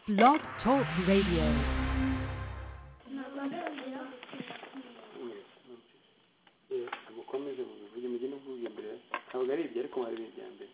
Blog Talk Radio. mukomeze mubivuge mujye n'ubwuge mbere ntabwo ari ibyo ariko hari ibintu bya mbere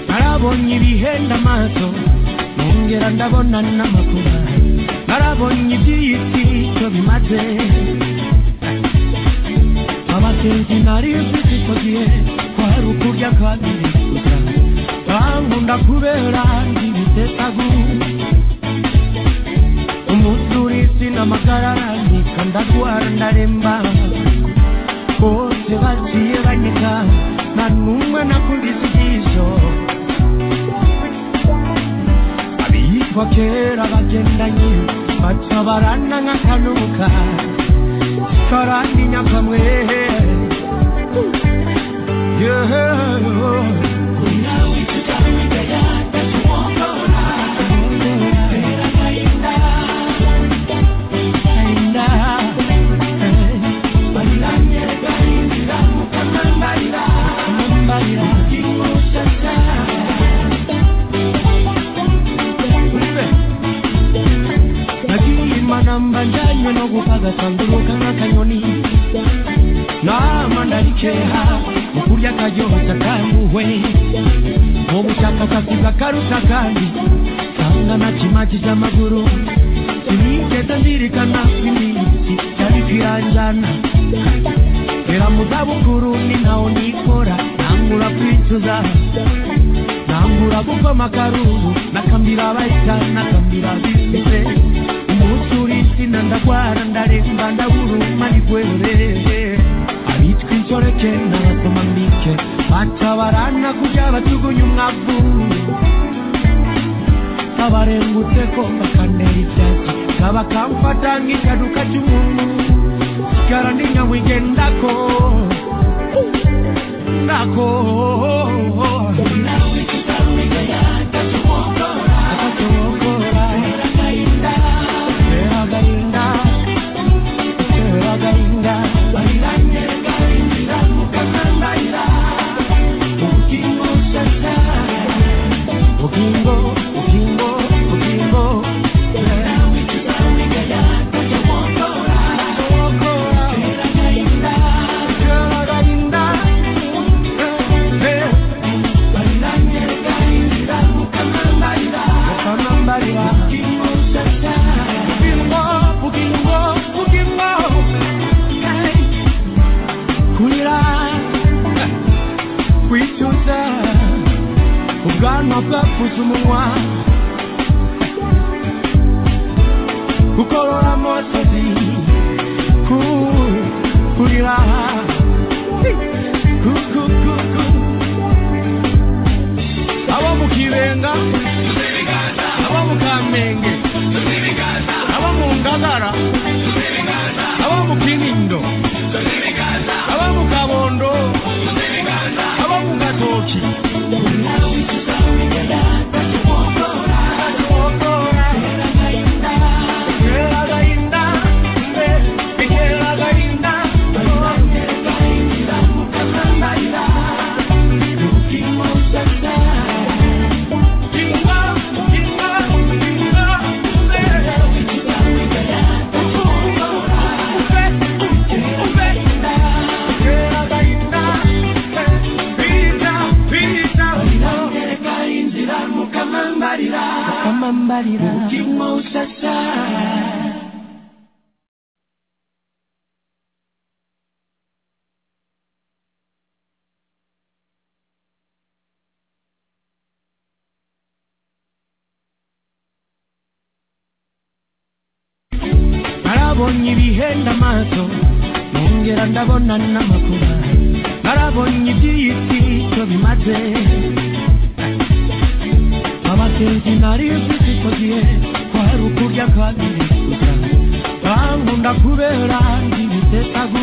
narabonye ibihenda amaso nongera ndabona n'amakuba narabonye iby'iyiti icyo bimaze abasenzi nari mfite icyo gihe ko hari ukurya kandi gusa bankunda kubera ibitetagu umunsi uri sinamagara nika ndagwara ndaremba bose bagiye banyega nta n'umwe nakubise ijisho abitwa kera bagendanye baca barana nk'akanuka karandi nyakamwe nagiye manamba njyanywe no gukagasanduruka nk'akanyoni nama ndarikeha mu kurya karyoshya kanguwe mu bushakashatsi bw'akaruta kandi nsanga na kimakije amaguru sinigeze ndirikana ko iminsi cyari kwiranjana ngera mu zabukuru ni ntaho nikora ntangura kwicuza ntangura gukoma akaruru nakambira abahita nakambira abisize umunsi uri insina ndagwara ndaremba ndaburuma nigwerere abitwa insoreke n'abasoma mbike batabarana kujya batugunya umwavu abarengutse ko bakanera ibyatsi kaba kamfata nk'ikaduka cy'umuntu sigara ndi nyamwigendako ndako Akatokora. Kera gahinda. Kera gahinda. Bugingo, bugingo, bugingo. Akatokora. Kera gahinda. Kera gahinda. kwambarira umutima usasa narabonye ibihenda amaso nongera ndabona n'amakuru narabonye iby'iyisi cyo bimaze abagenzi nari mfite icyo gihe kwari ukurya kandi gusa bankunda kubera ndibisetsagu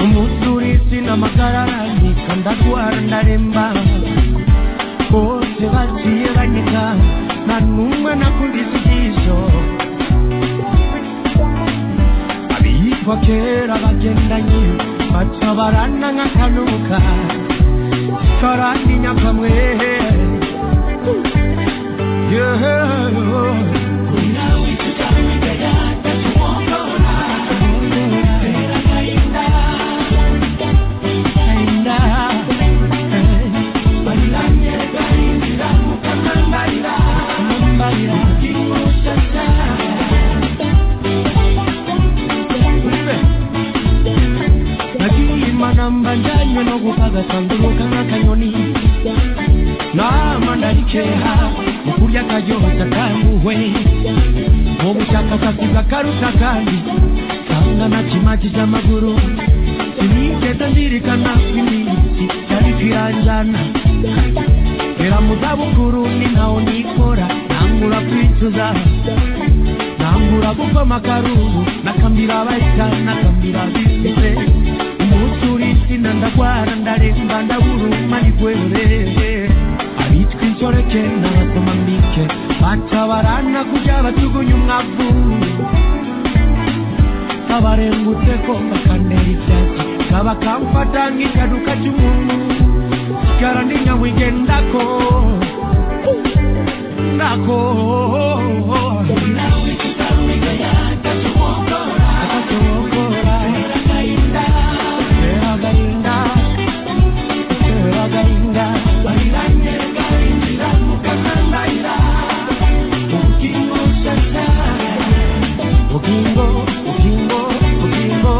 umuturi sinamagarara nika ndagwara ndaremba bose bagiye banyita nta n'umwe nakundise ijisho abiyitwa kera bagendanye baca barana nk'akanuka karandinya kamwe Yeah. nagirimanambandanywe no gukagasanduruka nk'akanyoni nama ndarikeha mu kurya karyoshya kanguwe mu bushakashatsi bw'akaruta kandi kanga na kimaki cy'amaguru sinigeze nzirikana ko iminsi yari kwiranjana Ngera mu zabukuru ni ntaho nikora ntangura kwicuza ntangura gukoma akarubu nakambira abahita nakambira abisize umunsi uri insina ndagwara ndaremba ndaburuma ni gwerere abitwa inshoreke n'abasoma mbike batabarana kujya bajugunya umwavu abarengutse ko bakanera ibyatsi kaba kamfata nk'ikaduka cy'umuntu garandinya wigendako ndako Atacogora. Tera gainda. Tera gainda. Ukingo, ukingo, ukingo.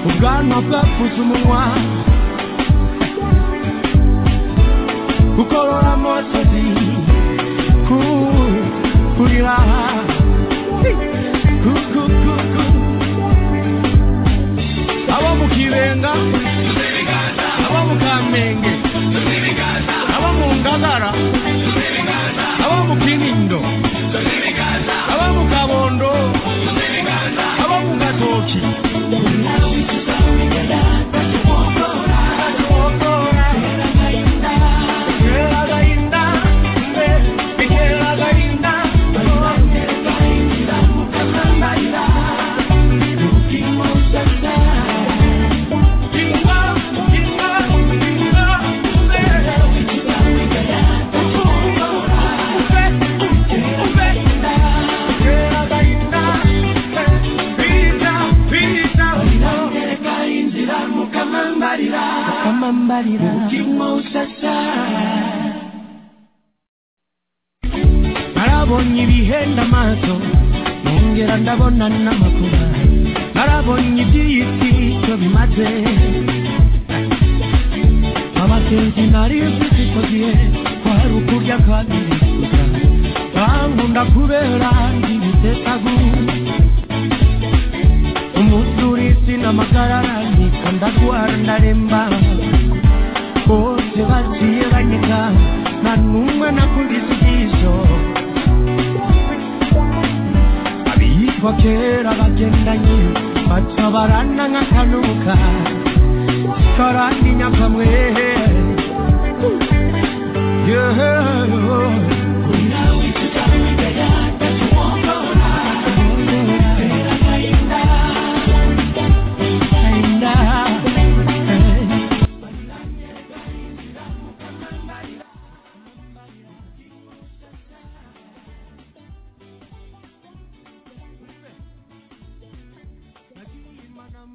ubwanwa bwakuze umunwa gukorora amasozi ku- kurira Ku- ku- ku- ku- abo mu kibenga abo mu kamenge abo mu ngagara abo mu kinindo abo mu kabondo abo mu gatoki Kamambarira umutima usasa narabonye ibihenda amaso nongera ndabona n'amakuru narabonye iby'iyisi cyo bimaze abagenzi nari mfite icyo gihe kwari ukurya kandi gusa bankunda kubera ndibisetsagu umuturi sinamagarara nika ndagwara ndaremba bose bagiye banyita nta n'umwe nakundise ijisho abiyitwa kera bagendanye baca barana nk'akanuka karandinya kamwe Yeah.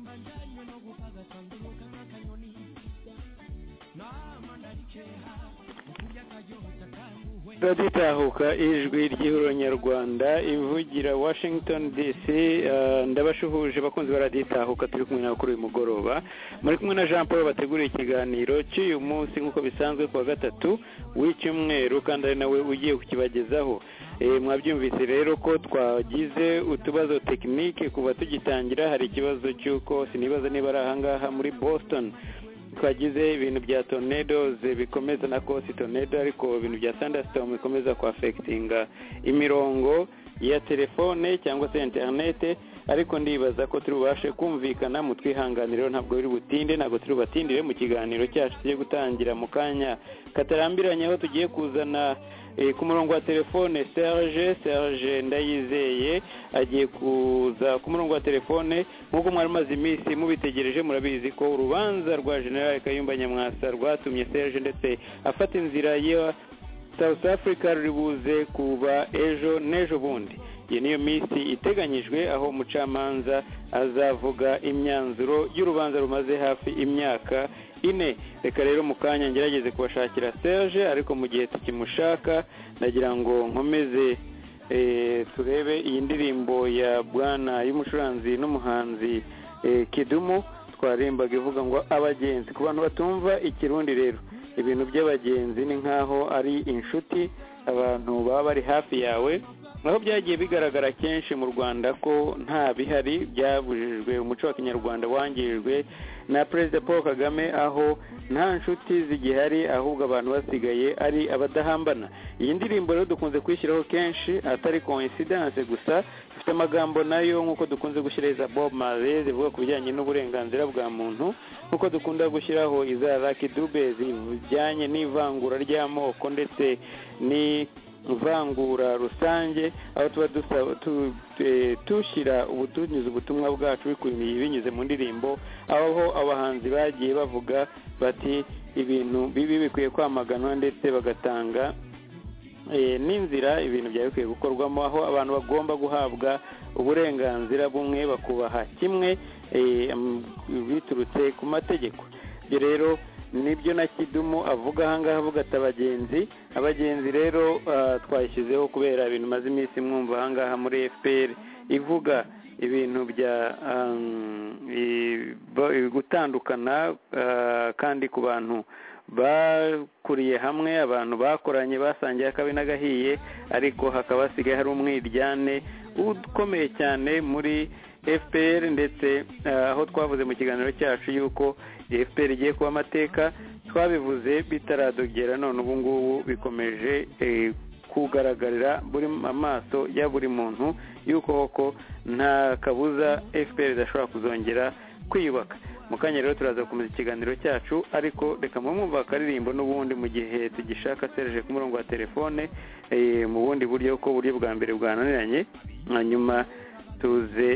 najyanywe no guhaga asanduka nk'akanyoni nama ndarikeha ukurya karyoshya kanguwe turagitahuka ijwi ry'ihuriro nyarwanda ivugira washington dc eh, ndabashuhuje abakunzi baraditahuka turi kumwe nabo kuri uyu mugoroba muri kumwe na jean paul bateguriye ikiganiro cy'uyu munsi nk'uko bisanzwe ku wa gatatu w'icyumweru kandi ari nawe ugiye kukibagezaho Eh, mwabyumvise rero ko twagize utubazo tekinike kuva tugitangira hari ikibazo cy'uko sinibaza niba ari ahangaha muri boston twagize ibintu bya tornadoes bikomeza na kosi tornado ariko ibintu bya thunderstorm bikomeza kuafectinga imirongo ya telefone cyangwa se interinete ariko ndibaza ko turi bubashe kumvikana mu twihanganiro ntabwo biri butinde ntabwo turi bubatindire mu kiganiro cyacu tugiye gutangira mu kanya katarambiranye aho tugiye kuzana eh, ku murongo wa telefone serge serge ndayizeye agiye kuza ku murongo wa telefone nk'uko mwari mumaze iminsi mubitegereje murabizi ko urubanza rwa general kayumba nyamwasa rwatumye serge ndetse afata inzira ye South Africa ruri buze kuba ejo n'ejo bundi iyi niyo minsi iteganyijwe aho umucamanza azavuga imyanzuro y'urubanza rumaze hafi imyaka ine reka rero mu kanya ngerageze kubashakira Serge ariko mu gihe tukimushaka ndagira ngo nkomeze eh, turebe iyi ndirimbo ya bwana y'umucuranzi n'umuhanzi eh, kidumu twarimbaga ivuga ngo abagenzi ku bantu batumva ikirundi rero ibintu by'abagenzi ni nk'aho ari inshuti abantu baba bari hafi yawe aho byagiye bigaragara kenshi mu rwanda ko nta bihari byabujijwe umuco wa kinyarwanda wangijwe na perezida paul kagame aho nta nshuti zigihari ahubwo abantu basigaye ari abadahambana iyi ndirimbo rero dukunze kuyishyiraho kenshi atari coincidence gusa ifite amagambo nayo nk'uko dukunze gushyireza bob marley zivuga ku bijyanye n'uburenganzira bwa muntu nk'uko dukunda gushyiraho iza Lucky dube zijyanye n'ivangura ry'amoko ndetse n'ivangura rusange aho tuba dusaba tu- eh, dushyira ubutunyuze ubutumwa bwacu bikubiye binyuze mu ndirimbo aho abahanzi bagiye bavuga bati ibintu bibi bikwiye kwamaganwa ndetse bagatanga eh, n'inzira ibintu byari bikwiye gukorwamo aho abantu bagomba guhabwa uburenganzira bumwe bakubaha kimwe eh, m- biturutse ku mategeko ibyo rero nibyo na kidumu avuga ahangaha avuga ati abagenzi abagenzi rero ah, twayishyizeho kubera ibintu maze iminsi mwumva ahangaha muri fpr ivuga ibintu bya um, i- bo- i- gutandukana ah, kandi ku bantu bakuriye hamwe abantu bakoranye basangiye akabi n'agahiye ariko hakaba hasigaye hari umwiryane ukomeye cyane muri fpr ndetse eh, aho twavuze mu kiganiro cyacu yuko fpr igiye kuba amateka twabivuze bitaradogera none ubu ngubu bikomeje eh, kugaragarira buri amaso ya buri muntu yuko koko nta kabuza fpr idashobora kuzongera kwiyubaka mu kanya rero turaza gukomeza ikiganiro cyacu ariko reka mwumva akaririmbo n'ubundi mu gihe tugishaka serije ku murongo wa telefone eh, mu bundi buryo ko uburyo bwa mbere bwananiranye hanyuma tuze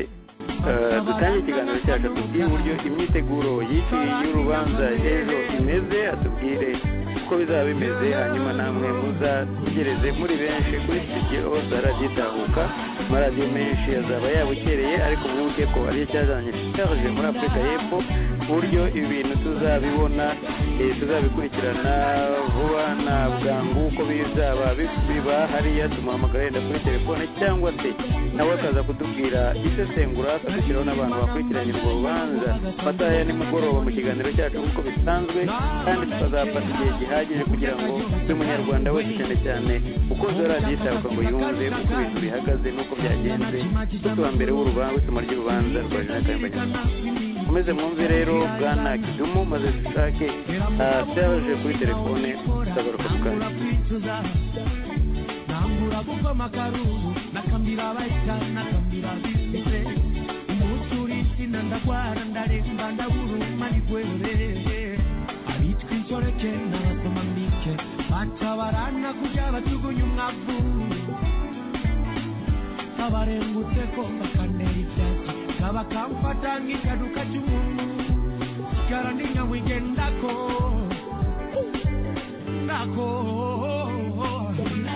eh, dutange ikiganiro cyacu tubwire uburyo imyiteguro y'iki y'urubanza ejo imeze atubwire uko bizaba bimeze hanyuma namwe muzategereze muri benshi kuri studio za radiyo itahuka amaradiyo menshi azaba yabukereye ariko mwibuke ko ariyo cyazanye cyaje muri afurika y'epfo ku buryo ibi bintu tuzabibona eh, tuzabikurikirana vuba na bwangu uko bizaba bi- biba hariya tumuhamagara yenda kuri telefone cyangwa se nawe akaza kudubwira isesengura akadushyiraho n'abantu bakurikiranye urwo rubanza bataya nimugoroba mu kiganiro cyacu nk'uko bisanzwe kandi tukazafata igihe gihagije kugira ngo buri munyarwanda wese cyane cyane ukoze radiyo itahuka ngo yumve uko ibintu bihagaze n'uko byagenze ku wa mbere w'urubanza isoma ry'urubanza rwa jean kayumba mukomeze mwumve rero bwana kidumu maze dushake ah, serge kuri telefone tugaruka tukajya kwicuza nambura gukoma akaruru nakambira abaita nakambira abisize umuturitsina ndagwara ndaremba ndaburuma nigwerere abitwa insoreke n'abasoma mike batabarana kujya bajugunya umwavu abarengutseko bakanera ibyatsi kaba kamfata nk'ikaduka cy'umuntu garandinya wigendako nako akakuokora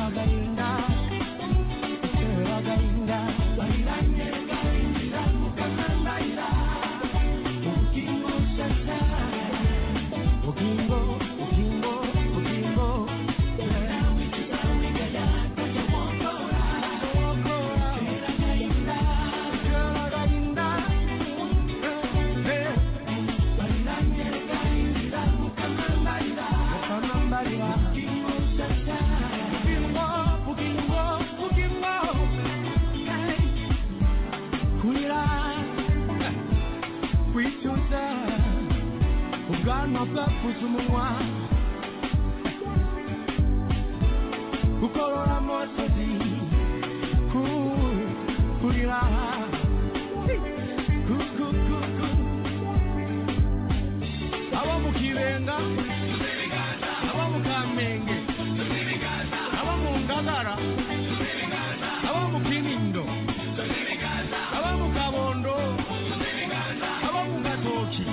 agahinda kuvuza umunwa gukorora amasozi ku- kurira Ku- ku- ku- ku. abo mu kibenga abo mu kamenge abo mu ngagara abo mu kinindo abo mu kabondo abo mu gatoki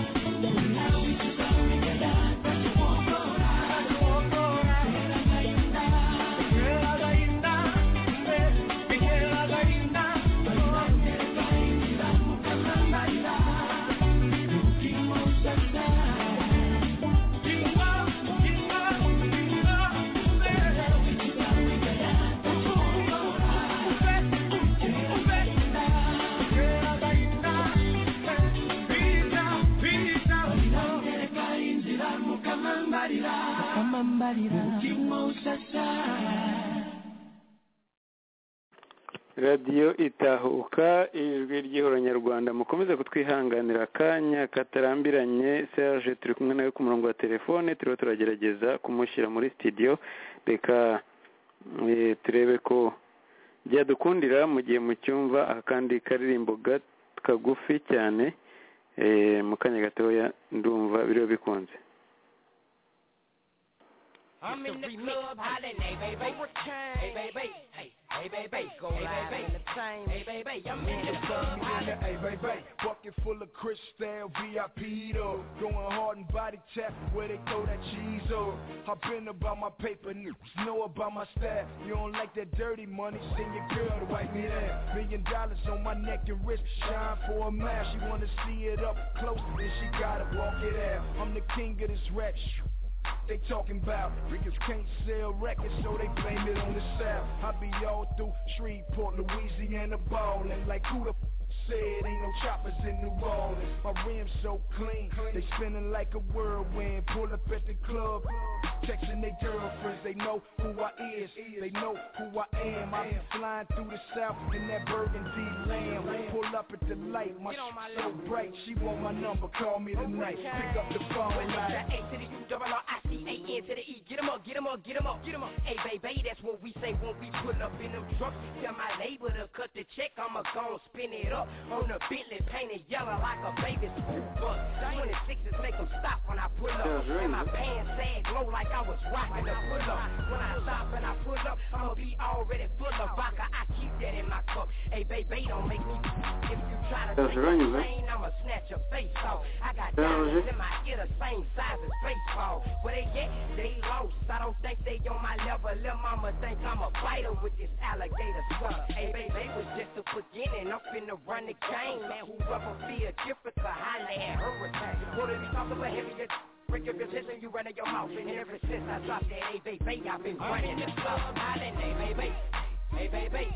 radiyo itahuka ijwi ry'ihoronyarwanda mukomeze kutwihanganira akanya katarambiranye serge turi kumwe nawe ku murongo wa telefone turiho turagerageza kumushyira muri sitidiyo reka eh, turebe ko byadukundira mu gihe mucyumva akandi karirimbo ga- kagufi cyane eh, mu kanya gatoya ndumva biriho bikunze I'm in the club, holla, hey, baby. Hey, baby. Hey, hey, baby. Go live in the same. Hey, baby. I'm in the club, holla. Hey, hey, hey, bucket full of crystal VIP though. Going hard and body tap where they throw that cheese up. I've been about my paper, niggas know about my staff. You don't like that dirty money, send your girl to wipe me that. Million dollars on my neck and wrist, shine for a match. She wanna see it up close, then she gotta walk it out. I'm the king of this rap shit. They talking about Ricans can't sell records, so they blame it on the South. I be all through Shreveport, Louisiana, ballin' like who the f- said ain't no choppers in New Orleans. My rims so clean, they spinning like a whirlwind. Pull up at the club, texting their girlfriends. They know who I is, they know who I am. I be flying through the South in that burgundy lamb. Pull up at the light, my Get on my shit so bright. She want my number, call me tonight. Pick up the phone, like. A to the U, double R, I C, A, N to the E. Get 'em up, get 'em up, get 'em up, get 'em up. Hey, baby, that's what we say when we pull up in them trucks. Tell my label to cut the check, I'ma gon' spin it up. On the Bentley, painted yellow like a baby school bus. 26s make 'em stop when I pull up. Sounds right, and my man. pants sag low like I was rocking a pull up. When I stop and I pull up, I'ma be already full of vodka. I keep that in my cup. Hey, baby, don't make me. If you try to Sounds take right, my man. lane, I'ma snatch your face off. I got Yeah, diamonds yeah. in my ear, the same size as baseball. Where they get, they lost. I don't think they on my level. Lil' mama think I'm a fighter with this alligator sweater. Hey, baby, they was just the beginning. I'm finna run the game, man. Whoever feel different, so holla at Hurricane. Wanna be talking about heavy just Break your position, you running your mouth. And ever since I dropped that, hey, baby, I've been running the stuff. Holla, hey, baby. Hey, baby.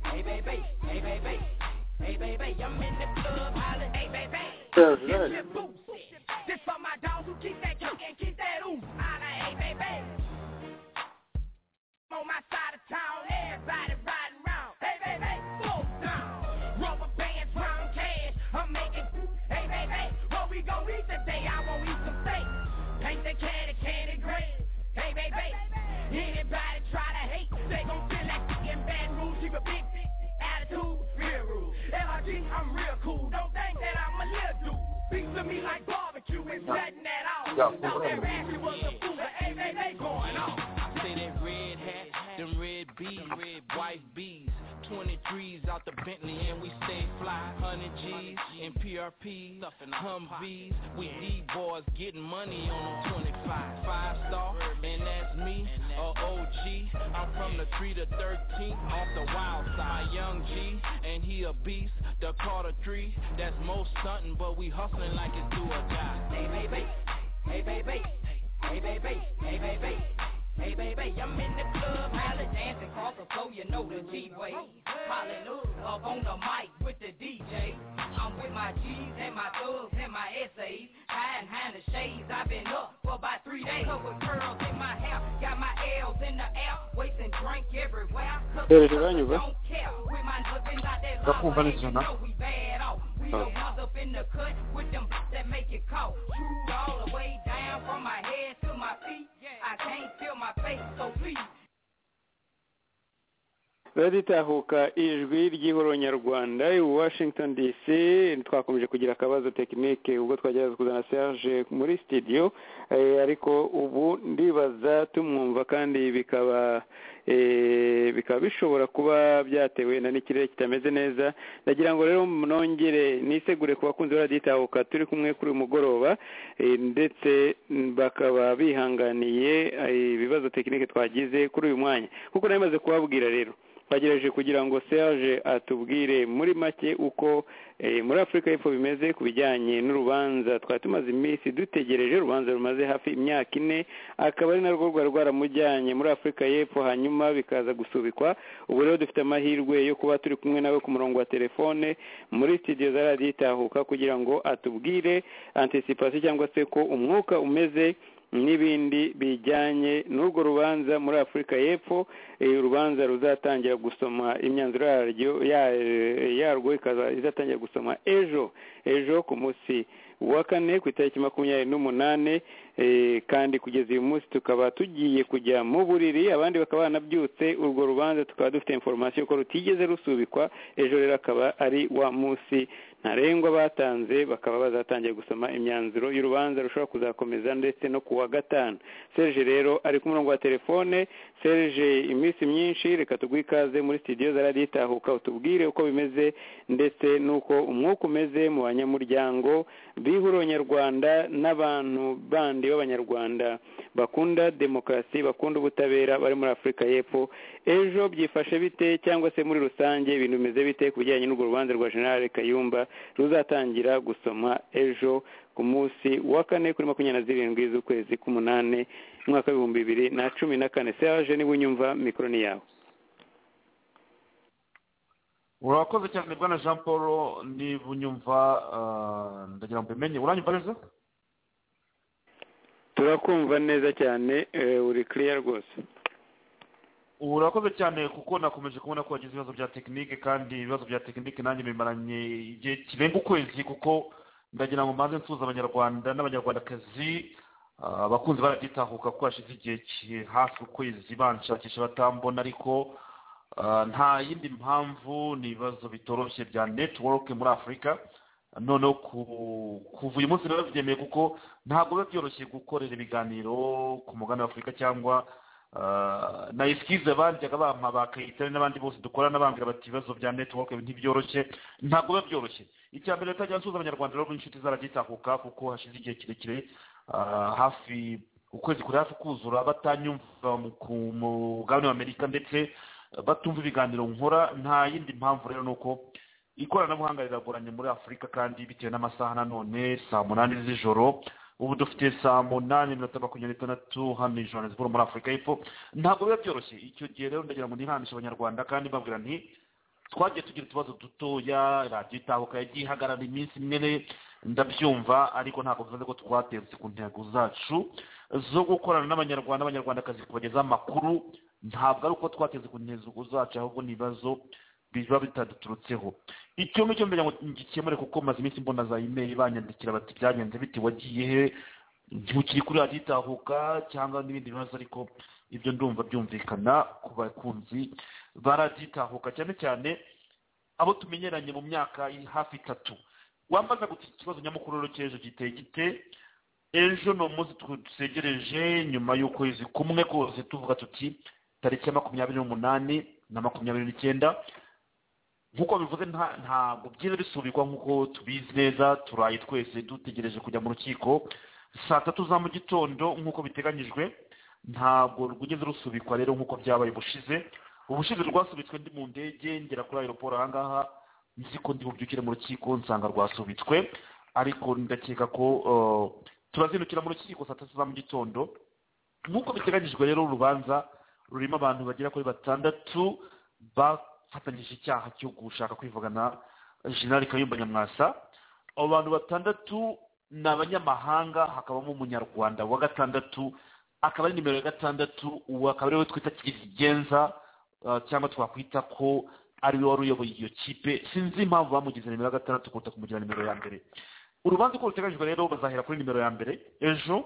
Hey, baby. Hey, baby. Hey, baby, I'm in the club, holla, hey, baby. Sounds This right. shit boots. This for my dogs who keep that coke and keep that ooze. Holla, hey, baby. I'm on my side of town, everybody riding round. Hey, baby, slow down. Rubber bands, round cash. I'm making, hey, baby, what we gon' eat today? I won't eat some steak. Paint the candy, candy green. Hey, baby, anybody try to hate, they gon' feel like in bad rules. Keep a big attitude, real rules. LRG, I'm real cool. Don't think that I'm a little dude. Beats to me like barbecue, it's nothing at all. Thought that Rashy was a fool, but hey, baby, going on. I say that red hat, them red bees, red white bees, 23s out the Bentley and we stay fly, 100 G's in PRP, Humvees, we D boys getting money on them 25, five star, and that's me, a OG. I'm from the 3 to 13th off the wild side, my young G, and he a beast. The Carter 3, that's most stunting, but we hustling like it's do or die. Hey baby, hey baby, hey baby, hey baby, hey baby, I'm in the club, holla dancing across the floor, you know the G-way. Hallelujah, up on the mic with the DJ. I'm with my G's and my thugs and my essays. Hiding behind the shades, I've been up for about three days. Up with curls in my hair, got my L's in the air, wasting drink everywhere. Cause Dore turanyuba don't care. We might as well been like that Urakumva lava, neza, and you na? know we bad off. We Oh. the ones up in the cut with them that make it cold. Screwed all the way down from my head to my feet. I can't feel my face, so please. raditahuka ijwi ry'ihoro nyarwanda i washington dc twakomeje kugira akabazo tekinike ubwo twagerageza kuzana serge muri studio eh, ariko ubu ndibaza tumwumva kandi bikaba eh, bikaba bishobora kuba byatewe na n'ikirere kitameze neza ndagira ngo rero nongere nisegure ku bakunzi ba raditahuka turi kumwe kuri uyu mugoroba eh, ndetse mm, bakaba bihanganiye eh, ibibazo tekinike twagize kuri uyu mwanya kuko narimaze kubabwira rero twagerageje kugira ngo serge atubwire muri make uko eh, muri afurika y'epfo bimeze ku bijyanye n'urubanza twari tumaze iminsi dutegereje urubanza rumaze hafi imyaka ine akaba ari narwo rwari rwaramujyanye muri afurika y'epfo hanyuma bikaza gusubikwa ubu rero dufite amahirwe yo kuba turi kumwe nawe ku murongo wa telefone muri studio za radiyo itahuka kugira ngo atubwire anticipation cyangwa se ko umwuka umeze n'ibindi bijyanye n'urwo rubanza muri afurika y'epfo eh, urubanza ruzatangira gusoma imyanzuro yaryo ya- yarwo ikaza- izatangira gusoma ejo ejo ku munsi wa kane ku itariki makumyabiri n'umunane eh, kandi kugeza uyu munsi tukaba tugiye kujya mu buriri abandi bakaba banabyutse urwo rubanza tukaba dufite inforomasiyo ko rutigeze rusubikwa ejo rero akaba ari wa munsi ntarengwa batanze bakaba bazatangiye gusoma imyanzuro y'urubanza rushobora kuzakomeza ndetse no ku wa gatanu serge rero ari ku murongo wa telefone serge iminsi myinshi reka tuguhe ikaze muri studio za radiyo itahuka utubwire uko bimeze ndetse n'uko umwuka umeze mu banyamuryango bihuro nyarwanda n'abantu bandi b'abanyarwanda bakunda demokarasi bakunda ubutabera bari muri afurika y'epfo ejo byifashe bite cyangwa se muri rusange ibintu bimeze bite ku bijyanye n'urwo rubanza rwa generale kayumba ruzatangira gusoma ejo ku munsi wa kane kuri makumyabiri na zirindwi z'ukwezi k'umunani umwaka w'ibihumbi bibiri na cumi na kane serge niba unyumva mikoro ni yawe urakoze cyane bwana jean paul niba unyumva ah, ndagira ngo mbimenye uranyumva neza turakumva neza cyane eh, uri kiriya rwose urakoze cyane kuko nakomeje kubona ko wagize ibibazo bya tekinike kandi ibibazo bya tekinike nanjye bimaranye igihe kirenga ukwezi kuko ndagira ngo mbanze nsuhuza abanyarwanda n'abanyarwandakazi ah, abakunzi baragitahuka ko hashize igihe ki- hafi ukwezi banshakisha batambona ariko ah, nta yindi mpamvu ni ibibazo bitoroshye bya netiwoke muri afurika noneho ku- kuva uyu munsi rero byemeye kuko ntabwo biba byoroshye gukorera ibiganiro ku mugabane w'afurika cyangwa ah, na esikize baryaga bampa ba kayitare n'abandi bose dukorana bambwira bati ibibazo bya netiwoke ntibyoroshye ntabwo biba byoroshye icya mbere tajya nsuhuza abanyarwanda rero n'inshuti zaragitahuka kuko hashize igihe kirekire ah, hafi ukwezi kuri hafi kuzura batanyumva mu- ku mugabane w'amerika ndetse batumva ibiganiro nkora nta yindi mpamvu rero ni uko ikoranabuhanga riragoranye muri afurika kandi bitewe n'amasaha nanone saa munani z'ijoro ubu dufite saa munani n'iminota makumyabiri n'itandatu hano i johannesburg muri afurika y'epfo ntabwo biba byoroshye icyo gihe rero ndagira ngo nihanishe abanyarwanda kandi mbabwira nti twagiye tugira utubazo dutoya radiyo itahuka yagiye ihagarara iminsi imwe ndabyumva ariko ntabwo bivuze ko twatetse ku ntego zacu zo gukorana n'abanyarwanda n'abanyarwandakazi kubagezaho amakuru ntabwo ari uko twateze ku ntego zacu ahubwo ni ibibazo biba bitaduturutseho icyo ngicyo mbere ngo ngikemure kuko maze iminsi mbona za imeri banyandikira bati byagenze bite wagiye he ntukiri kuri radiyo itahuka cyangwa n'ibindi bibazo ariko ibyo ndumva byumvikana ku bakunzi baraditahuka cyane cyane abo tumenyeranye mu myaka iri hafi itatu wambaza guti ikibazo nyamukuru rero cy'ejo giteye gite ejo ni umunsi dusegereje nyuma y'ukwezi kumwe kose tuvuga tuti tariki ya makumyabiri n'umunani na makumyabiri n'icyenda nk'uko bivuze nta- ntabwo byiza bisubikwa nk'uko tubizi neza turaye twese dutegereje kujya mu rukiko saa tatu za mu gitondo nk'uko biteganyijwe ntabwo rwigeze rusubikwa rero nk'uko byabaye ubushize ubushize rwasubitswe ndi mu ndege ngera kuri aeroport ahangaha nzi ko ndi bubyukire mu rukiko nsanga rwasubitswe ariko ndakeka ko eh, turazindukira mu rukiko saa tatu za mu gitondo nk'uko biteganyijwe rero urubanza rurimo abantu bagera kuri batandatu bafatanyije icyaha cyo gushaka kwivugana jenerali kayumba nyamwasa abo bantu batandatu ni abanyamahanga hakabamo umunyarwanda wa gatandatu akaba ari nimero ya gatandatu uwo akaba ariwe twita kizigenza uh, cyangwa twakwita ko ariwe wari uyoboye iyo kipe sinzi impamvu bamugize nimero ya gatandatu kuruta kumugira nimero ya mbere urubanza uko ruteganyijwe rero bazahera kuri nimero ya mbere ejo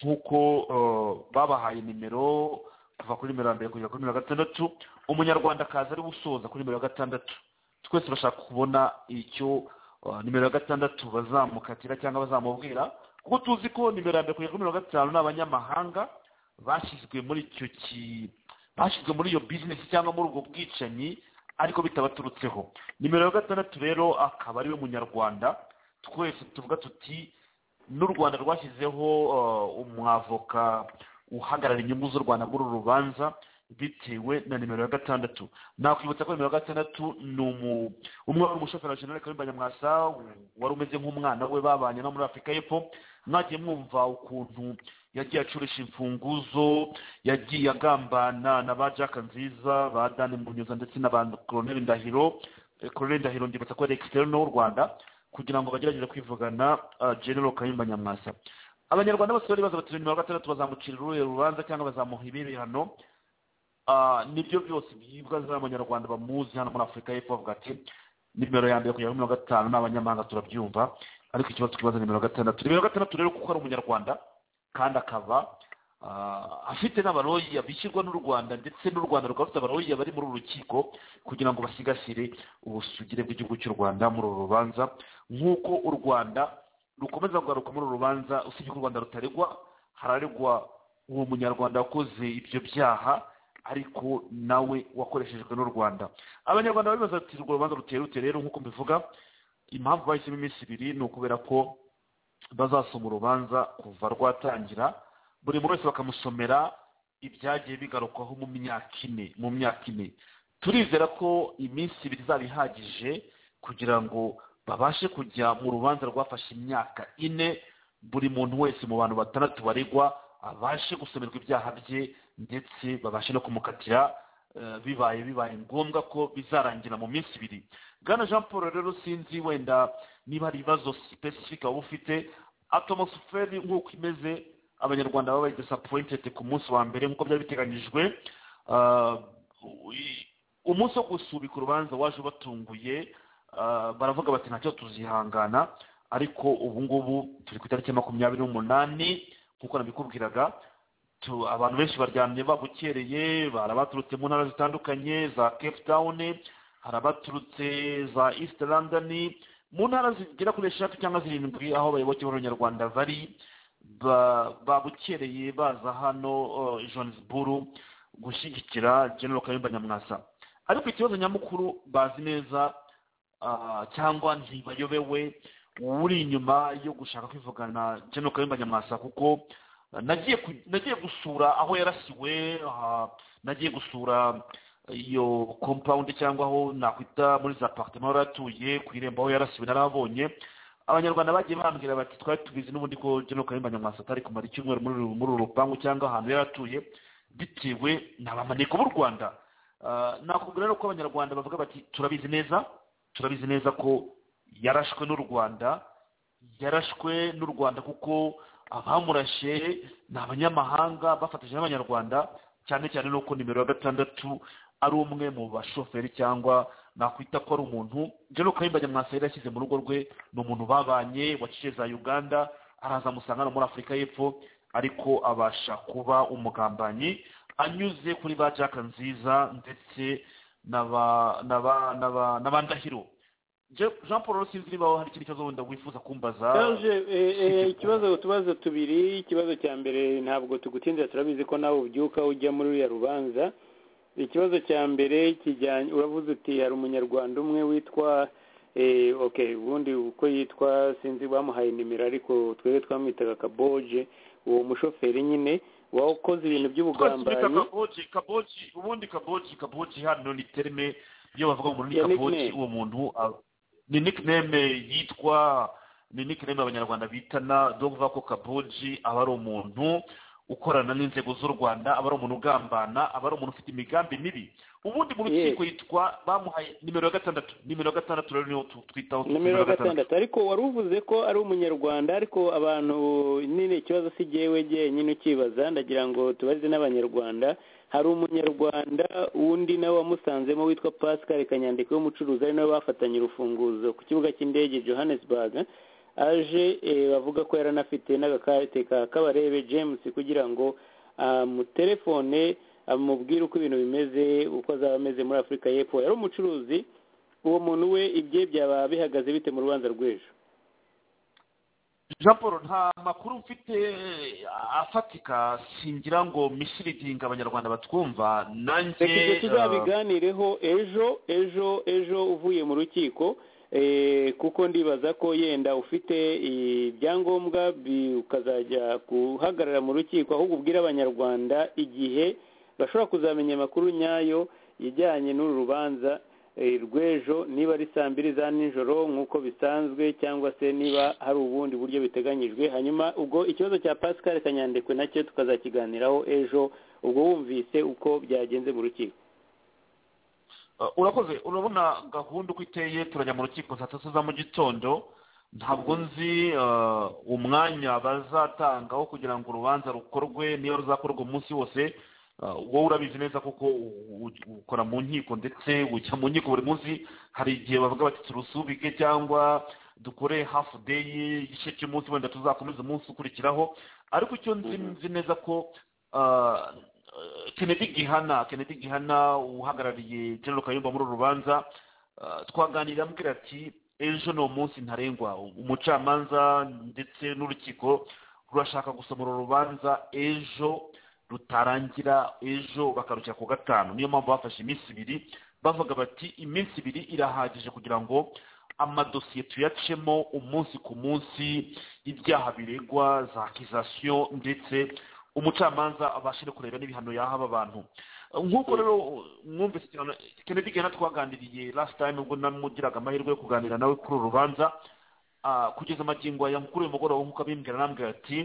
nk'uko eh, babahaye nimero kuva kuri nimero ya mbere kugera kuri nimero ya gatandatu umunyarwanda akaza ari we usoza kuri nimero ya gatandatu twese bashaka kubona icyo eh, nimero ya gatandatu bazamukatira cyangwa bazamubwira kuko tuzi ko nimero ya mbere kugera kuri nimero ya gatanu ni abanyamahanga bashyizwe muri icyo ki bashyizwe muri iyo bizinesi cyangwa muri ubwo bwicanyi ariko bitabaturutseho nimero ya gatandatu rero akaba ariwe munyarwanda twese tuvuga tuti n'u rwanda rwashyizeho eh, umwavoka uhagarara inyungu z'u rwanda muri uru rubanza bitewe na nimero ya gatandatu nakwibutsa ko nimero ya gatandatu ni umu- umwe wari umushoferi jenerali karimba nyamwasa wari umeze nk'umwana we babanye no muri afurika y'epfo mwagiye mwumva ukuntu yagiye acurisha imfunguzo yagiye agambana na ba jack nziza ba dani munyuza ndetse na ba koroneli ndahiro Eh, koroneli ndahiro ndibutsa ko yari ekisiterino w'u rwanda kugira ngo bagerageze kwivugana ah, general kayumba nyamwasa abanyarwanda bose bari baza bati nimero ya gatandatu bazamucira uruhe rubanza cyangwa bazamuha ibirihano Ah, nibyo byose byibwa z'abanyarwanda bamuzi hano muri afurika y'epfo bavuga ati nimero ya mbere kugera kuri mirongo itanu ni abanyamahanga turabyumva ariko ikibazo twibaza ni nimero gatandatu nimero gatandatu rero kuko ari umunyarwanda kandi akaba ah, afite n'abaroyiya bishyurwa n'u rwanda ndetse n'u rwanda rukaba rufite abaroyiya bari muri uru rukiko kugira ngo basigasire ubusugire bw'igihugu cy'u rwanda muri uru rubanza nk'uko u rwanda rukomeza kugaruka muri uru rubanza usibye ko u rwanda rutaregwa hararegwa uwo munyarwanda wakoze ibyo byaha ariko nawe wakoreshejwe n'u rwanda abanyarwanda bari bati urwo rubanza ruteye rute rero nk'uko mbivuga impamvu bahisemo iminsi ibiri ni ukubera ko bazasoma urubanza kuva rwatangira buri muntu wese bakamusomera ibyagiye bigarukwaho mu myaka ine mu myaka ine turizera ko iminsi ibiri izaba ihagije kugira ngo babashe kujya mu rubanza rwafashe imyaka ine buri muntu wese mu bantu batandatu baregwa abashe gusomerwa ibyaha bye ndetse babashe no kumukatira eh, bibaye bibaye ngombwa ko bizarangira mu minsi ibiri bwana jean paul rero sinzi wenda niba hari ibibazo sipesifika waba ufite atomosiferi nk'uko imeze abanyarwanda baba bari disappointed ku munsi wa mbere nk'uko byari biteganyijwe Ah, i- umunsi wo gusubika urubanza waje ubatunguye ah, baravuga bati ntacyo tuzihangana ariko ubu ngubu turi ku itariki ya makumyabiri n'umunani nk'uko nabikubwiraga tu- abantu benshi baryamye babukereye hari abaturutse mu ntara zitandukanye za cape town hari abaturutse za east london mu ntara zigera kuri eshatu cyangwa zirindwi aho abayoboke b'abanyarwanda bari ba- babukereye baza hano eh, johannesburg gushyigikira general kayumba nyamwasa ariko ikibazo nyamukuru bazi neza ah, cyangwa ntibayobewe uri inyuma yo gushaka kwivugana general kayumba nyamwasa kuko nagiye ku- nagiye gusura aho yarasiwe aha, nagiye gusura iyo compound cyangwa aho nakwita muri za apartment aho atuye ku irembo aho yarasiwe narahabonye abanyarwanda bagiye bambwira bati twari tubizi n'ubundi ko general kayumba nyamwasa atari kumara icyumweru muri uru- muri uru rupangu cyangwa ahantu yari atuye bitewe n'abamaneko b'u rwanda Ah, nakubwira rero ko abanyarwanda bavuga bati turabizi neza turabizi neza ko yarashwe n'u rwanda yarashwe n'u rwanda kuko abamurashe ni abanyamahanga bafatanyije n'abanyarwanda cyane cyane nuko nimero ya gatandatu ari umwe mu bashoferi cyangwa nakwita ko ari umuntu jero kayimba nyamwasa yari yashyize mu rugo rwe ni umuntu babanye waciye za uganda araza amusanga no muri afurika y'epfo ariko abasha kuba umugambanyi anyuze kuri ba jack nziza ndetse na ba na ba na ba na ba ndahiro Je- jean paul sinzi niba hari ikindi kibazo wenda wifuza kumbaza Serge, eh, eh, ikibazo utubazo tubiri ikibazo cya mbere ntabwo tugutindira turabizi ko nawe ubyuka ujya muri uriya rubanza ikibazo cya mbere kijyanye uravuze uti hari umunyarwanda umwe witwa eh, okay ubundi uko yitwa sinzi bamuhaye nimero ariko twebwe twamwitaga kaboje uwo mushoferi nyine wakoze ibintu by'ubugambanyi kaboji kaboji ubundi kaboji kaboji hano ni terime iyo bavuga umuntu ni Ya kaboji nickname. uwo muntu a- ni nickname yitwa ni nickname abanyarwanda bitana dore uvuga ko kaboji aba ari umuntu ukorana n'inzego z'u rwanda aba ari umuntu ugambana aba ari umuntu ufite imigambi mibi ubundi mu Yes. rukiko yitwa bamuhaye nimero ya gatandatu nimero ya gatandatu rero niyo tu- twitaho nimero ya gatandatu ariko wari uvuze ko ari umunyarwanda ariko abantu nyine ikibazo si jyewe jyenyine ukibaza ndagira ngo tubarize n'abanyarwanda hari umunyarwanda wundi nawe wamusanzemo witwa pascal kanyandiko w'umucuruzi ari nawe bafatanye urufunguzo ku kibuga cy'indege johannesburg aje eh, bavuga ko yaranafite n'agakarite ka kabarebe james kugira ngo amutelefone amubwire uko ibintu bimeze uko azaba ameze muri afurika y'epfo yari umucuruzi uwo muntu we ibye byaba bihagaze bite mu rubanza rw'ejo jean paul nta makuru mfite eh, afatika singira ngo mishyiridinga abanyarwanda batwumva nanjye reka ibyo eh, tuzabiganireho ejo ejo ejo uvuye mu rukiko eh, kuko ndibaza ko yenda ufite ibyangombwa bi- ukazajya guhagarara mu rukiko ahubwo ubwira abanyarwanda igihe bashobora kuzamenya amakuru nyayo ijyanye n'uru rubanza eh, rw'ejo niba ari saa mbiri za nijoro nk'uko bisanzwe cyangwa se niba hari ubundi buryo biteganyijwe hanyuma ubwo ikibazo cya pascal kanyandekwe nacyo tukazakiganiraho ejo ubwo wumvise uko byagenze mu rukiko Uh, urakoze urabona gahunda uko iteye turajya mu rukiko saa tatu za mu gitondo ntabwo nzi uh, umwanya bazatangaho kugira ngo urubanza rukorwe niba ruzakorwa umunsi wose uh, wowe urabizi neza kuko u- u- ukora mu nkiko ndetse ujya mu nkiko buri munsi hari igihe bavuga bati turusubike cyangwa dukore hafu deyi igice cy'umunsi wenda tuzakomeza umunsi ukurikiraho ariko icyo nzi nzi neza ko uh, kennedy gihana kennedy gihana uhagarariye general kayumba muri uru rubanza uh, twaganirira amubwira ati ejo ni umunsi ntarengwa umucamanza ndetse n'urukiko rurashaka gusoma uru rubanza ejo rutarangira ejo bakarukira ku gatanu niyo mpamvu bafashe iminsi ibiri bavuga bati iminsi ibiri irahagije kugira ngo amadosiye tuyacemo umunsi ku munsi ibyaha biregwa za akizasiyo ndetse umucamanza abashe no kureba n'ibihano yaha aba bantu nk'uko rero mwumvise cyane kennedy gihana twaganiriye last time ubwo namugiraga amahirwe yo kuganira nawe kuri uru rubanza Ah, kugeza amagingo aya mukuru uyu mugoroba nk'uko abimbwira nambwira ati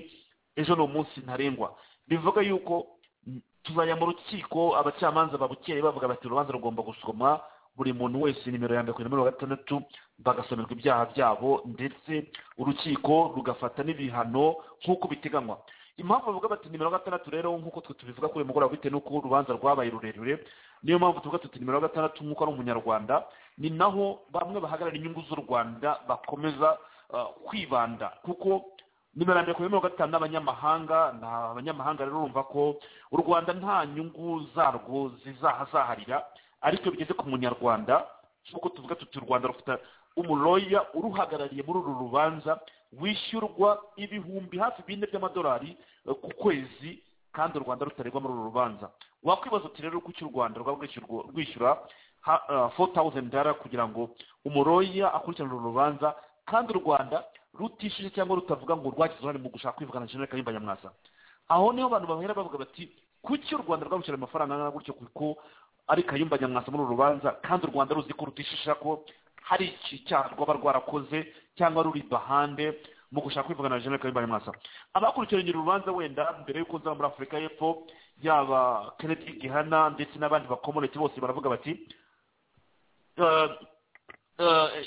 ejo ni umunsi ntarengwa bivuga yuko mm, tuzajya mu rukiko abacamanza babukeye bavuga bati urubanza rugomba gusoma buri muntu wese nimero ya mbere ku nimero ya gatandatu bagasomerwa ibyaha byabo ndetse urukiko rugafata n'ibihano nk'uko biteganywa impamvu bavuga bati nimero gatandatu rero nk'uko twe tubivuga kuri uyu mugoroba bitewe n'uko rw'urubanza rwabaye rurerure niyo mpamvu tuvuga tuti nimero gatandatu nk'uko ari umunyarwanda ni naho bamwe bahagarara inyungu z'u rwanda bakomeza uh, kwibanda kuko nimero ya mbere ku nimero gatanu ni abanyamahanga ni abanyamahanga rero urumva ko u rwanda nta nyungu zarwo zizahazaharira ariko iyo bigeze ku munyarwanda nk'uko tuvuga tuti u rwanda rufite umuroya uruhagarariye muri uru rubanza wishyurwa ibihumbi hafi bine by'amadolari eh, ku kwezi kandi u rwanda rutaregwa muri uru rubanza wakwibaza uti rero kuki u rwanda rwaba rwishyurwa- rwishyura four thousand dollar kugira ngo umuroya akurikirane uru rubanza kandi u rwanda rutishyuje cyangwa rutavuga ngo rwagize uruhare mu gushaka kwivugana na jenerali kayumba nyamwasa aho niho abantu bahera bavuga bati kuki u rwanda rwabishyura amafaranga angana gutyo kuko ari kayumba nyamwasa muri uru rubanza kandi u rwanda ruzi ko rutishisha ko hari iki cyaha rwaba rwarakoze cyangwa ruri bahande mu gushaka kwivugana na jenerali kayumba nyamwasa abakurikiranye uru rubanza wenda mbere y'uko nzaba muri afurika y'epfo yaba kennedy gihana ndetse n'abandi bakomoneti bose baravuga bati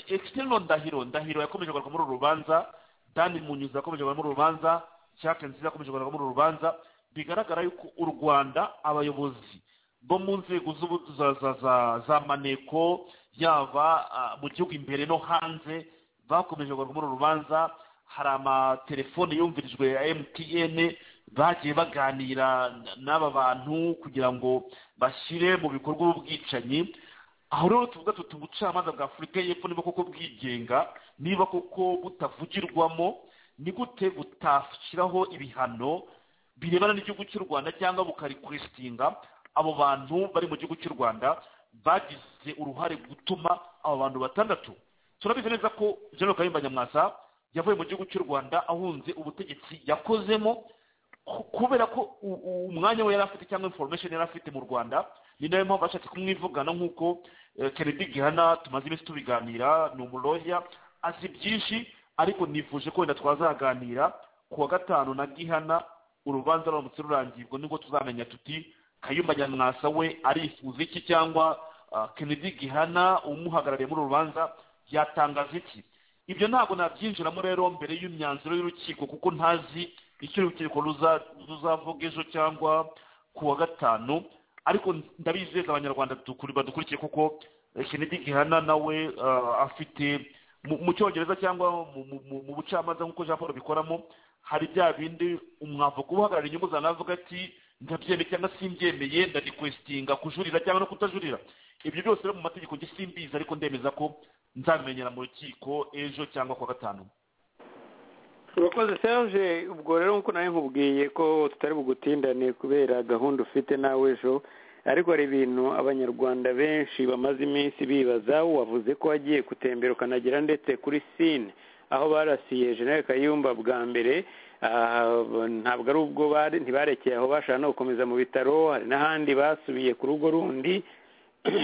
ekisiteno ndahiro ndahiro yakomeje kugaragara muri uru rubanza dani munyuzi yakomeje kugaragara muri uru rubanza jacques nziza yakomeje kugaragara muri uru rubanza bigaragara yuko u rwanda abayobozi bo mu nzego z'ubu- za- za- za- za maneko yaba ah, mu gihugu imbere no hanze bakomeje kugaragara muri uru rubanza hari amatelefone yumvirijwe ya mtn bagiye baganira n'aba bantu kugira ngo bashyire mu bikorwa ubwicanyi aho rero tuvuga tuti ubucamanza bwa afurika y'epfo niba koko bwigenga niba koko butavugirwamo ni gute butashyiraho ibihano birebana n'igihugu cy'u rwanda cyangwa bukarikwistinga abo bantu bari mu gihugu cy'u rwanda bagize uruhare gutuma abo bantu batandatu turabizi neza ko general kayumba nyamwasa yavuye mu gihugu cy'u rwanda ahunze ubutegetsi yakozemo ku- kubera ko u- u- umwanya we yari afite cyangwa information yari afite mu rwanda ni nayo mpamvu bashatse kumwivugana nk'uko eh, kennedy gihana tumaze iminsi tubiganira ni umuroya azi byinshi ariko nifuje ko wenda twazaganira ku wa gatanu na gihana urubanza ruramutse rurangiye ubwo nibwo tuzamenya tuti kayumba nyamwasa we arifuza iki cyangwa ah, kennedy gihana umuhagarariye muri uru rubanza yatangaza iki ibyo ntabwo nabyinjiramo rero mbere y'imyanzuro y'urukiko kuko ntazi icyo urukiko ruza- ruzavuga ejo cyangwa ku wa gatanu ariko ndabizeza abanyarwanda dukuri- badukurikiye kuko eh, kennedy gihana nawe eh, afite mu- mu cyongereza cyangwa mu- mu- mu- mu bucamanza nk'uko jean paul bikoramo hari bya bindi umwavuga uhagarara inyungu zawe avuga ati ndabyemeye cyangwa simbyemeye ndadikwesitinga kujurira cyangwa no kutajurira ibyo byose rero mu mategeko njye simbizi ariko ndemeza ko nzabimenyera mu rukiko ejo cyangwa kuwa gatanu urakoze serge ubwo rero nk'uko nari nkubwiye ko tutari bugutindane kubera gahunda ufite nawe ejo ariko hari ibintu abanyarwanda benshi bamaze iminsi bibaza wavuze ko wagiye gutembera ukanagera ndetse kuri sine aho barasiye jenerali kayumba bwa mbere ah, ntabwo ari ubwo bari ntibarekeye aho bashaka no gukomeza mu bitaro hari n'ahandi basubiye ku rugo rundi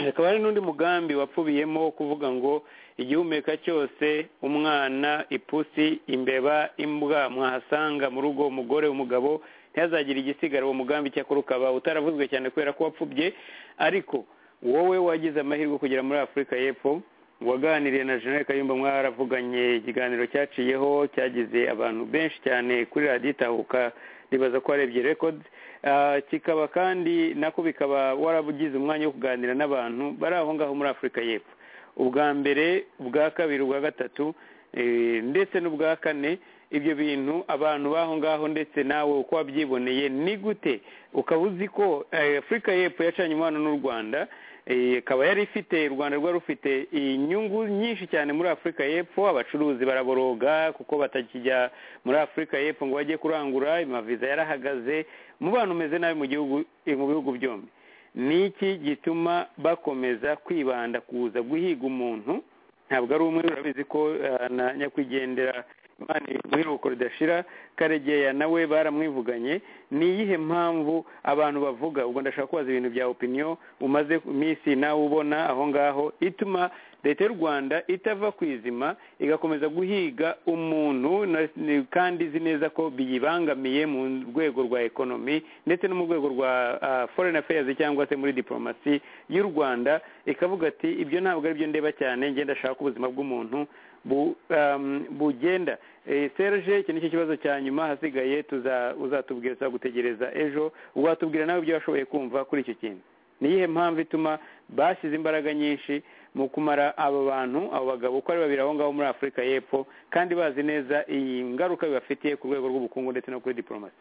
hakaba hari n'undi mugambi wapfubiyemo wo kuvuga ngo igihumeka cyose umwana ipusi imbeba imbwa mwahasanga mu rugo umugore umugabo ntihazagire igisigara uwo mugambi cyakora ukaba utaravuzwe cyane kubera ko wapfubye ariko wowe wagize amahirwe kugera muri afurika y'epfo waganiriye na jenerali kayumba mwaravuganye ikiganiro cyaciyeho cyagize abantu benshi cyane kuri radiyo itahuka ribaza ko warebye records Ah, kikaba kandi nako bikaba warabugize umwanya wo kuganira n'abantu bari aho ngaho muri afurika y'epfo ubwa mbere ubwa kabiri ubwa gatatu eh, ndetse n'ubwa kane ibyo bintu abantu baho ngaho ndetse nawe uko wabyiboneye ni gute ukaba uzi ko eh, afurika y'epfo yacanye umubano n'u rwanda eh, ikaba yari ifite u rwanda rwari rufite inyungu nyinshi cyane muri afurika y'epfo abacuruzi baraboroga kuko batakijya muri afurika y'epfo ngo bajye kurangura amaviza yarahagaze umubano umeze nabi mu gihugu eh, mu bihugu byombi ni iki gituma bakomeza kwibanda kuza guhiga umuntu ntabwo ari umwe urabizi ko eh, na nyakwigendera imana iruhuko ridashira karegeya nawe baramwivuganye ni iyihe mpamvu abantu bavuga ubwo ndashaka kubaza ibintu bya opiniyo umaze iminsi nawe ubona aho ngaho ituma leta y'u rwanda itava ku izima igakomeza guhiga umuntu na- ni- kandi izi neza ko biyibangamiye mu rwego rwa ekonomi ndetse no mu rwego rwa ah, foreign affairs cyangwa se muri diplomasi y'u rwanda ikavuga ati ibyo ntabwo ari byo ndeba cyane ngenda ashaka ubuzima bw'umuntu bu- um, bugenda Eh, serge iki nicyo kibazo cya nyuma hasigaye tuza uzatubwira tuzagutegereza ejo watubwira nawe ibyo washoboye kumva kuri icyo kintu ni iyihe mpamvu ituma bashyize imbaraga nyinshi mu kumara abo bantu abo bagabo uko ari babiri aho ngaho muri afurika y'epfo kandi bazi neza iyi ngaruka bibafitiye ku rwego rw'ubukungu ndetse no kuri diporomasi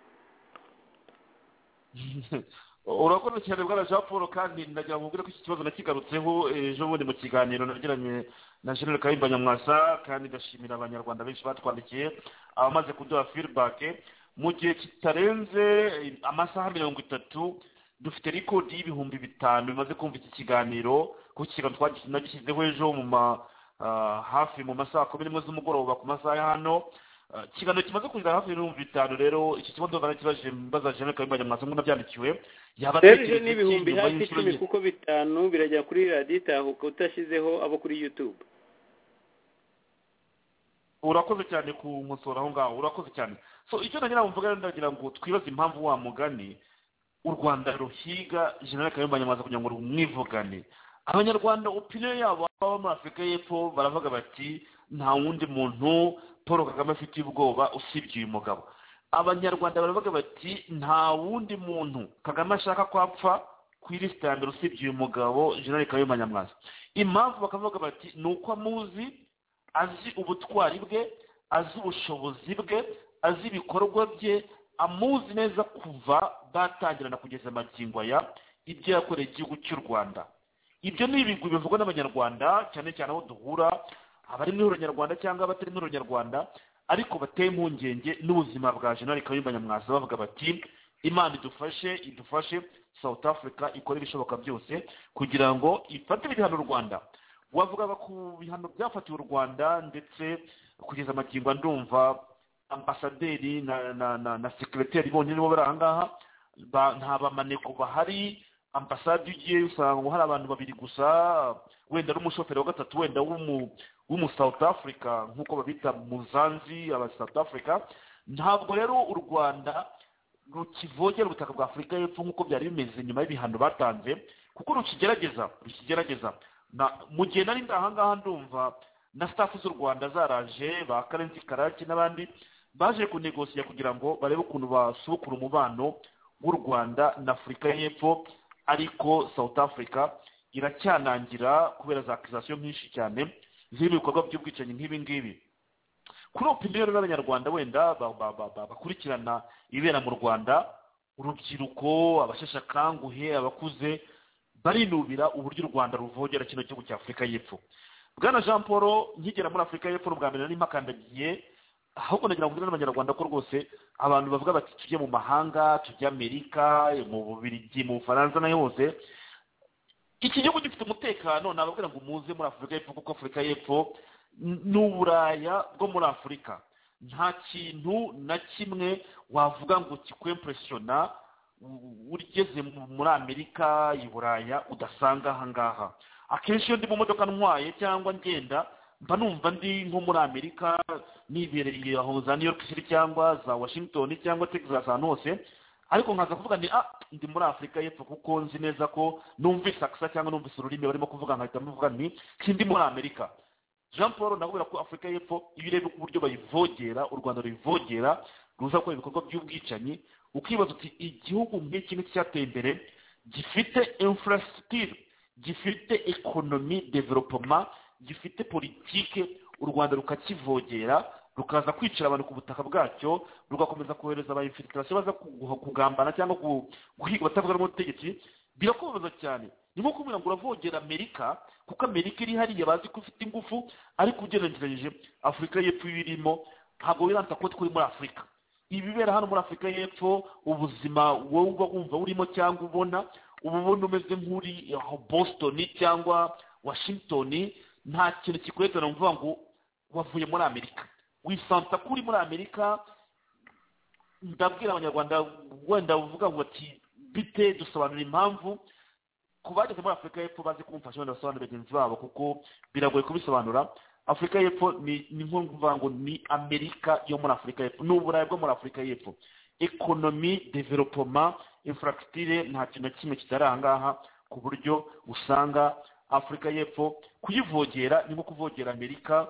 urakoze cyane bwana jean paul kandi ndagira ngo mubwire ko iki kibazo nakigarutseho ejo bundi mu kiganiro nagiranye na jenerali kayumba nyamwasa kandi ndashimira abanyarwanda benshi batwandikiye abamaze kuduha firibake mu gihe kitarenze amasaha mirongo itatu dufite rikodi y'ibihumbi bitanu bimaze kumva iki kiganiro kuko iki kiganiro twagishyize- nagishyizeho ejo mu ma ah, hafi mu masaha kumi n'imwe z'umugoroba ku masaha ya hano Ah, ikiganiro kimaze kugira hafi y'ibihumbi bitanu rero iki kibazo narakibaje mbaza jenerali kayumba nyamwasa nk'uko nabyandikiwe yaba serge iki n'ibihumbi nyuma hafi y'inshuro icumi enye. kuko bitanu birajya kuri radiyo itahuka utashyizeho abo kuri youtube urakoze cyane ku nkosora aho ngaho urakoze cyane so icyo nagira ngo mvuga rero ndagira ngo twibaze impamvu wa mugani u rwanda ruhiga jenerali kayumba nyamwasa kugira ngo rumwivugane abanyarwanda opiniyo yabo baba muri afurika y'epfo baravuga bati nta wundi muntu paul kagame afite ubwoba usibye uyu mugabo abanyarwanda baravuga bati nta wundi muntu kagame ashaka ko apfa ku ilisiti ya mbere usibye uyu mugabo jenerali kayumba nyamwasa impamvu bakavuga bati ni uko amuzi azi ubutwari bwe azi ubushobozi bwe azi ibikorwa bye amuzi neza kuva batangirana kugeza amagingo aya ibyo yakoreye igihugu cy'u rwanda ibyo ni ibigwi bivugwa n'abanyarwanda cyane cyane aho duhura abari muri uranyarwanda cyangwa abatari muri uranyarwanda ariko bateye impungenge n'ubuzima bwa jenerali kayumba nyamwasa bavuga bati imana idufashe idufashe south africa ikore ibishoboka byose kugira ngo ifate ibihano u rwanda wavugaga ku bihano byafatiwe u rwanda ndetse kugeza amagingo ndumva ambasaderi na na na, na sekireteri bonyine bo bari aha ngaha ba- nta bamaneko bahari ambasade iyo ugiye usanga hari abantu babiri gusa wenda ari umushoferi wa gatatu wenda w'umu w'umu south africa nk'uko babita muzanzi aba south africa ntabwo rero u rwanda rukivogera ubutaka bwa afurika y'epfo nk'uko byari bimeze nyuma y'ibihano batanze kuko rukigerageza rukigerageza na- mu gihe nari ndi ahangaha ndumva na staff z'u rwanda zaraje ba karenzi karaki n'abandi baje kunegosiya kugira ngo barebe ukuntu basubukura umubano w'u rwanda na afurika y'epfo ariko south africa iracyanangira kubera za akizasiyo nyinshi cyane zirimo ibikorwa by'ubwicanyi nk'ibi ngibi kuri opinion rero n'abanyarwanda wenda ba- ba- ba- ba- bakurikirana ibibera mu rwanda urubyiruko abasheshe akanguhe abakuze barinubira uburyo u rwanda ruvogera kino gihugu cya afurika y'epfo bwana jean paul nkigera muri afurika y'epfo bwa mbere nari mpakandagiye ahubwo nagira ngo mbwire n'abanyarwanda ko rwose abantu bavuga bati tujye mu mahanga tujye amerika mu bubirigi mu bufaransa n'ayo hose iki gihugu gifite umutekano nababwira ngo muze muri afurika y'epfo kuko afurika y'epfo n- ni uburaya bwo muri afurika nta kintu na kimwe wavuga ngo kikwempresiona u- ugeze mu- muri amerika i buraya udasanga aha ngaha akenshi iyo ndi mu modoka ntwaye cyangwa ngenda mba numva ndi nko muri amerika nibereye aho za new york city cyangwa za washington cyangwa texas ahantu hose ariko nkaza kuvuga ni ah ndi muri afurika y'epfo kuko nzi neza ko numvise akisa cyangwa numvise ururimi barimo kuvuga nkahita mvuga nti sindi muri amerika jean paul nakubwira ko afurika y'epfo iyo ureba uko uburyo bayivogera u rwanda ruyivogera ruza gukora ibikorwa by'ubwicanyi ukibaza uti igihugu nk'iki ngiki cyateye imbere gifite infrastructure gifite ekonomi developoma gifite politike u rwanda rukakivogera rukaza kwicira abantu ku butaka bwacyo rugakomeza kohereza aba infiltration baza kugu- kugambana cyangwa gu- guhiga abatavuga n'ubutegetsi birakubabaza cyane ni nko kubwira ngo uravogera amerika kuko amerika iri hariya bazi ko ifite ingufu ariko ugereranyije afurika y'epfo iyo irimo ntabwo wiransa ko turi muri afurika ibibera hano muri afurika y'epfo ubuzima wowe uba wumva urimo cyangwa ubona uba ubona umeze nk'uri aho boston cyangwa washington nta kintu kikwerekana ngo uvuga ngo wavuye muri amerika wisansa ko uri muri amerika ndabwira abanyarwanda wenda uvuga ngo ati bite dusobanura impamvu ku bageze muri afurika y'epfo bazi kumfasha wenda basobanurira bagenzi babo kuko biragoye kubisobanura afurika y'epfo ni ni nko kuvuga ngo ni amerika yo muri afurika y'epfo ni uburayi bwo muri afurika y'epfo ekonomi developoma infrastructure nta kintu na kimwe kitari aha ngaha ku buryo usanga afurika y'epfo kuyivogera ni nko kuvogera amerika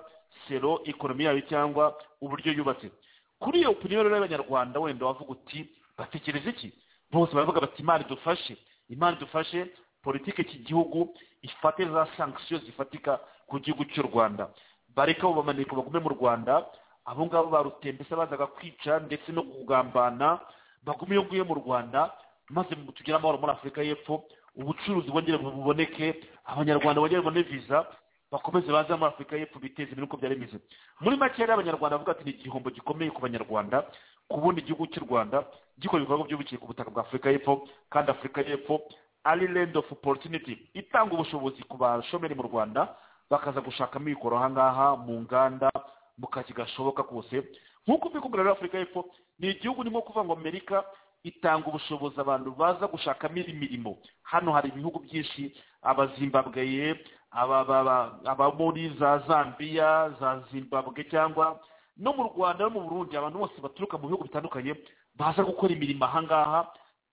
sero ekonomi yayo cyangwa uburyo yubatse kuri iyo opinion rero y'abanyarwanda wenda wavuga uti batekereza iki bose baravuga bati imana idufashe imana idufashe politiki iki gihugu ifate za sankisiyo zifatika ku gihugu cy'u rwanda bareka abo bamaneko bagume mu rwanda abo ngabo barutembese bazaga kwica ndetse no kugambana bagume iyo nguye mu rwanda maze tugire amahoro muri afurika y'epfo ubucuruzi bwongere buboneke abanyarwanda bongere babone viza bakomeze baze muri afurika y'epfo biteze imbere uko byari bimeze muri make rero abanyarwanda bavuga ati ni igihombo gikomeye ku banyarwanda ku bundi gihugu cy'u rwanda gikora ibikorwa by'ubukiye ku butaka bwa afurika y'epfo kandi afurika y'epfo ari land of opportunity itanga ubushobozi ku bashomeri mu rwanda bakaza gushakamo ibikoro aha ngaha mu nganda mu kazi gashoboka kose nk'uko mbikubwira rero afurika y'epfo ni igihugu nimo kuvuga ngo amerika itanga ubushobozi abantu baza gushakamo imirimo hano hari ibihugu byinshi abazimbabweye aba- aba- aba- aba muri za zambiya za zimbabwe cyangwa no mu rwanda no mu burundi abantu bose baturuka mu bihugu bitandukanye baza gukora imirimo aha ngaha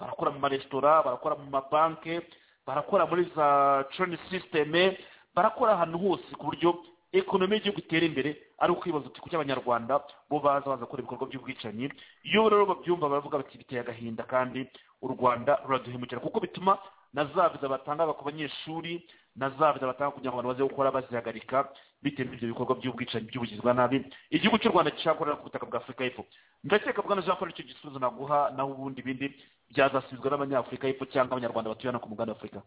barakora mu maresitora barakora mu mabanke barakora muri za treni sisiteme barakora ahantu hose ku buryo ekonomi y'igihugu itera imbere ari ukwibaza uti kuki abanyarwanda bo baza baza gukora ibikorwa by'ubwicanyi iyo rero babyumva baravuga bati biteye agahinda kandi u rwanda ruraduhemukira kuko bituma na za viza batanga ku banyeshuri na za viza batanga kugira ngo abantu baze gukora bazihagarika bitewe n'ibyo bikorwa by'ubwicanyi by'ubugizi bwa nabi igihugu cy'u rwanda cyakorera ku butaka bwa afurika y'epfo ndakeka bwana jean paul icyo gisubizo naguha naho ubundi bindi byazasubizwa n'abanyafurika y'epfo cyangwa abanyarwanda batuye hano ku mugabane w'afurika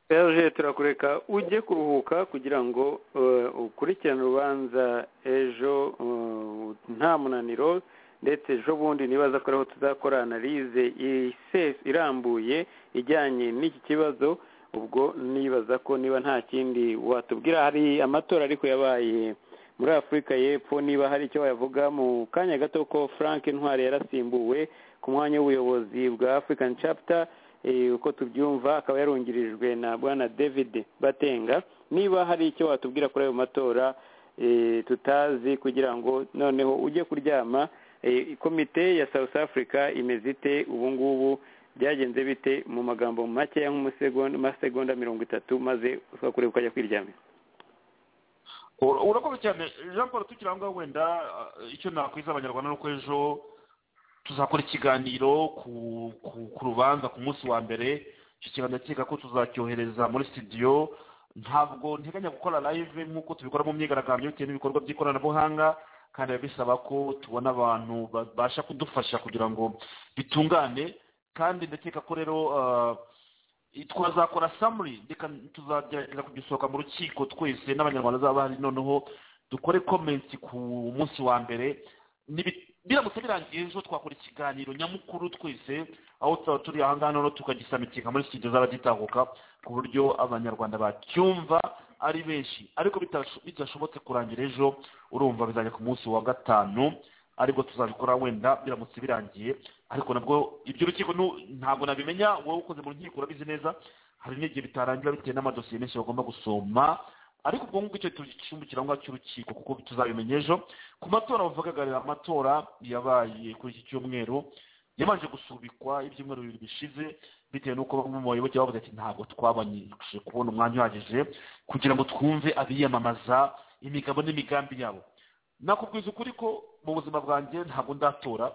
serge turakureka ujye kuruhuka kugira ngo eh, ukurikirane urubanza ejo eh, nta munaniro ndetse ejo bundi nibaza ko ariho tuzakora analize isesa irambuye ijyanye n'iki kibazo ubwo nibaza ko niba nta kindi watubwira hari amatora ariko yabaye muri afurika y'epfo niba hari icyo wayavuga mu kanya gato ko frank ntwari yarasimbuwe ku mwanya w'ubuyobozi bwa african chapter eh, uko tubyumva akaba yarungirijwe na bwana david batenga niba hari icyo watubwira kuri ayo matora eh, tutazi kugira ngo noneho ujye kuryama Eh, komite ya south africa imeze ite ubu ngubu byagenze bite mu magambo makeya nk'amasegonda mirongo itatu maze ukakureba ukajya kwiryamira Ura- urakoze cyane jean paul tukiri aho ngaho wenda uh, icyo nakwiza abanyarwanda ni uko ejo tuzakora ikiganiro ku ku- ku rubanza ku munsi wa mbere icyo kiganiro keka ko tuzacyohereza muri studio ntabwo nteganya gukora live nk'uko tubikora mu myigaragambyo bitewe n'ibikorwa by'ikoranabuhanga kandi biba bisaba ko tubona abantu babasha kudufasha kugira ngo bitungane kandi ndakeka ko rero ah, twazakora samuri reka tuzagerageza kugisohoka mu rukiko twese n'abanyarwanda bazaba bahari noneho dukore komenti ku munsi wa mbere Nibi- biramutse birangiye ejo twakora ikiganiro nyamukuru twese aho tuzaba turi aha ngaha noneho tukagisamikinga muri studio z'abagitahuka ku buryo abanyarwanda bacyumva ari benshi ariko bitasho- bidashobotse kurangira ejo urumva bizajya ku munsi wa gatanu aribwo tuzabikora wenda biramutse birangiye ariko nabwo iby'urukiko nu- ntabwo nabimenya wowe ukoze mu nkiko urabizi neza hari n'igihe bitarangira bitewe n'amadosiye menshi bagomba gusoma ariko ubwo ngubwo icyo cyumba kirangwa cy'urukiko kuko tuzabimenya ejo ku matora bavugagarira amatora yabaye kuri iki cyumweru yabanje gusubikwa ibyumweru bibiri bishize bitewe n'uko bamwe mu bayoboke bavuze ati ntabwo twabanje kubona umwanya uhagije kugira ngo twumve abiyamamaza imigabo n'imigambi yabo nakubwiza ukuri ko mu buzima bwanjye ntabwo ndatora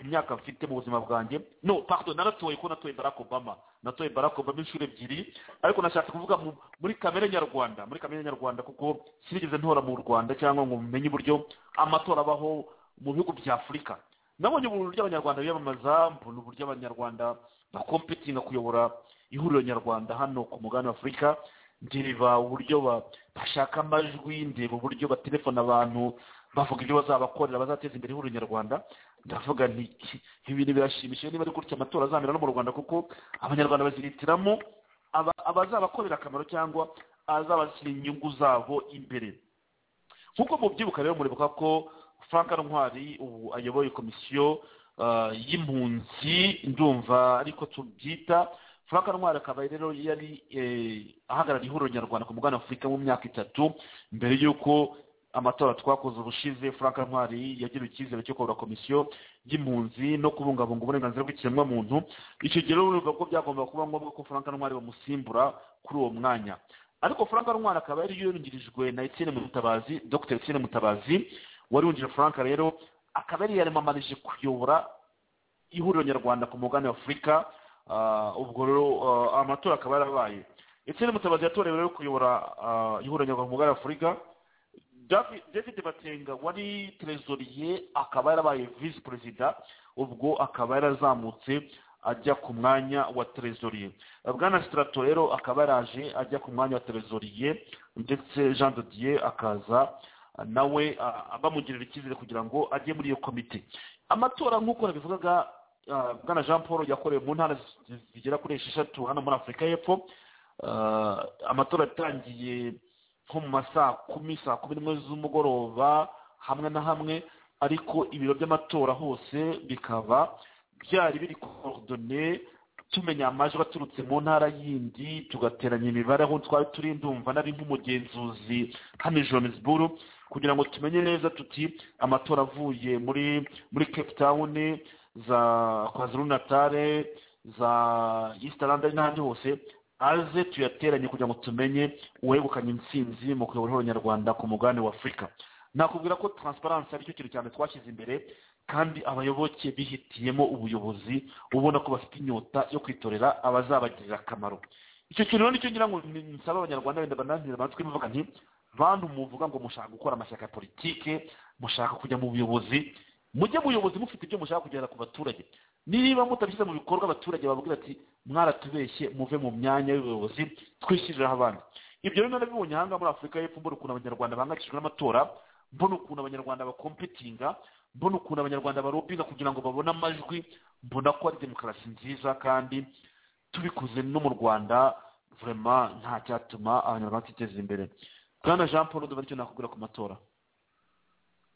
imyaka mfite mu buzima bwanjye no pardon naratoye ko natoye barack obama natoye barack obama inshuro ebyiri ariko nashatse kuvuga mu- muri kamere nyarwanda muri kamere nyarwanda kuko sinigeze ntora mu rwanda cyangwa ngo menye uburyo amatora abaho mu bihugu bya afurika nabonye uburyo abanyarwanda biyamamaza mbona uburyo abanyarwanda bakompetinga kuyobora ihuriro nyarwanda hano ku mugabane wa afurika ndeba uburyo ba- bashaka amajwi ndeba uburyo batelefona abantu bavuga ibyo bazabakorera bazateza imbere ihuriro nyarwanda ndavuga nti "Iki- ibi bintu birashimishije niba ari gutya amatora azamera no mu rwanda kuko abanyarwanda bazihitiramo aba- abazabakorera akamaro cyangwa azabashyira inyungu zabo imbere nk'uko mubyibuka rero muribuka ko frank ntwari ubu ayoboye komisiyo ah, y'impunzi ndumva ariko tubyita frank ntwari akaba rero yari eh, ahagarariye ihuriro nyarwanda ku mugabane wa afurika mu myaka itatu mbere y'uko amatora twakoze ubushize frank ntwari yagiriwe icyizere cyo kuyobora komisiyo y'impunzi no kubungabunga uburenganzira bw'ikiremwamuntu icyo gihe rero urumva ko byagombaga kuba ngombwa ko frank ntwari bamusimbura kuri uwo mwanya ariko frank ntwari akaba yari yungirijwe na etienne mutabazi dr etienne mutabazi wari wungirije frank rero akaba yari yaramamarije kuyobora ihuriro nyarwanda ku mugabane wa afurika ah, ubwo rero ah, amatora akaba yarabaye etienne mutabazi yatorewe rero kuyobora ah, ihuriro nyarwanda ku mugabane wa afurika Davi- david batenga wari trezoriye akaba yarabaye visi perezida ubwo akaba yarazamutse ajya ku mwanya wa trezoriye bwana sitarato rero akaba yaraje ajya ku mwanya wa trezoriye ndetse jean dodiye akaza nawe ah, bamugirira icyizere kugira ngo ajye muri iyo komite amatora nk'uko nabivugaga ah, bwana jean paul yakorewe mu ntara zi- zigera kuri esheshatu hano muri afurika y'epfo Ah, amatora yatangiye nko mu ma saa kumi saa kumi n'imwe z'umugoroba hamwe na hamwe ariko ibiro by'amatora hose bikaba byari biri korodone tumenya amajwi aturutse mu ntara yindi tugateranya imibare aho twari turi ndumva nari nk'umugenzuzi hano i johannesburg kugira ngo tumenye neza tuti amatora avuye muri muri cape town za kwazuru natale za easterland n'ahandi hose aze tuyateranye kugira ngo tumenye uwegukanye intsinzi mu kuyobora ihuriro nyarwanda ku mugabane wa afurika nakubwira ko transparency aricyo kintu cyane twashyize imbere kandi abayoboke bihitiyemo ubuyobozi ubona ko bafite inyota yo kwitorera abazabagirira akamaro icyo kintu rero nicyo ngira ngo ni- nsaba abanyarwanda wenda bananira amatwi mvuga nti bantu muvuga ngo mushaka gukora amashyaka ya politike mushaka kujya mu buyobozi mujye mu buyobozi mufite ibyo mushaka kugera ku baturage niba mutabishyize mu bikorwa abaturage bababwira ati mwaratubeshye muve mu myanya y'ubuyobozi twishyiriraho abandi ibyo rero narabibonye ahangaha muri afurika y'epfo mbona ukuntu abanyarwanda bahangayikishijwe n'amatora mbona ukuntu abanyarwanda bakompetinga mbona ukuntu abanyarwanda barobinga kugira ngo babone amajwi mbona ko ari demokarasi nziza kandi tubikoze no mu rwanda vurema nta cyatuma abanyarwanda batiteza imbere bwana jean paul ndumva nicyo nakubwira ku matora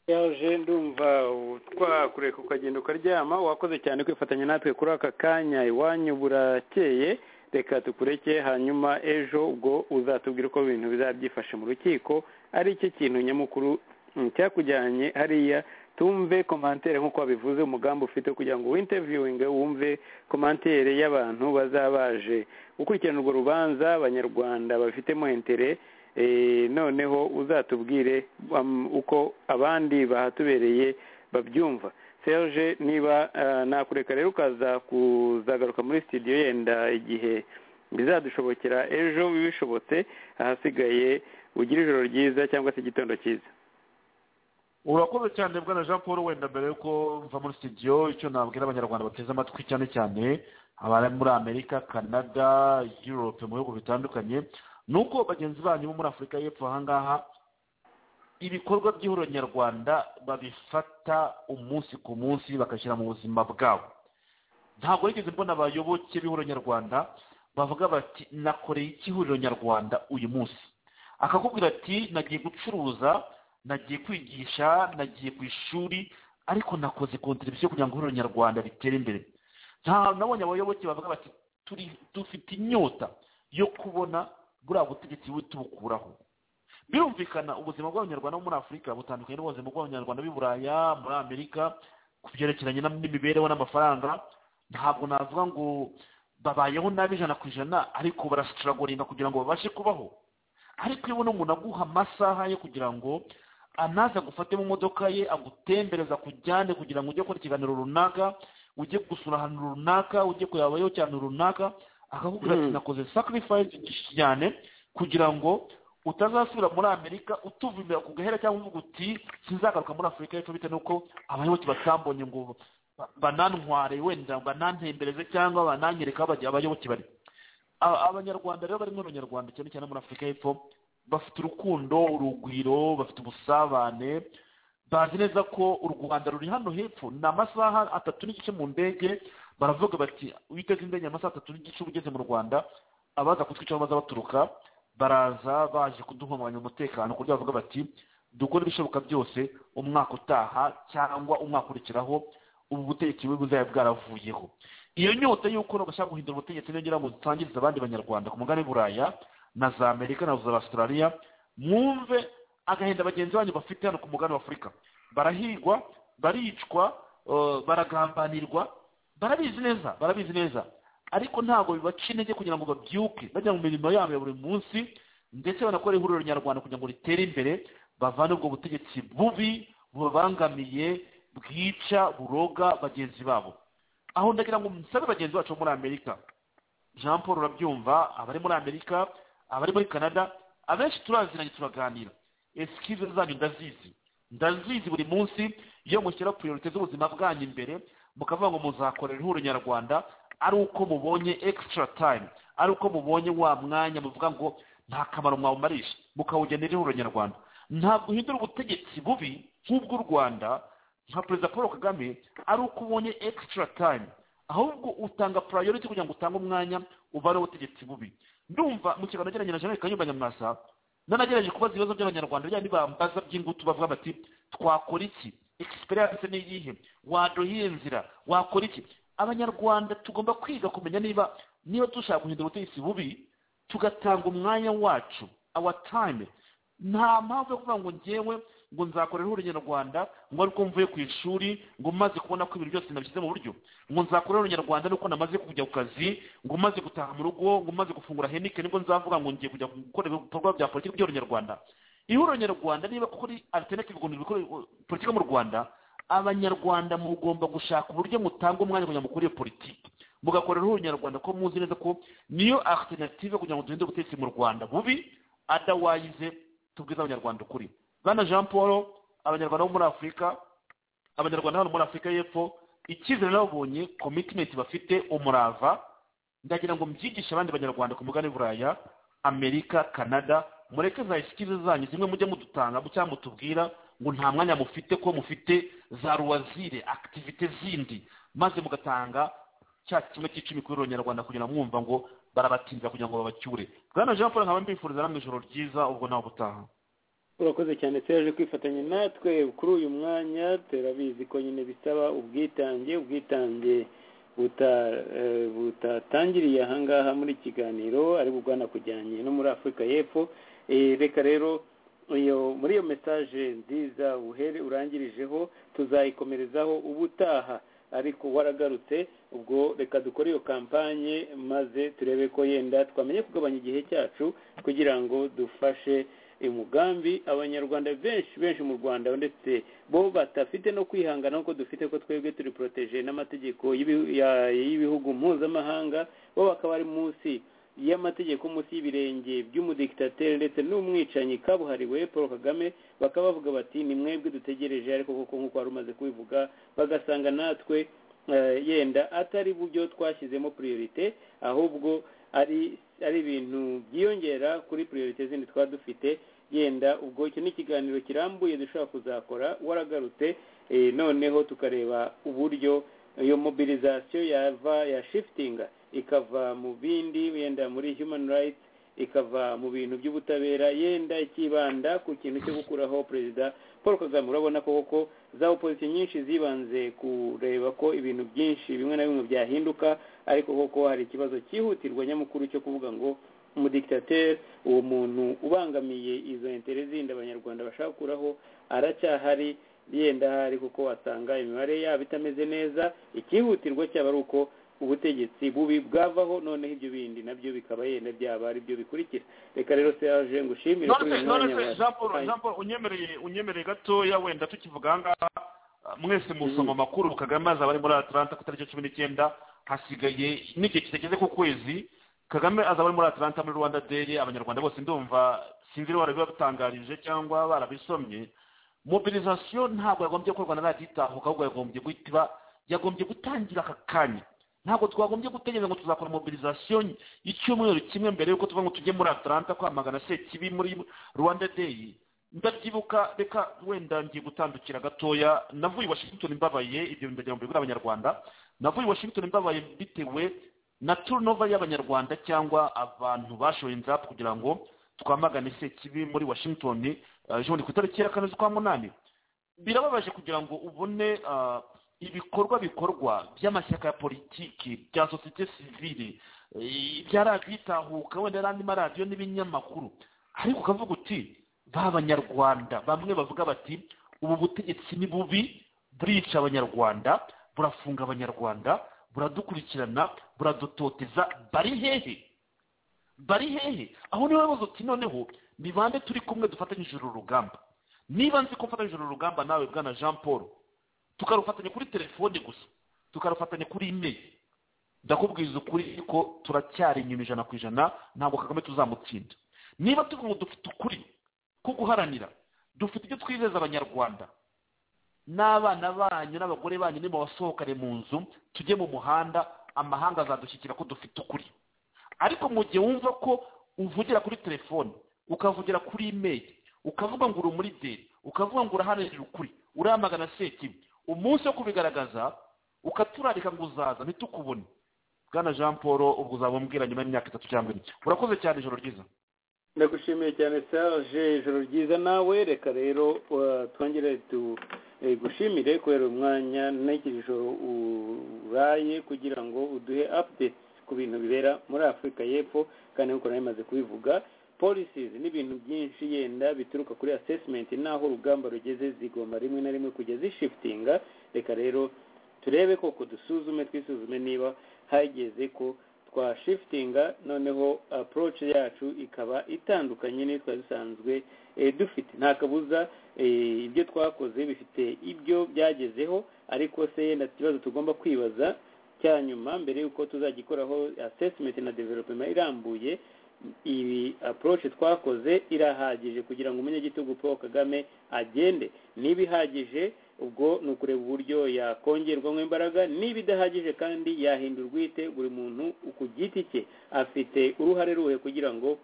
yaje ndumva twakureka ukagenda ukaryama wakoze cyane kwifatanya natwe kuri aka kanya iwanyu burakeye reka tukureke hanyuma ejo ubwo uzatubwira uko ibintu bizabyifashe mu rukiko ari cyo kintu nyamukuru mm, cyakujyanye hariya tumve komantere nk'uko wabivuze umugambi ufite kugira ngo winterviewinge wumve komantere y'abantu bazabaje gukurikirana urwo rubanza abanyarwanda bafitemo intere Eh, noneho uzatubwire um, uko abandi bahatubereye babyumva serge niba ah, nakureka rero ukaza kuzagaruka muri studio yenda igihe bizadushobokera ejo bishobotse ahasigaye ugire ijoro ryiza cyangwa se igitondo cyiza urakoze cyane bwana jean paul wenda mbere yuko mva muri studio icyo nabwira abanyarwanda bateze amatwi cyane cyane abari muri amerika canada europe mu bihugu bitandukanye ni uko bagenzi banyu bo muri afurika y'epfo ahangaha ibikorwa by'ihuriro nyarwanda babifata umunsi ku munsi bakashyira mu buzima bwabo ntabwo nigeze mbona abayoboke b'ihuriro nyarwanda bavuga bati nakoreye iki ihuriro nyarwanda uyu munsi akakubwira ati nagiye gucuruza nagiye kwigisha nagiye ku ishuri ariko nakoze kontribusiyo kugira ngo ihuriro nyarwanda ritere imbere nta nabonye abayoboke bavuga bati turi dufite inyota yo kubona buriya butegetsi bube tubukuraho birumvikana ubuzima bw'abanyarwanda bo muri afurika butandukanye n'ubuzima bw'abanyarwanda b'i buraya muri amerika ku byerekeranye n'imibereho n'amafaranga ntabwo navuga ngo babayeho nabi ijana ku ijana ariko barasitiragoringa kugira ngo babashe kubaho ariko iyo ubona umuntu aguha amasaha yo kugira ngo anaza gufate mu modoka ye agutembereza kujyane kugira ngo ujye gukora ikiganiro runaka ujye gusura ahantu runaka ujye kuyabayo cyane runaka akakubwira ati nakoze sacrifice cyane kugira ngo utazasubira muri amerika utuvumira ku gahera cyangwa uvuga uti sinzagaruka muri afurika y'epfo bitewe n'uko abayoboke batambonye ngo banantware wenda banantembereze cyangwa bananyereka aho abayoboke bari abanyarwanda rero bari muri abanyarwanda cyane cyane muri afurika y'epfo bafite urukundo urugwiro bafite ubusabane bazi neza ko u rwanda ruri hano hepfo ni amasaha atatu n'igice mu ndege baravuga bati witeze indege amasaha atatu n'igice uba ugeze mu rwanda abaza kutwicaho baza baturuka baraza baje kuduhungabanya umutekano ku buryo bavuga bati dukora ibishoboka byose umwaka utaha cyangwa umwaka ukurikiraho ubu butegetsi bubi buzaba bwaravuyeho iyo nyota y'uko bashaka guhindura ubutegetsi niyongera ngo dutangirize abandi banyarwanda ku mugani buraya na za amerika na za australia mwumve agahinda bagenzi banyu bafite hano ku mugani wa afurika barahigwa baricwa baragambanirwa barabizi neza barabizi neza ariko ntabwo bibaca intege kugira ngo babyuke bajya mu mirimo yabo ya buri munsi ndetse banakora ihuriro nyarwanda kugira ngo ritere imbere bavane ubwo butegetsi bubi bubabangamiye bwica buroga bagenzi babo aho ndagira ngo musabe bagenzi bacu bo muri amerika jean paul urabyumva abari muri amerika abari muri canada abenshi turaziranye turaganira esikive zanyu ndazizi ndazizi buri munsi iyo mushyira priorite z'ubuzima bwanyu imbere mukavuga ngo muzakorera ihuriro nyarwanda ari uko mubonye extra time ari uko mubonye wa mwanya muvuga ngo nta kamaro mwawumarisha mukawugenera ihuriro nyarwanda ntabwo uhindura ubutegetsi bubi nk'ubw'u rwanda nka perezida paul kagame ari uko ubonye extra time ahubwo utanga priority kugira ngo utange umwanya ubare ubutegetsi bubi ndumva mu kiganiro nagiranye na jeanette kanyumba nyamwasa nanagerageje kubaza ibibazo by'abanyarwanda bijyanye bambaza by'ingutu bavuga bati twakora iki experience ni iyihe waduhiye inzira wakora iki abanyarwanda tugomba kwiga kumenya niba niba dushaka guhindura ubutegetsi bubi tugatanga umwanya wacu our time nta mpamvu yo kuvuga ngo ngewe ngo nzakorera ihuriro nyarwanda ngo ariko mvuye ku ishuri ngo maze kubona ko ibintu byose nabishyize mu buryo ngo nzakorera nyarwanda nuko namaze kujya ku kazi ngo maze gutaha mu rugo ngo maze gufungura henike nibwo nzavuga ngo ngiye kujya gukora ibikorwa bya politiki by'ihuriro nyarwanda ihuriro nyarwanda niba kuko ari alternative guhindura politiki mu rwanda abanyarwanda mugomba gushaka uburyo mutanga umwanya kugira ngo mukore iyo politiki mugakorera ihuriro nyarwanda ko muzi neza ko niyo alternative kugira ngo duhinde ubutegetsi mu rwanda bubi adawayize tubwize abanyarwanda ukuri bwana jean paul abanyarwanda bo muri afurika abanyarwanda hano muri afurika y'epfo icyizere n'ababonye komitimenti bafite umurava ndagira ngo mbyigishe abandi banyarwanda ku mugani buraya amerika canada mureke za esikize zanyu zimwe mujye mudutanga cyangwa mutubwira ngo nta mwanya mufite ko mufite za ruwazire akitivite zindi maze mugatanga cya kimwe cy'icumi kuri nyarwanda kugira ngo mwumva ngo barabatinza kugira ngo babacyure bwana jean paul nkaba mbifuriza namwe ijoro ryiza ubwo nawe ubutaha urakoze cyane turaje kwifatanya natwe kuri uyu mwanya turabizi ko nyine bisaba ubwitange ubwitange butatangiriye ahangaha muri kiganiro ari bugana kujyanye no muri afurika y'epfo reka rero iyo muri iyo mesaje nziza uhere urangirijeho tuzayikomerezaho ubutaha ariko waragarutse ubwo reka dukore iyo kampanye maze turebe ko yenda twamenye kugabanya igihe cyacu kugira ngo dufashe umugambi abanyarwanda benshi benshi mu rwanda ndetse bo batafite no kwihangana nk'uko dufite ko twebwe turi poroteje n'amategeko y'ibihugu mpuzamahanga bo bakaba ari munsi y'amategeko munsi y'ibirenge by'umudikitatere ndetse n'umwicanyi kabuhariwe paul kagame bakaba bavuga bati ni mwebwe dutegereje ariko koko nk'uko wari umaze kubivuga bagasanga natwe eh, yenda atari byo twashyizemo priorite ahubwo ari ari ibintu byiyongera kuri priorite zindi twaba dufite yenda ubwo icyo ni ikiganiro kirambuye dushobora kuzakora waragarutse eh, noneho tukareba uburyo iyo mobilizasiyo yava yashifitinga ikava mu bindi yenda muri human rights ikava mu bintu by'ubutabera yenda ikibanda ku kintu cyo gukuraho perezida paul kagame urabona ko koko za opozisiyo nyinshi zibanze kureba ko ibintu byinshi bimwe na bimwe byahinduka ariko koko hari ikibazo cyihutirwa nyamukuru cyo kuvuga ngo umudikitatere uwo muntu ubangamiye izo intere zindi abanyarwanda bashaka gukuraho aracyahari yenda hari kuko wasanga imibare yabo itameze neza ikihutirwa cyaba ari uko ubutegetsi bubi bwavaho noneho ibyo bindi nabyo bikaba yenda byaba ari byo bikurikira reka rero serage ngushimire kuri uyu mwanya none se jean paul watangiye. jean paul unyemereye unyemereye gatoya wenda tukivuga aha ngaha mwese musoma amakuru kagame azaba ari muri atlanta ku itariki ya cumi n'icyenda hasigaye n'igihe kitageze ku kwezi kagame azaba ari muri atlanta muri rwanda day abanyarwanda bose ndumva sinzi niba barabibatangarije cyangwa barabisomye mobilizasiyo ntabwo yagombye gukorwa na radiyo itahuka ahubwo yagombye guhita iba yagombye gutangira aka kanya ntabwo twagombye gutegereza ngo tuzakora mobilizasiyo y'icyumweru kimwe mbere y'uko tuvuga ngo tujye muri atlanta kwamagana sekibi muri rwanda day ndabyibuka reka wenda ngiye gutandukira gatoya navuye i washington mbabaye ibyo bintu ndagira ngo mbibwire abanyarwanda navuye i washington mbabaye bitewe na turunova y'abanyarwanda cyangwa abantu bashoye inzap kugira ngo twamagane sekibi muri washington eh, ejo bundi ku itariki ya kane z'ukwa munani birababaje kugira ngo ubone ah, ibikorwa bikorwa by'amashyaka ya politiki bya sosiyete sivile eh, bya radiyo itahuka wenda n'andi maradiyo n'ibinyamakuru ariko ukavuga uti ba banyarwanda bamwe bavuga bati ubu butegetsi ni bubi burica abanyarwanda burafunga abanyarwanda buradukurikirana buradutoteza bari hehe bari hehe aho niwe bibazo uti noneho ni bande turi kumwe dufatanyije uru rugamba niba nzi ko mfatanyije uru rugamba nawe bwana jean paul tukarufatanya kuri telefone gusa tukarufatanya kuri imeri ndakubwiza ukuri ko turacyari inyuma ijana ku ijana ntabwo kagame tuzamutsinda niba tuvuga ngo dufite ukuri ko guharanira dufite ibyo twizeza abanyarwanda n'abana banyu n'abagore banyu nimubasohokane mu nzu tujye mu muhanda amahanga azadushyikira ko dufite ukuri ariko mu gihe wumva ko uvugira kuri telefone ukavugira kuri imeri ukavuga ngo uri muri deri ukavuga ngo uraharanira ukuri uramagana sekibi umunsi wo kubigaragaza ukaturarika ngo uzaza ntitukubone bwana jean paul ubwo uzaba umbwira nyuma y'imyaka itatu cyangwa ine urakoze cyane ijoro ryiza ndagushimiye cyane serge ijoro ryiza nawe reka rero uh, twongere tu- eh, gushimire kubera umwanya n'iki joro uraye kugira ngo uduhe updates ku bintu bibera muri afurika y'epfo kandi nk'uko nari maze kubivuga policies n'ibintu byinshi yenda bituruka kuri assessment n'aho urugamba rugeze zigomba rimwe na rimwe kujya zishiftinga reka rero turebe koko dusuzume twisuzume niba hageze ko twashifitinga noneho approach yacu ikaba itandukanye n'iyo twari dusanzwe eh, dufite nta kabuza eh, ibyo twakoze bifite ibyo byagezeho ariko se yenda ikibazo tugomba kwibaza cya nyuma mbere y'uko tuzagikoraho assessment na development irambuye iyi approach twakoze irahagije kugira ngo umunyagitugu paul kagame agende niba ihagije ubwo ni ukureba uburyo yakongerwamo imbaraga niba idahagije kandi yahindurwa ite buri muntu ku giti cye afite uruhare ruhe kugira ngo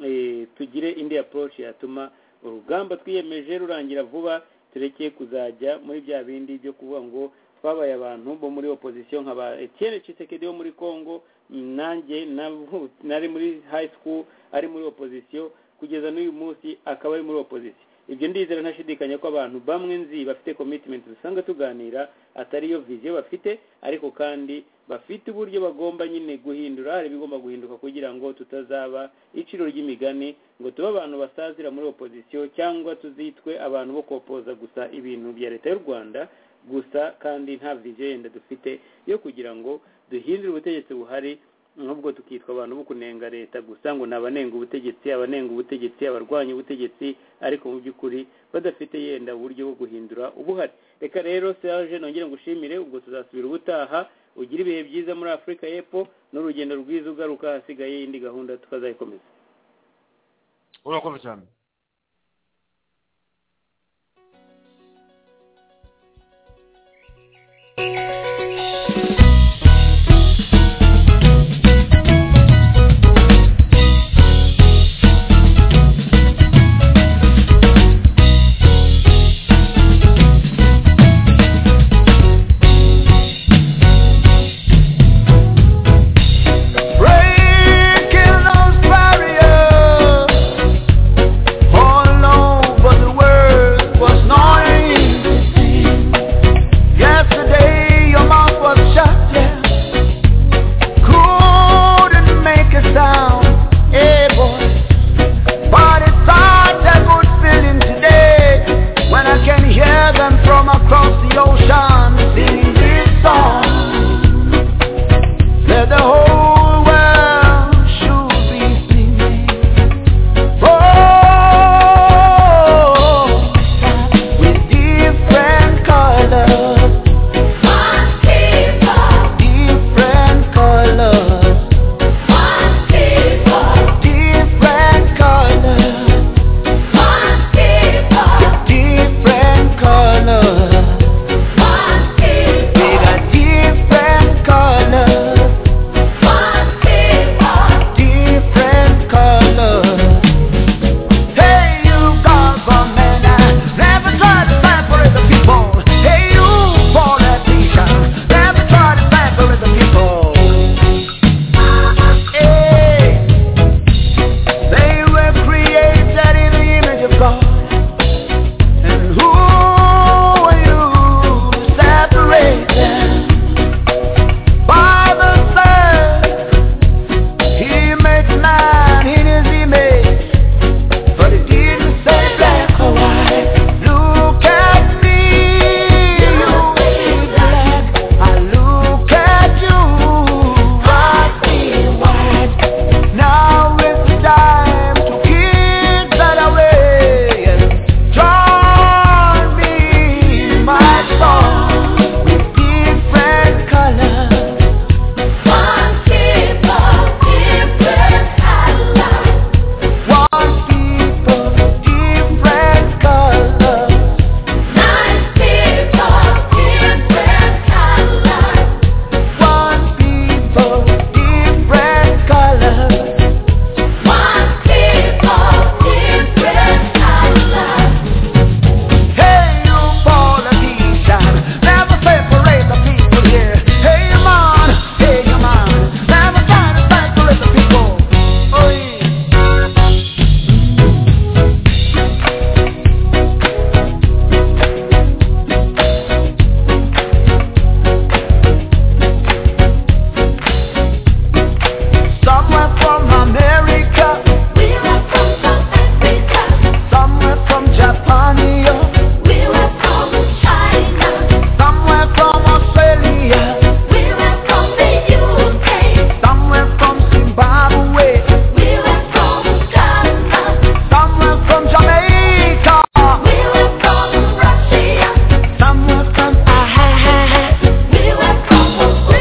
eh, tugire indi approach yatuma urugamba twiyemeje rurangira vuba tureke kuzajya muri bya bindi byo kuvuga ngo twabaye abantu bo muri opozisiyo nka ba Etienne Tshisekedi wo muri Congo mm, nanjye navu- nari muri high school ari muri opozisiyo kugeza n'uyu munsi akaba ari muri opozisiyo ibyo ndizera ntashidikanya ko abantu bamwe nzi bafite commitment dusanga tuganira atari yo viziyo bafite ariko kandi bafite uburyo bagomba nyine guhindura hari ibigomba guhinduka kugira ngo tutazaba iciro ry'imigani ngo tube abantu basazira muri opozisiyo cyangwa tuzitwe abantu bo kopoza gusa ibintu bya leta y'u rwanda gusa kandi nta viziyo yenda dufite yo kugira ngo duhindure ubutegetsi buhari nubwo tukitwa abantu bo kunenga leta gusa ngo ni abanenga ubutegetsi abanenga ubutegetsi abarwanya ubutegetsi ariko mu by'ukuri badafite yenda uburyo bwo guhindura ubuhari reka rero serge nongere ngushimire ubwo tuzasubira ubutaha ugire ibihe byiza muri afurika y'epfo n'urugendo rwiza ugaruka hasigaye indi gahunda tukazayikomeza urakoze cyane Breaking those barriers all over the world was noise. Yesterday your mouth was shut, yeah. Couldn't make a sound, hey boy. But it's such a good feeling today when I can hear them from across the ocean singing this song. Let the whole world should be singing. Oh, with different colors, different colors, different colors, different colors. We got different colors. Different colors. Hey you, government, never try to stand for the people. Hey you, politicians, never try to stand for the people. Hey, they were created in the image of God, and who are you separated by the sun? He makes man in his image, but he didn't say black or white. Look at me, you be black. I look at you, I be white. Now it's time to keep that away. Join me in my song with different colors. One people, different colors. One people, different colors. Hey, you politician, never separate the people here. Hey, you man, hey, you man, never try to separate the people. Oi. Somewhere from America, somewhere from Japan, yeah. somewhere from Australia, somewhere from Zimbabwe, somewhere from Jamaica, somewhere from Africa. Different cultures,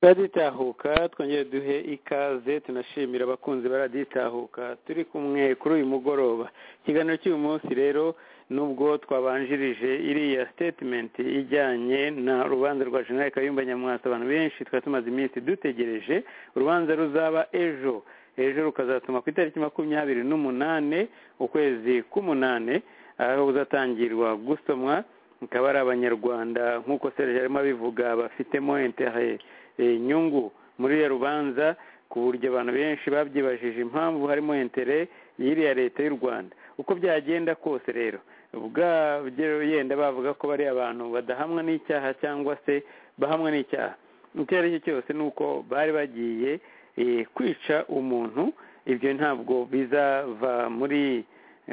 turaditahuka twongere duhe ikaze tunashimira abakunzi baraditahuka turi kumwe kuri uyu mugoroba ikiganiro cy'uyu munsi rero nubwo twabanjirije iriya sitetimenti ijyanye na rubanza rwa jenerali kayumba nyamwasa abantu benshi twari tumaze iminsi dutegereje urubanza ruzaba ejo ejo rukazatuma ku itariki makumyabiri n'umunane ukwezi k'umunane aho uzatangirwa gusomwa akaba ari abanyarwanda nk'uko serge arimo abivuga bafitemo intere eh, inyungu muri iriya rubanza ku buryo abantu benshi babyibajije impamvu harimo intere y'iriya leta y'u rwanda uko byagenda kose rero ubwabyo yenda bavuga ko bari abantu badahamwa n'icyaha cyangwa se bahamwa n'icyaha icyo ari cyo cyose ni uko bari bagiye eh, kwica umuntu ibyo ntabwo bizava muri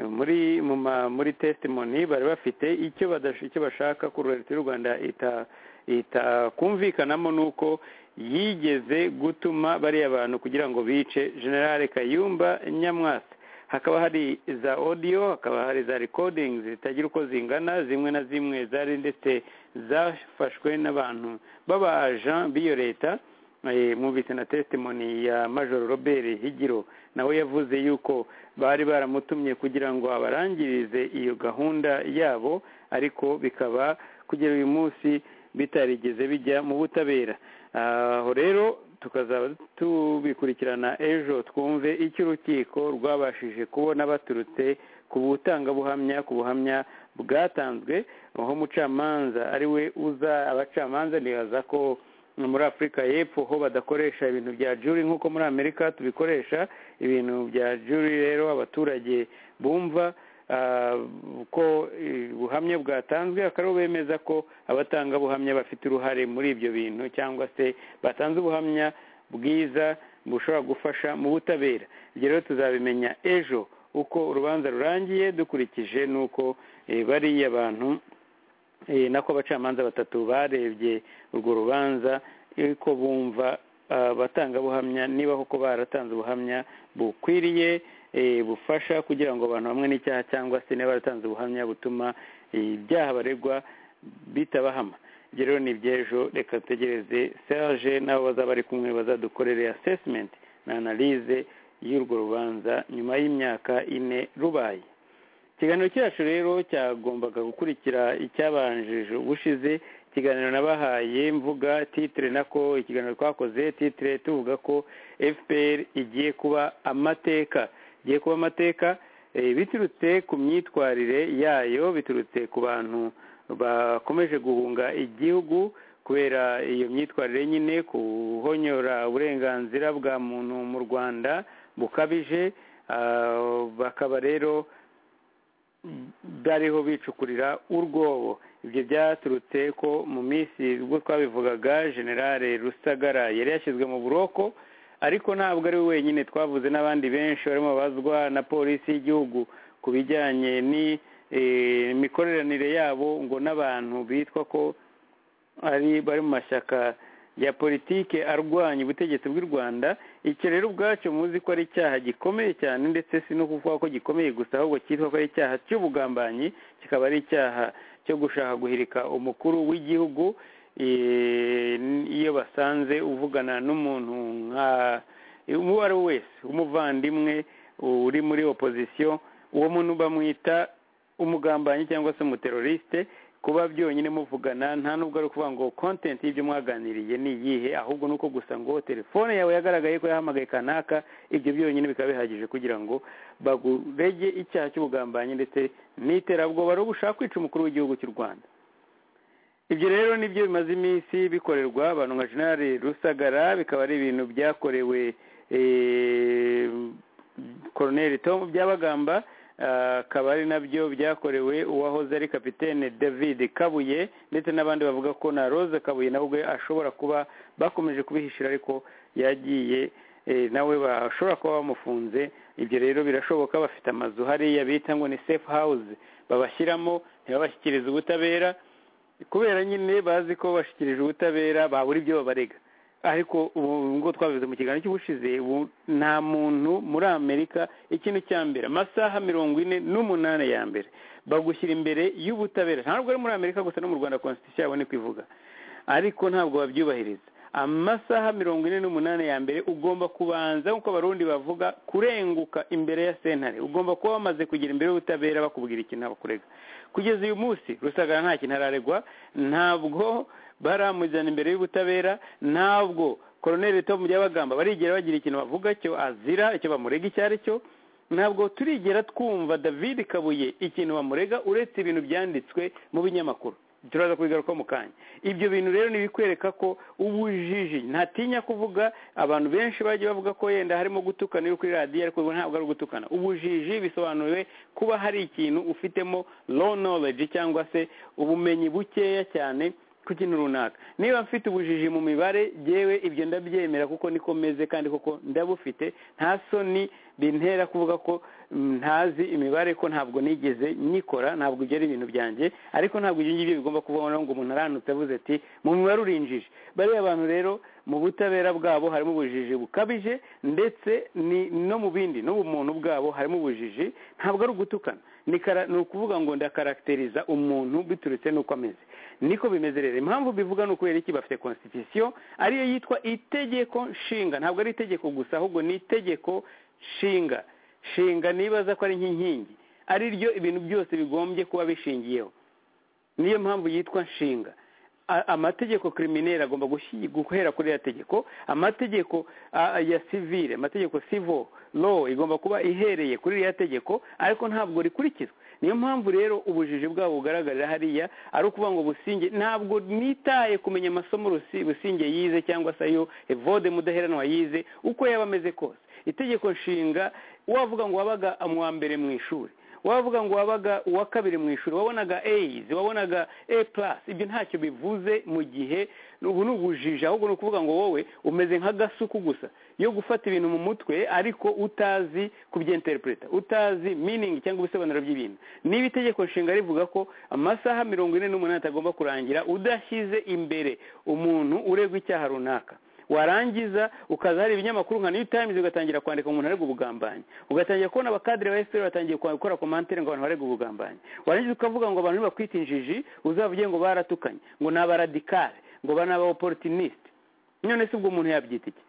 muri mu ma- muri testimony bari bafite icyo badash- icyo bashaka ko leta y'u rwanda ita- itakumvikanamo ni uko yigeze gutuma bariya bantu kugira ngo bice generale kayumba nyamwasa hakaba hari za audio hakaba hari za recordings zitagira uko zingana zimwe na zimwe zari ndetse zafashwe n'abantu baba agent b'iyo leta Eh, mwumvise na testimony ya major robert higiro nawe yavuze yuko bari baramutumye kugira ngo abarangirize iyo gahunda yabo ariko bikaba kugera uyu munsi bitarigeze bijya mu butabera aho rero tukazaba tubikurikirana ejo twumve icyo urukiko rwabashije kubona baturutse ku butangabuhamya ku buhamya bwatanzwe aho umucamanza ari we uza abacamanza ntibaza ko muri afurika y'epfo ho badakoresha ibintu bya juri nk'uko muri amerika tubikoresha ibintu bya juri rero abaturage bumva ah, ko eh, ubuhamya bwatanzwe akaba aribo bemeza ko abatangabuhamya bafite uruhare muri ibyo bintu cyangwa se batanze ubuhamya bwiza bushobora gufasha mu butabera ibyo rero tuzabimenya ejo uko urubanza rurangiye dukurikije n'uko eh, bariya bantu eh, nako abacamanza batatu barebye urwo rubanza eh, ko bumva ah, abatangabuhamya niba koko baratanze ubuhamya bukwiriye eh, bufasha kugira ngo abantu bamwe n'icyaha cyangwa se niba baratanze ubuhamya butuma eh, ibyaha baregwa bitabahama ibyo rero ni iby'ejo reka dutegereze serge n'abo bazaba bari kumwe bazadukorere assessment na analyse y'urwo rubanza nyuma y'imyaka ine rubaye ikiganiro cyacu rero cyagombaga gukurikira icyabanjije ubushize ikiganiro nabahaye mvuga titire nako ikiganiro twakoze titire tuvuga ko fpr igiye kuba amateka igiye kuba amateka eh, biturutse ku myitwarire yayo biturutse ku bantu bakomeje guhunga igihugu kubera iyo myitwarire nyine kuhonyora uburenganzira bwa muntu mu rwanda bukabije ah, bakaba rero bariho bicukurira urwobo ibyo byaturutse ko mu minsi ubwo twabivugaga generale rusagara yari yashyizwe mu buroko ariko ntabwo ari we wenyine twavuze n'abandi benshi barimo babazwa na polisi y'igihugu ku bijyanye n'imikoreranire yabo ngo n'abantu bitwa ko ari bari mu mashyaka ya politike arwanya ubutegetsi bw'u rwanda icyo rero ubwacyo muzi ko ari icyaha gikomeye cyane ndetse si no kuvuga ko gikomeye gusa ahubwo cyitwa ko ari icyaha cy'ubugambanyi kikaba ari icyaha cyo gushaka guhirika umukuru w'igihugu eh, iyo basanze uvugana n'umuntu nka uwo ari we wese umuvandimwe uri muri opozisiyo uwo muntu bamwita umugambanyi cyangwa se umuteroriste kuba byonyine muvugana nta nubwo ari ukuvuga ngo content y'ibyo mwaganiriye ni iyihe ahubwo ni uko gusa ngo telefone yawe yagaragaye ko yahamagaye kanaka ibyo byonyine bikaba bihagije kugira ngo bagurege icyaha cy'ubugambanyi ndetse n'iterabwoba ari ugushaka kwica umukuru w'igihugu cy'u rwanda ibyo rero nibyo bimaze iminsi bikorerwa abantu nka generale rusagara bikaba ari ibintu byakorewe eh, colonel tom byabagamba akaba ari nabyo byakorewe uwahoze ari kapitene david kabuye ndetse n'abandi bavuga ko na rose kabuye nawe ubwe ashobora kuba bakomeje kubihishira ariko yagiye eh, nawe bashobora kuba bamufunze ibyo rero birashoboka bafite amazu hariya bita ngo ni safe house babashyiramo ntibabashyikirize ubutabera kubera nyine bazi ko bashyikirije ubutabera babura ibyo babarega ariko ubu ngo twabivuze mu kiganiro cy'ubushize ubu nta muntu muri amerika ikintu cya mbere amasaha mirongo ine n'umunani ya mbere bagushyira imbere y'ubutabera ntabwo ari muri amerika gusa no mu rwanda constitution yabo ni kwivuga ariko ntabwo babyubahiriza amasaha mirongo ine n'umunani ya mbere ugomba kubanza nk'uko abarundi bavuga kurenguka imbere ya sentare ugomba kuba wamaze kugera imbere y'ubutabera bakubwira ikintu bakurega kugeza uyu munsi rusagara nta kintu araregwa ntabwo baramuzana imbere y'ubutabera ntabwo koroneri tom byabagamba barigera bagira ikintu bavuga cyo azira icyo bamurega icyo ari cyo ntabwo turigera twumva david kabuye ikintu bamurega uretse ibintu byanditswe mu binyamakuru turaza kubigaruka mu kanya ibyo bintu rero ni ibikwereka ko ubujiji ntatinya kuvuga abantu benshi bagiye bavuga ko yenda harimo gutukana iyo kuri radiyo ariko ntabwo ari ugutukana ubujiji bisobanuriwe kuba hari ikintu ufitemo low knowledge cyangwa se ubumenyi bukeya cyane ku kintu runaka niba mfite ubujiji mu mibare yewe ibyo ndabyemera kuko niko meze kandi koko ndabufite nta soni bintera kuvuga ko mm, ntazi imibare ko ntabwo nigeze nyikora ntabwo ibyo ari ibintu byanjye ariko ntabwo ibyo ngibyo bigomba kuvaho ngo umuntu aranutse avuze ati mu mibare urinjije bariya bantu rero mu butabera bwabo harimo ubujiji bukabije ndetse ni no mu bindi no mu muntu bwabo harimo ubujiji ntabwo ari ugutukana ni kara- ni ukuvuga ngo ndakaragiteriza umuntu biturutse n'uko ameze niko bimeze rero impamvu bivuga ni ukubera iki bafite constitution ariyo yitwa itegeko nshinga ntabwo ari itegeko gusa ahubwo ni itegeko nshinga shinga nibaza ko ari nk'inkingi ari ryo ibintu byose bigombye kuba bishingiyeho niyo mpamvu yitwa nshinga A- amategeko kirimineri agomba gushi- guhera kuri ya tegeko amategeko a- ya sivire amategeko civil law igomba kuba ihereye kuri iriya tegeko ariko ntabwo rikurikizwa niyo mpamvu rero ubujiji bwabo bugaragarira hariya ari ukuvuga ngo businge ntabwo nitaye kumenya amasomo Rusi- businge yize cyangwa se ayo evode mudaheranwa yize uko yaba ameze kose itegeko nshinga wavuga ngo wabaga mu mbere mu ishuri wavuga ngo wabaga uwa kabiri mu ishuri wabonaga a's wabonaga a plus ibyo ntacyo bivuze mu gihe ubu ni ubujiji ahubwo ni ukuvuga ngo wowe umeze nk'agasuku gusa yo gufata ibintu mu mutwe ariko utazi kubyenterpreta utazi meaning cyangwa ibisobanuro by'ibintu niba itegeko nshinga rivuga ko amasaha mirongo ine n'umunani atagomba kurangira udashyize imbere umuntu uregwa icyaha runaka warangiza ukaza hari ibinyamakuru nka new times ugatangira kwandika umuntu arega ubugambanyi ugatangira kubona abakadire ba fpr batangiye kwa- gukora komantere ngo abantu barega ubugambanyi warangiza ukavuga ngo abantu nibakwita injiji uzavuge ngo baratukanye ngo ni abaradikare ngo ba- ni abaopportuniste none se ubwo umuntu yabyita iki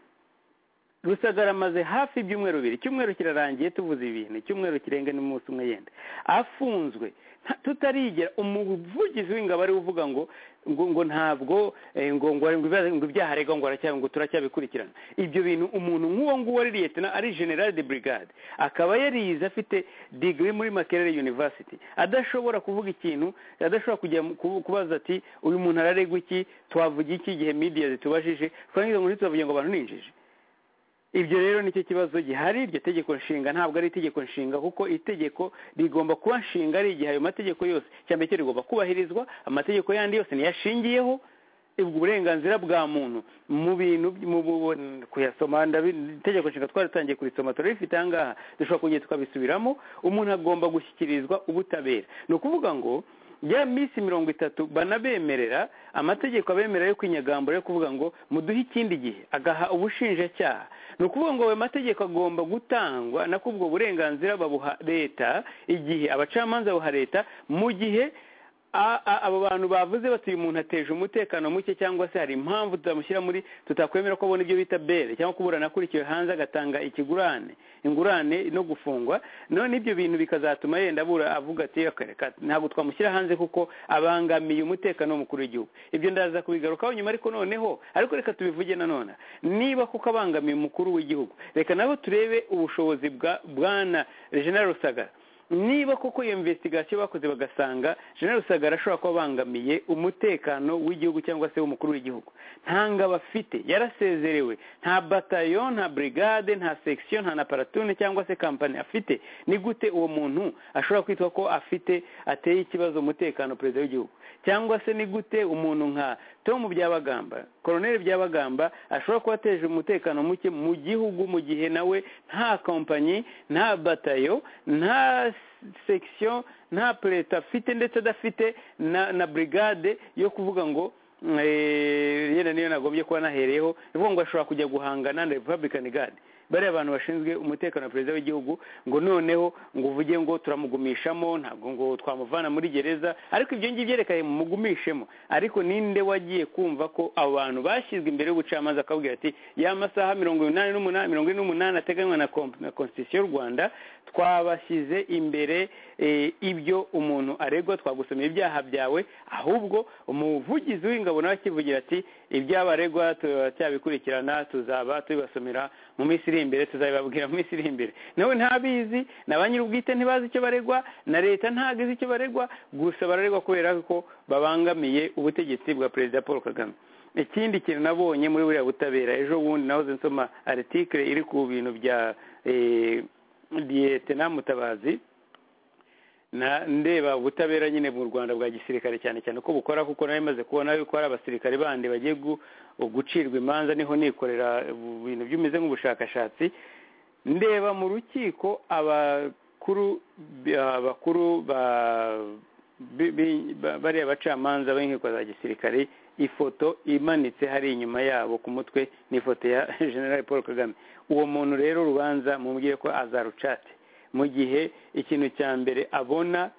rusagara amaze hafi ibyumweru bibiri icyumweru kirarangiye tuvuze ibintu icyumweru kirenga n'umunsi umwe yenda afunzwe nta- tutarigera umuvugizi w'ingabo ari we uvuga ngo ngo ngo ntabwo eh, ngo ngo ngo ibya- ngo ibyaha aregwa ngo aracya- ngo turacyabikurikirana ibyo bintu umuntu nk'uwo nguwo ari liyetena ari general de brigade akaba yarize afite digiri muri makerere university adashobora kuvuga ikintu adashobora kujya mu- kubu- kubaza ati uyu muntu araregwa iki twavuga iki igihe media zitubajije twangiza ngo ntitubavuge ngo abantu ninjije ibyo rero nicyo kibazo gihari iryo tegeko nshinga ntabwo ari itegeko nshinga kuko itegeko rigomba kuba nshinga ari igihe ayo mategeko yose cyambere cyo rigomba kubahirizwa amategeko yandi yose niyo ashingiyeho ubwo burenganzira bwa muntu mu bintu mu bu- kuyasoma ndabi- itegeko nshinga twaratangiye kurisoma turabifite aha ngaha dushobora kongera tukabisubiramo umuntu agomba gushyikirizwa ubutabera ni ukuvuga ngo ya minsi mirongo itatu banabemerera amategeko abemerera yo kwinyagambura yo kuvuga ngo muduhe ikindi gihe agaha ubushinjacyaha ni ukuvuga ngo ayo mategeko agomba gutangwa nako ubwo burenganzira babuha leta igihe abacamanza babuha leta mu gihe a- a- abo bantu bavuze bati uyu muntu ateje umutekano muke cyangwa se hari impamvu tutamushyira muri tutakwemera ko abona ibyo bita bere cyangwa kuburana akurikiwe hanze agatanga ikigurane ingurane no gufungwa none ibyo bintu bikazatuma yenda abura avuga ati "Reka, reka ntabwo twamushyira hanze kuko abangamiye umutekano w'umukuru w'igihugu ibyo ndaza kubigarukaho nyuma ariko noneho ariko reka tubivuge nanone niba kuko abangamiye umukuru w'igihugu reka nabo turebe ubushobozi bwa bwana General rusagara niba koko iyo investigation bakoze bagasanga General Rusagara ashobora kuba abangamiye umutekano w'igihugu cyangwa se w'umukuru w'igihugu nta ngabo afite yarasezerewe nta batayo nta brigade nta section nta na paratune cyangwa se kampani afite ni gute uwo muntu ashobora kwitwa ko afite ateye ikibazo umutekano perezida w'igihugu cyangwa se ni gute umuntu nka Tom Byabagamba Colonel Byabagamba ashobora kuba ateje umutekano muke mu gihugu mu gihe nawe nta kompanyi nta batayo nta section nta perezida afite ndetse adafite na, na brigade yo kuvuga ngo mm, eh, yenda niyo nagombye kuba nahereyeho ni ukuvuga ngo ashobora kujya guhangana na Republican Guard bariya abantu bashinzwe umutekano wa perezida w'igihugu ngo noneho ngo uvuge ngo turamugumishamo ntabwo ngo twamuvana muri gereza ariko ibyo ngibyo reka mumugumishemo ariko ninde wagiye kumva ko abo bantu bashyizwe imbere y'ubucamanza akabwira ati ya masaha mirongo inani n'umunani mirongo ine n'umunani ateganywa na komp- na constitution y'u rwanda twabashyize imbere eh, ibyo umuntu aregwa twagusomeye ibyaha byawe ahubwo umuvugizi w'ingabo nawe akivugira ati ibyabaregwa turacyabikurikirana tuzaba tubibasomera mu mu minsi iri imbere tuzabibabwira mu minsi iri imbere nawe ntabizi na ba nyir'ubwite ntibazi icyo baregwa na leta ntabwo izi icyo baregwa gusa bararegwa kubera ko babangamiye ubutegetsi bwa perezida paul kagame ikindi kintu nabonye muri buriya butabera ejo bundi nahoze nsoma aritikire iri ku bintu bya liyetena mutabazi na ndeba ubutabera nyine mu rwanda bwa gisirikare cyane cyane ko bukora kuko nari maze kubona ko hari abasirikare bandi bagiye gu- gucirwa imanza niho nikorera ubu bintu byumeze nk'ubushakashatsi ndeba mu rukiko abakuru abakuru ba bi- bi- ba- bariya bacamanza b'inkiko za gisirikare ifoto imanitse hari inyuma yabo ku mutwe ni ifoto ya general paul kagame uwo muntu rero urubanza mubwire ko azarucate mu gihe ikintu cya mbere abona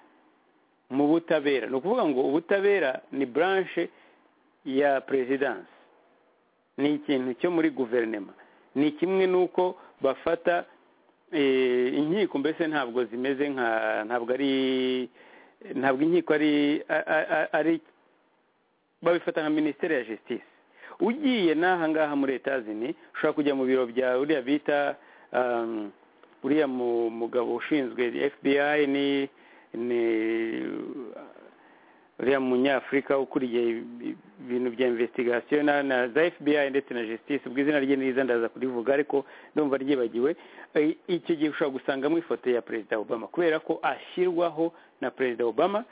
mu butabera ni ukuvuga ngo ubutabera ni branche ya perezidansi ni ikintu cyo muri guverinema ni kimwe n'uko bafata eh, inkiko mbese ntabwo zimeze nka ntabwo ari ntabwo inkiko ari a- a- a- ari babifata nka minisiteri ya justice ugiye n'aha ngaha muri etazini ushobora kujya mu biro bya uriya bita um, uriya mu- mugabo ushinzwe fbi ni ni uriya munyafurika ukuriye ibi- ibintu bya investigation na, na za fbi ndetse na justice ubwo izina rye niriza ndaza kurivuga ariko ndumva ryibagiwe Eh, icyo gihe ushobora gusangamo ifoto ya perezida obama kubera ko ashyirwaho na perezida obama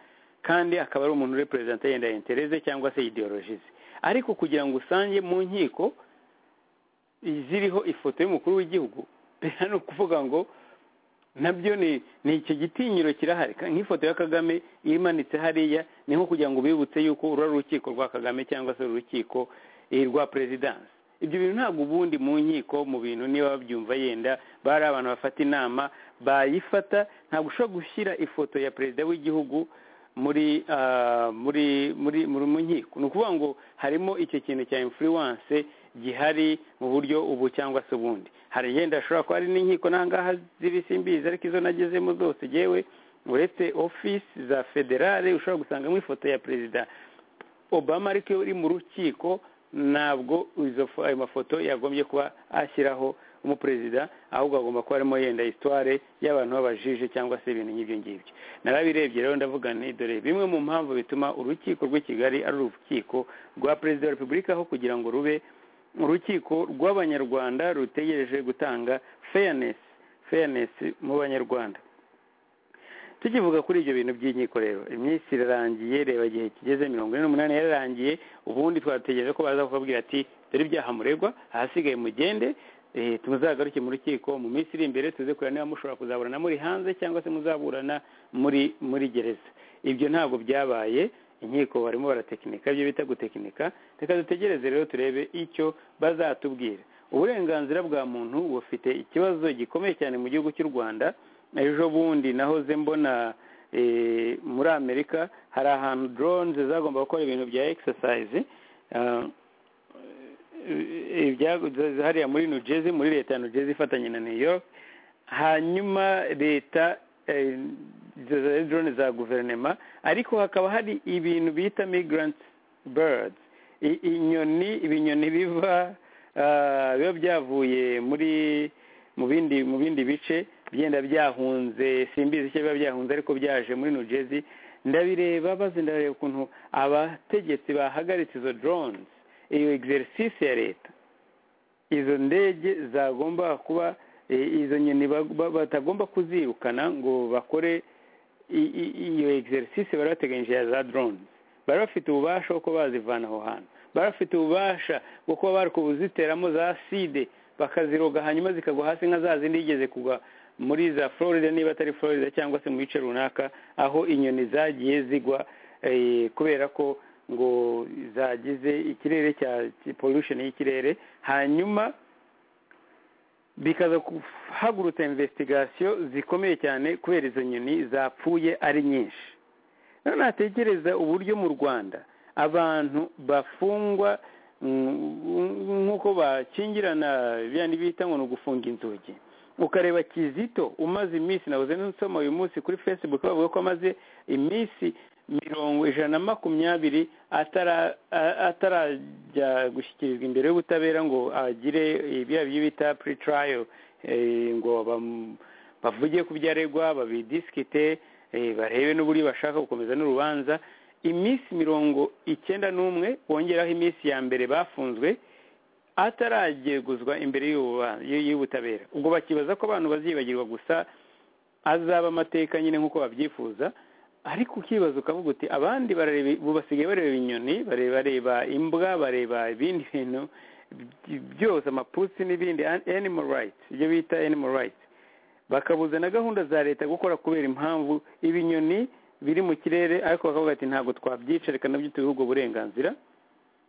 kandi akaba ari umuntu uri perezida yenda intereze cyangwa se ideoloji ze ariko kugira ngo usange mu nkiko ziriho ifoto y'umukuru w'igihugu biriya ni ukuvuga ngo nabyo ni ni icyo gitinyiro kirahari Ka- nk'ifoto ya kagame imanitse hariya ni nko kugira ngo bibutse yuko uru ari urukiko rwa kagame cyangwa se uru rukiko eh, rwa perezidansi ibyo bintu ntabwo ubundi mu nkiko mu bintu niba babyumva yenda bari abantu bafata inama bayifata ntabwo ushobora gushyira ifoto ya perezida w'igihugu muri ah, muri muri muri mu nkiko ni ukuvuga ngo harimo icyo kintu cya influence gihari mu buryo ubu cyangwa se ubundi hari yenda ashobora kuba ari n'inkiko n'ahangaha ziri simbizi ariko izo nagezemo zose yewe uretse office za federale ushobora gusangamo ifoto ya perezida obama ariko iyo uri mu rukiko ntabwo izo fo- ayo mafoto yagombye kuba ashyiraho umuperezida ahubwo agomba kuba arimo yenda histoire y'abantu b'abajije cyangwa se ibintu nk'ibyo ngibyo narabirebye rero ndavuga nti dore bimwe mu mpamvu bituma urukiko rw'i kigali ari urukiko rwa perezida wa repubulika aho kugira ngo rube urukiko rw'abanyarwanda rutegereje gutanga fairness fairness mu banyarwanda tukivuga kuri ibyo bintu by'inkiko rero iminsi irarangiye reba igihe kigeze mirongo ine n'umunani yararangiye ubundi twategereje ko baza kubabwira ati dore ibyaha muregwa ahasigaye mugende eh, tuzagaruke mu rukiko mu minsi iri imbere tuze kureba niba mushobora kuzaburana muri hanze cyangwa se muzaburana muri muri gereza ibyo ntabwo byabaye inkiko barimo baratekinika ibyo bita gutekinika reka dutegereze rero turebe icyo bazatubwira uburenganzira bwa muntu bufite ikibazo gikomeye cyane mu gihugu cy'u rwanda ejo bundi nahoze mbona eh, muri amerika hari ahantu drones zagomba gukora ibintu bya exercise ah, eh, ibyago- hariya muri new jersey muri leta ya new jersey ifatanye na new york hanyuma leta eh, izo za drone za guverinoma ariko hakaba hari ibintu bita migrant birds I- inyoni ibinyoni biva ah, biba byavuye muri mu bindi mu bindi bice byenda byahunze simbizi icyo biba byahunze ariko byaje muri New Jersey ndabireba baze ndareba ukuntu abategetsi bahagaritse izo drones iyo exercise ya leta izo ndege zagomba kuba eh, izo nyoni bag- ba- batagomba kuzirukana ngo bakore i- i- iyo exercise bari bateganyije ya za drones bari bafite ububasha bwo kuba bazivana aho hantu bari bafite ububasha bwo kuba bari kubuziteramo za side bakaziroga hanyuma zikagwa hasi nka za zindi yigeze kugwa muri za florida niba atari florida cyangwa se mu bice runaka aho inyoni zagiye zigwa eh, kubera ko ngo zagize ikirere cya cya- pollution y'ikirere hanyuma bikaza guhagurutsa investigation zikomeye cyane kubera izo nyoni zapfuye ari nyinshi rero natekereza uburyo mu rwanda abantu bafungwa mm, nk'uko bakingirana biyandi bita ngo ni ugufunga inzugi ukareba kizito umaze iminsi nabuze nsoma uyu munsi kuri facebook bavuga ko amaze iminsi mirongo ijana na makumyabiri atara- a- atarajya gushyikirizwa imbere y'ubutabera ngo agire ibya byo bita pre trial ngo bam- bavuge ku byo aregwa babidisikite eh, barebe n'uburyo bashaka gukomeza n'urubanza iminsi mirongo icyenda n'umwe bongeraho iminsi ya mbere bafunzwe atarageguzwa imbere y'ubu- y'ubutabera ubwo bakibaza ko abantu bazibagirwa gusa azaba amateka nyine nk'uko babyifuza ariko ukibaza ukavuga uti abandi barareba ubu basigaye bareba inyoni bareba bareba imbwa bareba ibindi bintu by- byose amapusi n'ibindi an- animal rights ibyo bita animal rights bakabuza na gahunda za leta gukora kubera impamvu ibinyoni biri mu kirere ariko bakavuga ati ntabwo twabyica reka nabyo tubihe ubwo burenganzira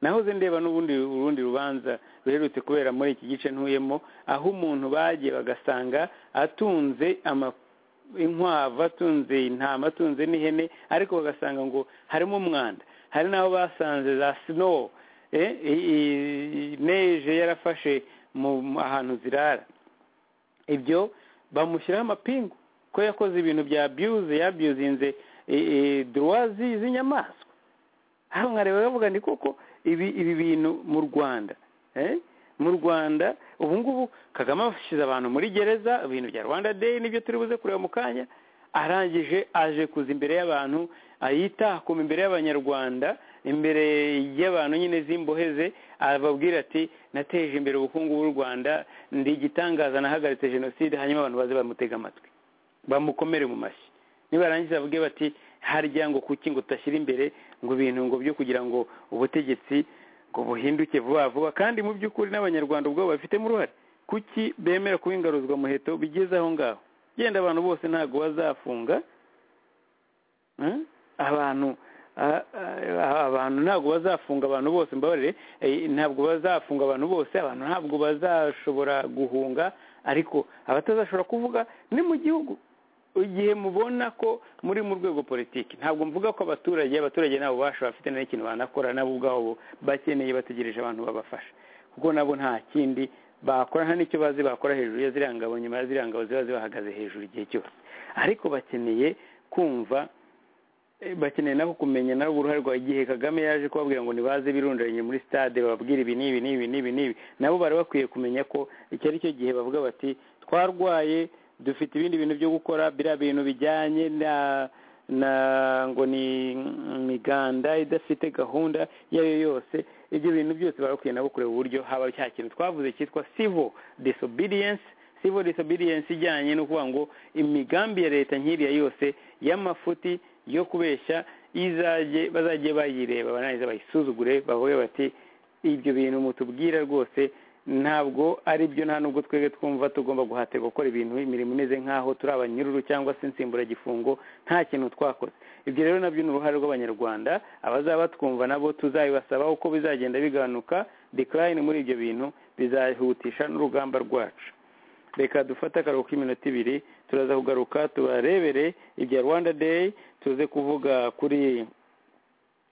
nahoze ndeba n'ubundi urundi rubanza ruherutse kubera muri iki gice ntuyemo aho umuntu bagiye bagasanga atunze ama- inkwavu atunze intama atunze n'ihene ariko bagasanga ngo harimo umwanda hari n'aho basanze za snow eh, i- i- neje yarafashe mu mu- ahantu zirara ibyo bamushyiraho amapingu ko yakoze ibintu bya abuse yabyuzinze duwazi z'inyamaswa aha mwareba bavuga ni koko ibi ibi bintu mu rwanda eh? mu rwanda ubu ngubu kagame ashyize abantu muri gereza ibintu bya rwanda day nibyo turi buze kureba mu kanya arangije aje kuza imbere y'abantu ayitakuma imbere y'abanyarwanda imbere y'abantu nyine zimboheze ababwira ati nateje imbere ubukungu bw'u rwanda ndi igitangaza nahagaritse jenoside hanyuma abantu baze bamutega amatwi bamukomere mu mashyi nibarangiza bavuge bati harya ngo kuki ngo tutashyira imbere ngo ibintu ngo byo kugira ngo ubutegetsi ngo buhinduke vuba vuba kandi mu by'ukuri n'abanyarwanda ubwabo babifitemo uruhare kuki bemera kuba ingaruzwa muheto bigeze aho ngaho genda abantu bose ntabwo bazafunga Eh? abantu a- a- abantu ntabwo bazafunga abantu bose mbabarire eh, ntabwo bazafunga abantu bose abantu ntabwo bazashobora guhunga ariko abatazashobora kuvuga ni mu gihugu igihe mubona ko muri mu rwego politiki ntabwo mvuga ko abaturage abaturage nabo bashobora bafite nta n'ikintu banakora nabo ubwabo bakeneye bategereje abantu babafasha kuko nabo nta kindi bakora nta n'icyo bazi bakora hejuru ya ziriya ngabo nyuma ya ziriya ngabo ziba zibahagaze hejuru igihe cyose ariko bakeneye kumva eh, bakeneye nabo kumenya nabo uruhare rwa igihe kagame yaje kubabwira ngo nibaze birundaranye muri stade bababwire ibi n'ibi n'ibi n'ibi n'ibi nabo bari bakwiye kumenya ko icyo ari cyo gihe bavuga bati twarwaye dufite ibindi bintu byo gukora biriya bintu bijyanye na na ngo ni imiganda idafite gahunda iyo ari yo yose ibyo bintu byose baba bakwiye nabo kureba uburyo haba cya kintu twavuze cyitwa civil disobedience civil disobedience ijyanye no kuvuga ngo imigambi ya leta nk'iriya yose y'amafuti yo kubeshya izajye bazajye bayireba barangiza bayisuzugure bavuge bati ibyo bintu mutubwira rwose ntabwo ari byo nta nubwo twebwe twumva tugomba guhatirwa gukora ibintu imirimo imeze nk'aho turi abanyururu cyangwa se insimburagifungo nta kintu twakoze ibyo rero nabyo ni uruhare rw'abanyarwanda abazaba batwumva nabo tuzabibasaba uko bizagenda bigabanuka decline muri ibyo bintu bizahutisha n'urugamba rwacu reka dufate akaruhuko k'iminota ibiri turaza kugaruka tubarebere ibya rwanda day tuze kuvuga kuri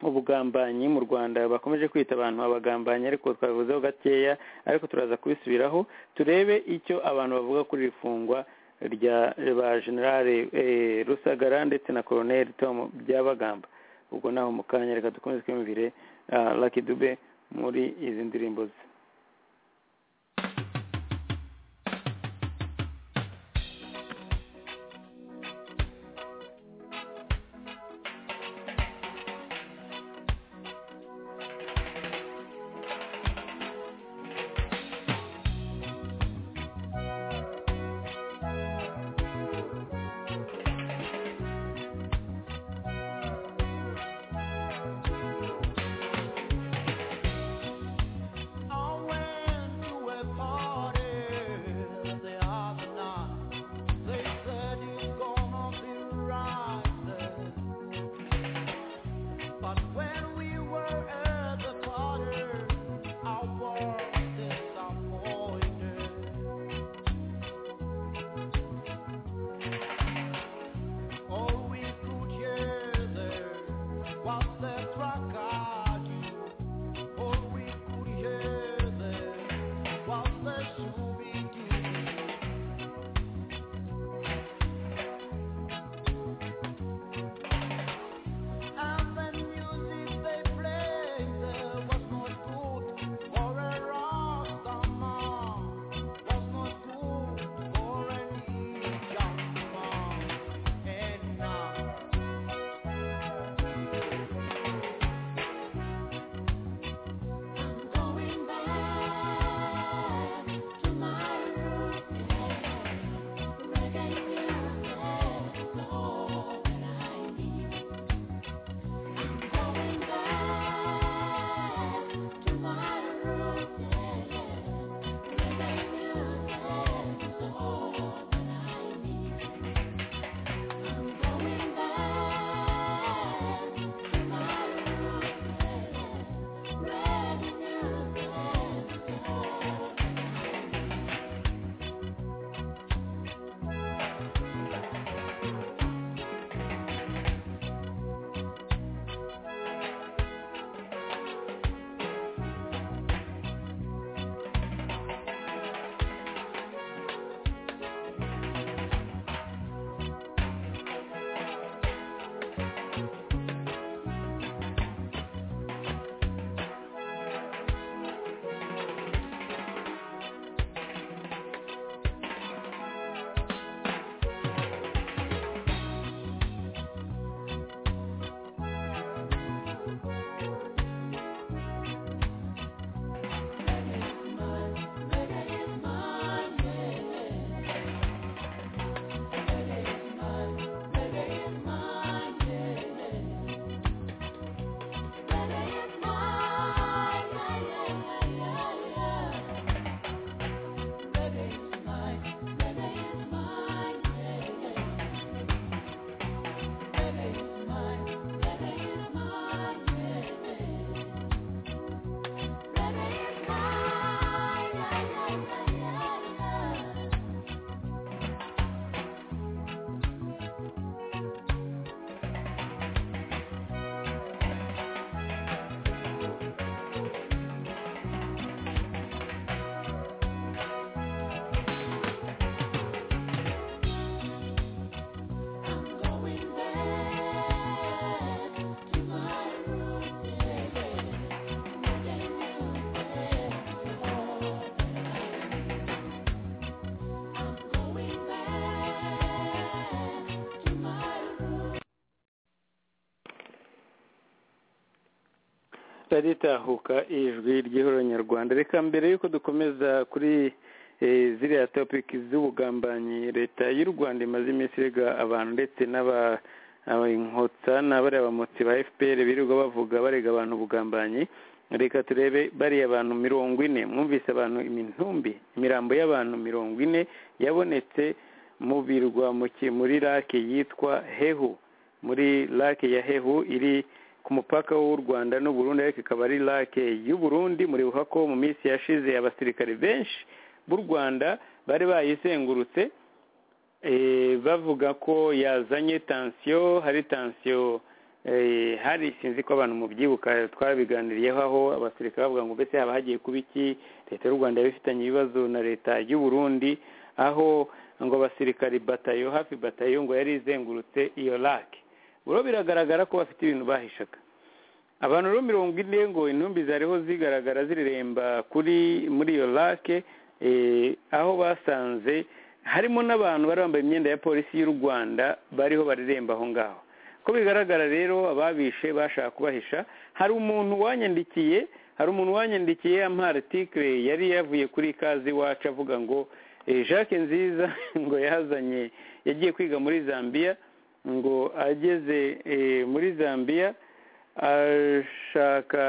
ubugambanyi mu rwanda bakomeje kwita abantu abagambanyi ariko twabivuzeho gakeya ariko turaza kubisubiraho turebe icyo abantu bavuga kuri iri fungwa rya ba generale eh, rusagara ndetse na colonel tom byabagamba ubwo naho mu kanya reka dukomeze twiyumvire ah, lucky dube muri izi ndirimbo ze Oh ritaritahuka ijwi ry'ihoronyarwanda reka mbere y'uko dukomeza kuri eh, ziriya topiki z'ubugambanyi leta y'u rwanda imaze iminsi irega abantu ndetse n'aba inkotsa n'abariya bamotsi ba fpr birirwa bavuga barega abantu ubugambanyi reka turebe bariya abantu mirongo ine mwumvise abantu imitumbi imirambo y'abantu mirongo ine yabonetse mu birwa mu ki- muri lake yitwa hehu muri lake ya hehu iri ku mupaka w'u Rwanda n'u Burundi ariko ikaba ari lake y'u Burundi muribuka ko mu minsi yashize abasirikare benshi b'u Rwanda bari bayizengurutse eh, bavuga ko yazanye tansiyo hari tansiyo eh, hari sinzi ko abantu mubyibuka twabiganiriyeho aho abasirikare bavuga ngo mbese haba hagiye kuba iki leta y'u Rwanda yari ifitanye ibibazo na leta y'u Burundi aho ngo abasirikari batayo hafi batayo ngo yari izengurutse iyo lake buro biragaragara ko bafite ibintu bahishaga abantu rero mirongo ine ngo intumbi zariho zigaragara zireremba kuri muri iyo lake eh, aho basanze harimo n'abantu bari bambaye imyenda ya polisi y'u rwanda bariho bareremba aho ngaho ko bigaragara rero ababishe bashaka kubahisha hari umuntu wanyandikiye hari umuntu wanyandikiye ampa artikire yari yavuye kuri ikaze iwacu avuga ngo eh, jacques nziza ngo yazanye yagiye kwiga muri zambia ngo ageze eh, muri zambia ashaka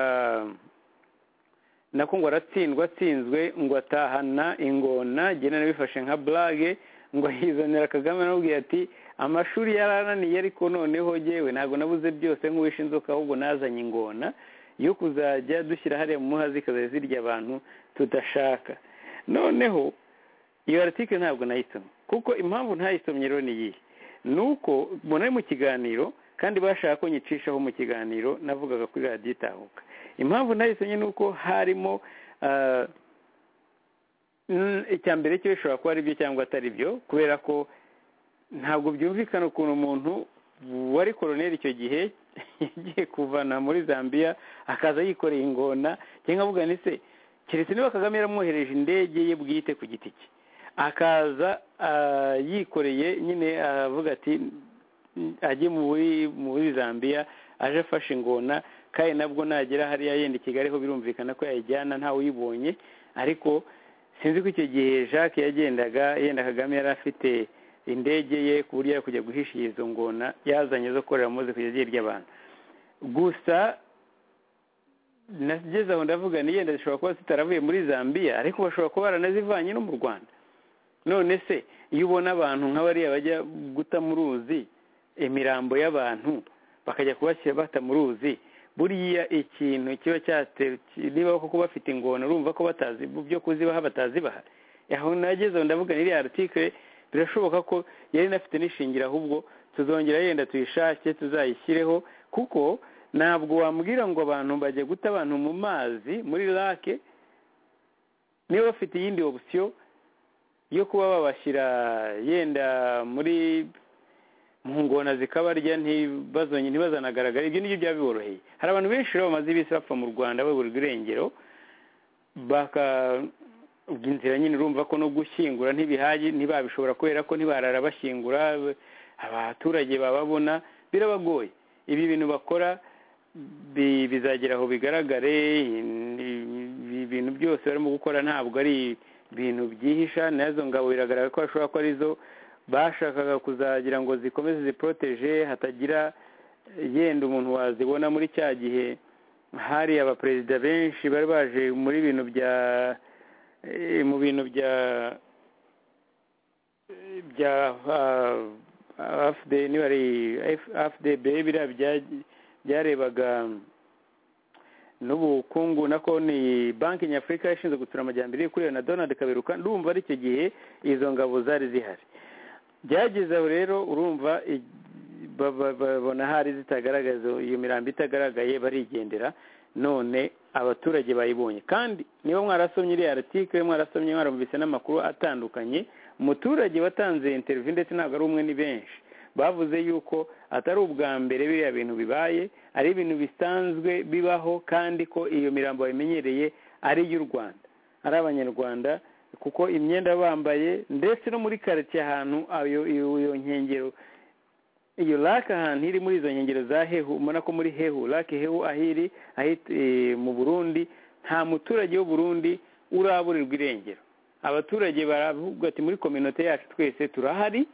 nako ngo aratsindwa atsinzwe ngo atahana ingona gena nabifashe nka burage ngo yizanira kagame anamubwira ati amashuri yarananiye ariko noneho yewe ntabwo nabuze byose nk'uwishe inzoka ahubwo nazanye ingona yo kuzajya dushyira hariya mu muhazi zikazajya zirya abantu tudashaka noneho iyo aratike ntabwo nayisomye kuko impamvu ntayisomye rero ni iyihe ni uko mbona ari mu kiganiro kandi bashaka ko nyicishaho mu kiganiro navugaga kuri radiyo itahuka impamvu nayisomye ni uko harimo ah, n- icya mbere cyo bishobora kuba ari byo cyangwa atari byo kubera ko ntabwo byumvikana ukuntu umuntu wari koroneri icyo gihe yagiye kuvana muri zambia akaza yikoreye ingona cyangwa nkavuga ni se keretse niba kagame yaramwohereje indege ye bwite ku giti cye akaza ah, yikoreye nyine aravuga ati "Mm, ajye muri muri zambia aje afashe ingona kandi nabwo nagera hariya yenda i kigali ho birumvikana ko yayijyana ntawe uyibonye ariko sinzi ko icyo gihe jacques yagendaga yenda kagame yari afite indege ye ku buryo yari kujya guhisha izo ngona yazanye zo korera maze kujya zirya abantu gusa nageze aho ndavuga ni yenda zishobora kuba zitaravuye muri zambia ariko bashobora kuba baranazivanye no mu rwanda none se iyo ubona abantu nk'abariya bajya guta mu ruzi imirambo y'abantu bakajya kubashyira bata mu ruzi buriya ikintu kiba cyate niba koko bafite ingona urumva ko batazi mu byo kuzibaha batazibaha aho nageze aho ndavuga n'iriya artikire birashoboka ko yari inafite n'ishingiro ahubwo tuzongera yenda tuyishake tuzayishyireho kuko ntabwo wambwira ngo abantu bajya guta abantu mu mazi muri lake niba bafite iyindi opsiyo yo kuba babashyira yenda muri mu ngona zikabarya ntibazonye ntibazanagaragara ibyo nibyo byaba biboroheye hari abantu benshi rero bamaze ibisi bapfa mu rwanda baburirwa irengero baka inzira nyine urumva ko no gushyingura ntibihage ntibabishobora kubera ko ntibarara bashyingura abaturage bababona birabagoye ibi bintu bakora bi- bizagera aho bigaragare ibi bintu byose barimo gukora ntabwo ari ibintu byihisha nazo ngabo biragaragara ko bashobora ko arizo bashakaga kuzagira ngo zikomeze ziporoteje hatagira yenda umuntu wazibona muri cya gihe hari abaperezida benshi bari baje muri bintu bya eh, mu bintu bya eh, bya afd niba ari afdb biriya bya- byarebaga n'ubukungu na konti banki nyafurika yashinzwe gutsura amajyambere iri kuri na donald kaberuka ndumva ari icyo gihe izo ngabo zari zihari byageze aho rero urumva i- ba- ba- babona hari zitagaragaza iyo mirambo itagaragaye barigendera none abaturage bayibonye kandi niba mwarasomye iriya article mwarasomye mwarumvise n'amakuru atandukanye umuturage watanze interview ndetse ntabwo ari umwe ni benshi bavuze yuko atari ubwa mbere biriya bintu bibaye ari ibintu bisanzwe bibaho kandi ko iyo mirambo bayimenyereye ari iy'u rwanda ari abanyarwanda kuko imyenda bambaye ndetse no muri karitsiye ahantu ayo iyo iyo nkengero iyo lake ahantu iri muri izo nkengero za hehu ubona ko muri hehu lake hehu aho iri aho iri, eh, mu burundi nta muturage w'uburundi uraburirwa irengero abaturage baravuga ati muri kominote yacu twese turahari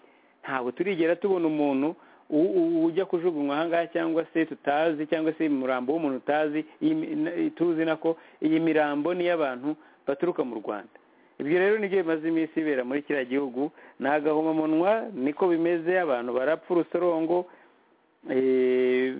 ntabwo turigera tubona umuntu u- u- ujya kujugunywa ahangaha cyangwa se tutazi cyangwa se umurambo w'umuntu utazi iyi mi- na- tuzi nako iyi mirambo ni iy'abantu baturuka mu rwanda ibyo rero nibyo bimaze iminsi ibera muri kiriya gihugu ni agahomamunwa niko bimeze abantu barapfa urusorongo Eh,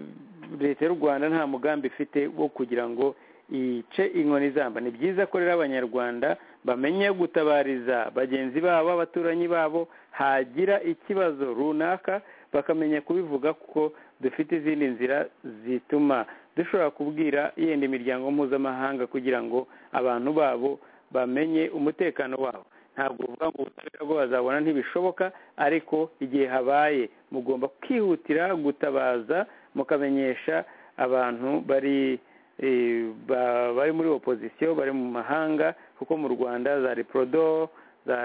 leta y'u rwanda nta mugambi ifite wo kugira ngo ice inkoni izamba ni byiza ko rero abanyarwanda bamenye gutabariza bagenzi babo abaturanyi babo hagira ikibazo runaka bakamenya kubivuga kuko dufite izindi nzira zituma dushobora kubwira yenda imiryango mpuzamahanga kugira ngo abantu babo bamenye umutekano wabo ntabwo uvuga ngo ubutabera bwo bazabona ntibishoboka ariko igihe habaye mugomba kwihutira gutabaza mukamenyesha abantu bari eh, ba- bari muri opozisiyo bari mu mahanga kuko mu rwanda za reprodo za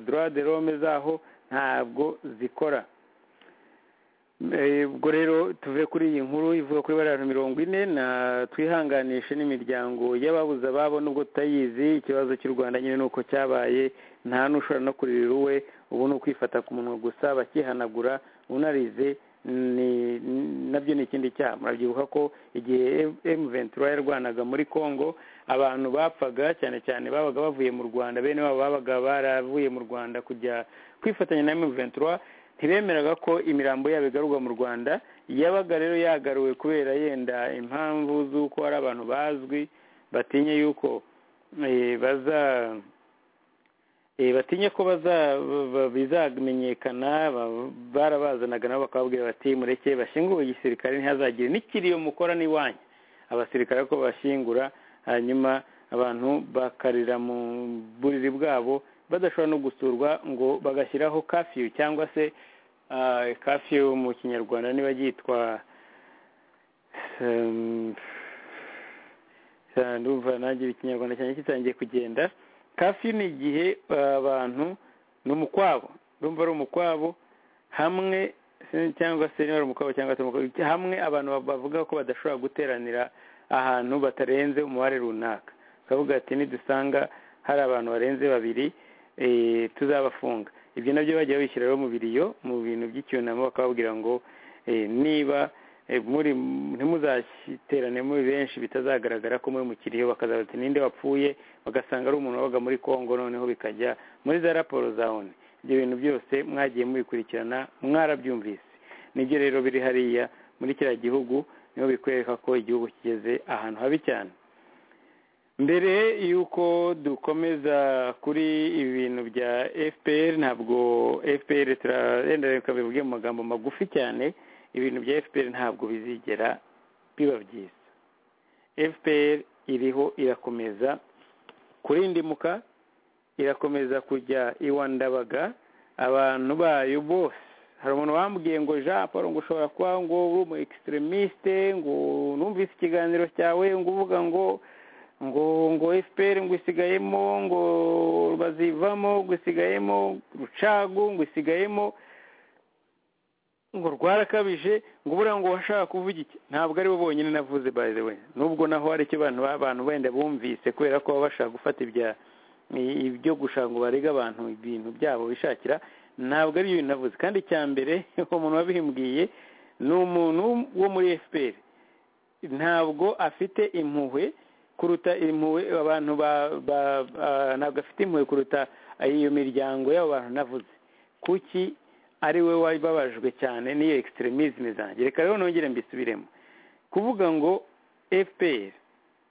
droit de l'homme zaho ntabwo zikora Eh, ubwo rero tuve kuri iyi nkuru ivuga kuri bariya bantu mirongo ine na twihanganishe n'imiryango y'ababuze ababo nubwo tutayizi ikibazo cy'u rwanda nyine ni uko cyabaye nta n'ushobora no kuririra uwe ubu ni ukwifata ku munwa gusa bakihanagura unarize ni- nabyo ni ikindi cyaha murabyibuka ko igihe m ventura yarwanaga muri congo abantu bapfaga cyane cyane babaga bavuye mu rwanda bene wabo babaga baravuye mu rwanda kujya kwifatanya na m ventura ntibemeraga ko imirambo yabo igarurwa mu rwanda yabaga rero yagaruwe kubera yenda impamvu z'uko hari abantu bazwi batinye yuko eh, baza eh, batinye ko baza ba- ba- bizamenyekana ba- barabazanaga nabo bakababwira bati mureke bashyingure igisirikare ntihazagire n'ikiriyo mukora n'iwanyu abasirikare ariko bashyingura hanyuma abantu bakarira mu buriri bwabo badashobora no gusurwa ngo bagashyiraho kafiyu cyangwa se ah, kafiyu mu kinyarwanda niba yitwa em, ndumva nanjye ikinyarwanda cyanjye kitangiye kugenda kafi ni igihe ah, abantu ni umukwabo ndumva ari umukwabo hamwe se- cyangwa se niba ari umukwabo cyangwa se umukwabo hamwe abantu bavuga ko badashobora guteranira ahantu batarenze umubare runaka bakavuga ati nidusanga hari abantu barenze babiri eh, tuzabafunga ibyo nabyo bagiye babishyira rero mu biriyo mu bintu by'icyunamo bakababwira ngo eh, niba eh, muri ntimuzashyiterane muri benshi bitazagaragara ko muri mu kiriyo bakazaza ati ninde wapfuye bagasanga ari umuntu wabaga muri congo noneho bikajya muri za raporo za oni ibyo bintu byose mwagiye mubikurikirana mwarabyumvise nibyo rero biri hariya muri kiriya gihugu niho bikwereka ko igihugu kigeze ahantu habi cyane mbere y'uko dukomeza kuri ibi bintu bya fpr ntabwo fpr turagenda reka bivuge mu magambo magufi cyane ibintu bya fpr ntabwo bizigera biba byiza fpr iriho irakomeza kurindimuka irakomeza kujya iwandabaga abantu bayo bose hari umuntu wambwiye ngo jean paul ngo ushobora kuba ngo uri umu extremiste ngo numvise ikiganiro cyawe ngo uvuga ngo ngo ngo fpr ngo isigayemo ngo bazivamo ngo isigayemo rucagu ngo isigayemo ngo rwarakabije ngo ubura ngo washaka kuvuga iki ntabwo ari bo bonyine navuze by the way nubwo naho hari icyo abantu abantu wenda bumvise kubera ko baba bashaka gufata ibya ibyo gushaka ngo barega abantu ibintu byabo bishakira ntabwo ari ibintu navuze kandi icya mbere umuntu wabimbwiye ni umuntu wo muri fpr ntabwo afite impuhwe kuruta impuhwe abantu ba- ba- ba- ntabwo afite impuhwe kuruta iyo miryango y'abo bantu navuze kuki ari we wababajwe cyane n'iyo extremisme zanjye reka rero nongere mbisubiremo kuvuga ngo fpr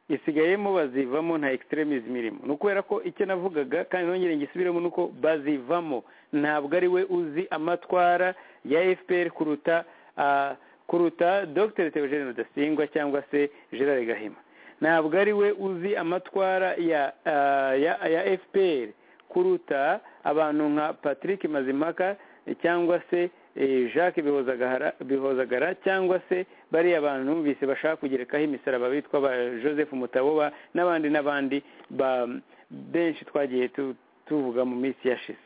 isigayemo bazivamo nta extremism irimo ni ukubera ko icyo navugaga kandi nongere ngisubiremo ni uko bazivamo ntabwo ari we uzi amatwara ya fpr kuruta ah, kuruta dr theogene rudasingwa cyangwa se gerard gahima ntabwo ari we uzi amatwara ya ah, ya, ya fpr kuruta abantu nka patrick mazimaka cyangwa se eh, jacques bihozagara bihozagara cyangwa se bariya bantu numvise bashaka kugerekaho imisaraba bitwa ba joseph mutaboba n'abandi n'abandi ba- benshi twagiye tu- tuvuga mu minsi yashize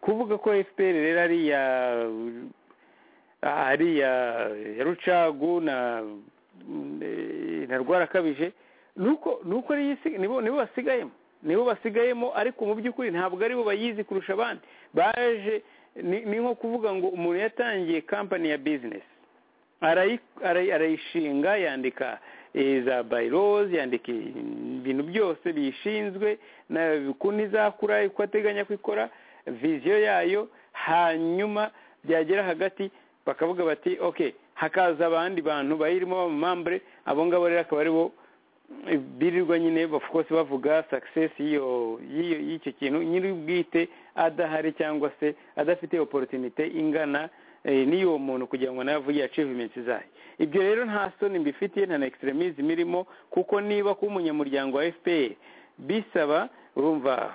kuvuga ko fpr rero ari iya ah, hariya ya rucagu na eh, na rwarakabije nuko nuko ari isi- nibo nibo basigayemo nibo basigayemo ariko mu by'ukuri ntabwo aribo bayizi kurusha abandi baje ni ni nko kuvuga ngo umuntu yatangiye kampani ya bizinesi arayi- arayi- arayishinga yandika eh, za bayirozi yandika ibintu byose biyishinzwe na ukuntu izakura uko ateganya kuyikora viziyo yayo hanyuma byagera hagati bakavuga bati ok hakaza abandi bantu bayirimo b'amamambure abo ngabo rero akaba aribo eh, birirwa nyine of course bavuga success y'iyo y'iyo- y'icyo kintu nyir'ubwite adahari cyangwa se adafite opportunity ingana eh, n'iy'uwo muntu kugira ngo nawe avuge achievements zayo ibyo rero nta soni mbifitiye nta na extremism irimo kuko niba kuba umunyamuryango wa fpr bisaba urumva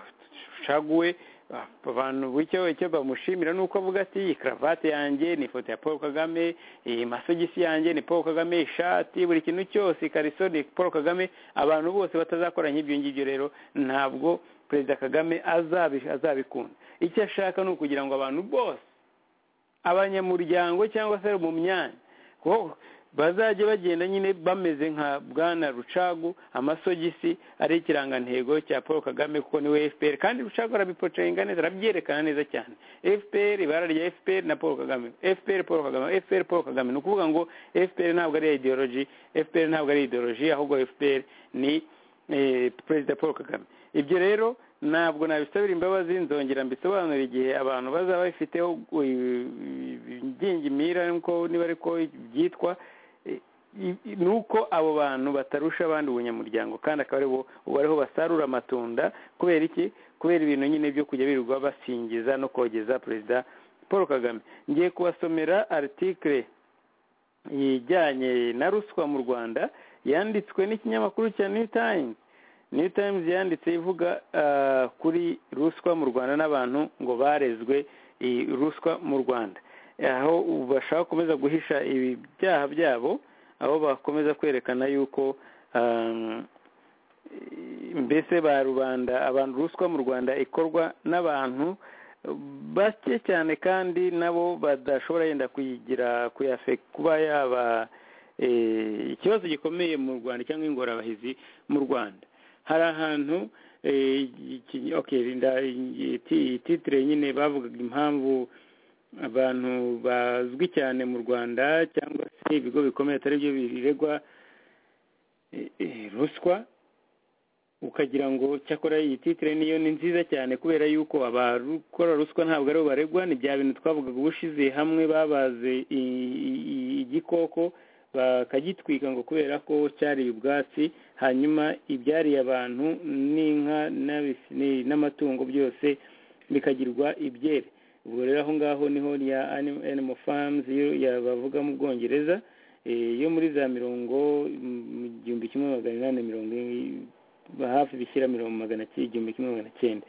caguwe ah, abantu bucyo icyo bamushimira ni uko avuga ati iyi karavate yanjye ni ifoto ya paul kagame iyi masogisi yanjye ni paul kagame ishati buri kintu cyose ikariso ni paul kagame abantu bose batazakora nk'ibyo ngibyo rero ntabwo perezida kagame azabi- azabikunda icyo ashaka ni ukugira ngo abantu bose abanyamuryango cyangwa se mu myanya ko bazajya bagenda nyine bameze nka bwana rucagu amasogisi ari ikirangantego cya paul kagame kuko niwe fpr kandi rucagu arabipocenga neza arabyerekana neza cyane fpr ibara rya fpr na paul kagame fpr paul kagame fpr paul kagame ni ukuvuga ngo fpr ntabwo ari ideology fpr ntabwo ari ideology ahubwo fpr ni eh, perezida paul kagame ibyo rero ntabwo nabisabira imbabazi nzongera mbisobanura igihe abantu bazaba bifiteho ingingimira nuko niba ariko byitwa eh, i- i- ni uko abo bantu batarusha abandi ubunyamuryango kandi akaba aribo ubu ariho basarura amatunda kubera iki kubera ibintu nyine byo kujya birirwa basingiza no kogeza perezida paul kagame ngiye kubasomera aritikire ijyanye na ruswa mu rwanda yanditswe n'ikinyamakuru cya new times new times yanditse ivuga ah, kuri ruswa mu rwanda n'abantu ngo barezwe eh, ruswa mu rwanda aho bashaka gukomeza guhisha ibi byaha byabo aho bakomeza kwerekana yuko ah, mbese ba rubanda abantu ruswa mu rwanda ikorwa n'abantu bake cyane kandi nabo badashobora yenda kuyigira kuyafe kuba yaba eh, ikibazo gikomeye mu rwanda cyangwa ingorabahizi mu rwanda hari ahantu eh, iki- okay, nda- iti- titire nyine bavugaga impamvu abantu bazwi cyane mu rwanda cyangwa se ibigo bikomeye atari byo biregwa eh, eh, ruswa ukagira ngo cyakora iyi titire niyo ni nziza cyane kubera yuko abakora ruswa ntabwo aribo baregwa ni bya bintu twavugaga ubushize hamwe babaze i- i- i- igikoko bakagitwika ngo kubera ko cyari ubwatsi hanyuma ibyariye abantu n'inka n'abis- ni- n'amatungo byose bikagirwa ibyere ubwo rero aho ngaho niho ya anim- animal farms yo ya bavuga mu bwongereza eh, yo muri za mirongo mm, mu gihumbi kimwe magana inani mirongo i- hafi bishyira mirongo magana cy- igihumbi kimwe magana cyenda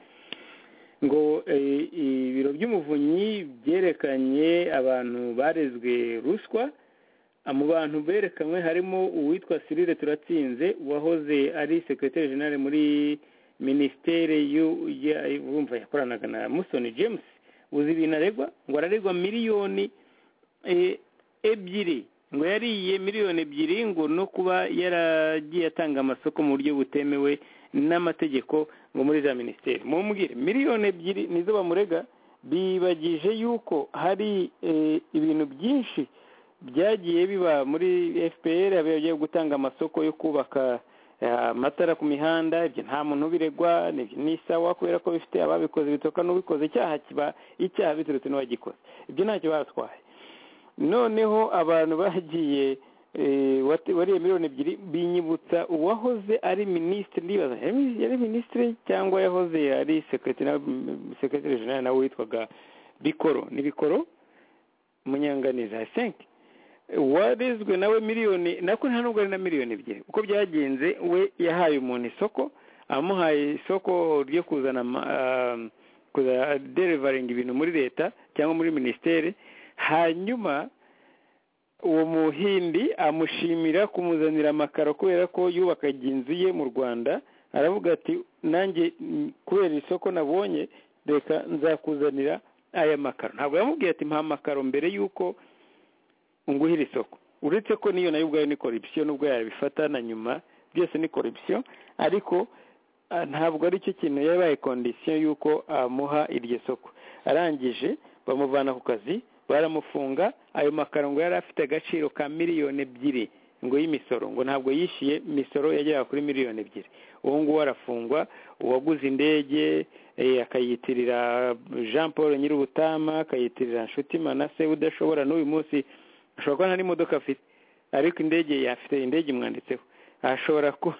ngo eh, ibiro by'umuvunyi byerekanye abantu barezwe ruswa Ah, mu bantu berekanwe harimo uwitwa Cyril Turatsinze wahoze ari secrétaire général muri ministere y'u- ya- urumva yakoranaga na Musoni James uzi ibintu aregwa ngo araregwa miliyoni eh, ebyiri ngo yariye miliyoni ebyiri ngo no kuba yaragiye atanga amasoko mu buryo butemewe n'amategeko ngo muri za minisiteri mumbwire miliyoni ebyiri nizo bamurega bibagije yuko hari eh, ibintu byinshi byagiye biba muri fpr abagiye gutanga amasoko yo kubaka eh, amatara ku mihanda ibyo nta muntu ubiregwa nibyo ni sawa kubera ko bifite ababikoze bitoka n'ubikoze icyaha kiba icyaha biturutse n'uwagikoze ibyo ntacyo batwaye noneho abantu bagiye eh, wate- wariye miliyoni ebyiri binyibutsa uwahoze ari minisitiri ndibaza yari- yari minisitiri cyangwa yahoze ari sekretari jenali nawe witwaga bikoro ni bikoro munyanganizi i think warezwe nawe miliyoni nako nta nubwo ari na miliyoni ebyiri uko byagenze we yahaye umuntu isoko amuhaye isoko ryo kuzana ama- ah, kuza derivaringa ibintu muri leta cyangwa muri minisiteri hanyuma uwo muhindi amushimira kumuzanira amakaro kubera ko yubakaga inzu ye mu rwanda aravuga ati nanjye mm, kubera isoko nabonye reka nzakuzanira aya makaro ntabwo yamubwiye ati mpa amakaro mbere y'uko unguhira isoko uretse ko n'iyo nayo ubwayo ni korupsiyo n'ubwo yabifata na nyuma byose ni korupsiyo ariko ah, ntabwo ari cyo kintu yabaye kondisiyo y'uko amuha iryo soko arangije bamuvana ku kazi baramufunga ayo makaro ngo yari afite agaciro ka miliyoni ebyiri ngo y'imisoro ngo ntabwo yishyuye imisoro yageraga kuri miliyoni ebyiri ubu ngubu arafungwa uwaguze indege eh, akayitirira jean paul nyir'ubutama akayitirira nshuti manase udashobora n'uyu munsi ashobora kuba nta n'imodoka afite ariko indege yafite indege imwanditseho ashobora kuba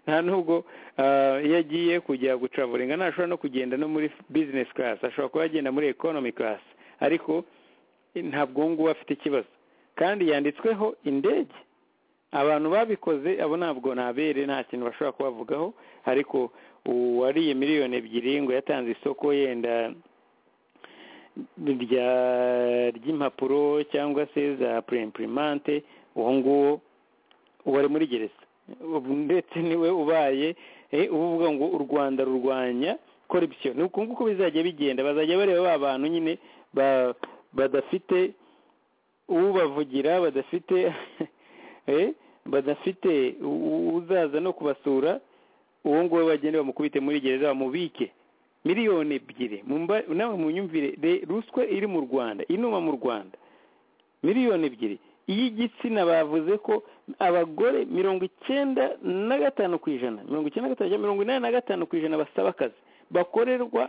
nta nubwo ah, iyo agiye kujya gucavuringa ntashobora no kugenda no muri business class ashobora kuba agenda muri economy class ariko eh, ntabwo uwo nguwo afite ikibazo kandi yanditsweho indege abantu babikoze abo ntabwo ntabere nta kintu bashobora kubavugaho ariko uwariye miliyoni ebyiri ngo yatanze isoko yenda rya ry'impapuro cyangwa se za purimpurimente uwo nguwo wari muri gereza Ubu ndetse niwe ubaye eh, uvuga ngo u rwanda rurwanya korupsiyo ni uku nguku bizajya bigenda bazajya bareba ba bantu nyine ba- badafite ubavugira badafite eh, badafite u- uzaza no kubasura uwo nguwo bagende bamukubite muri gereza bamubike miliyoni ebyiri Mumba- nawe munyumvire re- ruswa iri mu rwanda inuma mu rwanda miliyoni ebyiri iy'igitsina bavuze ko abagore mirongo icyenda na gatanu ku ijana mirongo icyenda na gatanu cyangwa mirongo inani na gatanu ku ijana basaba akazi bakorerwa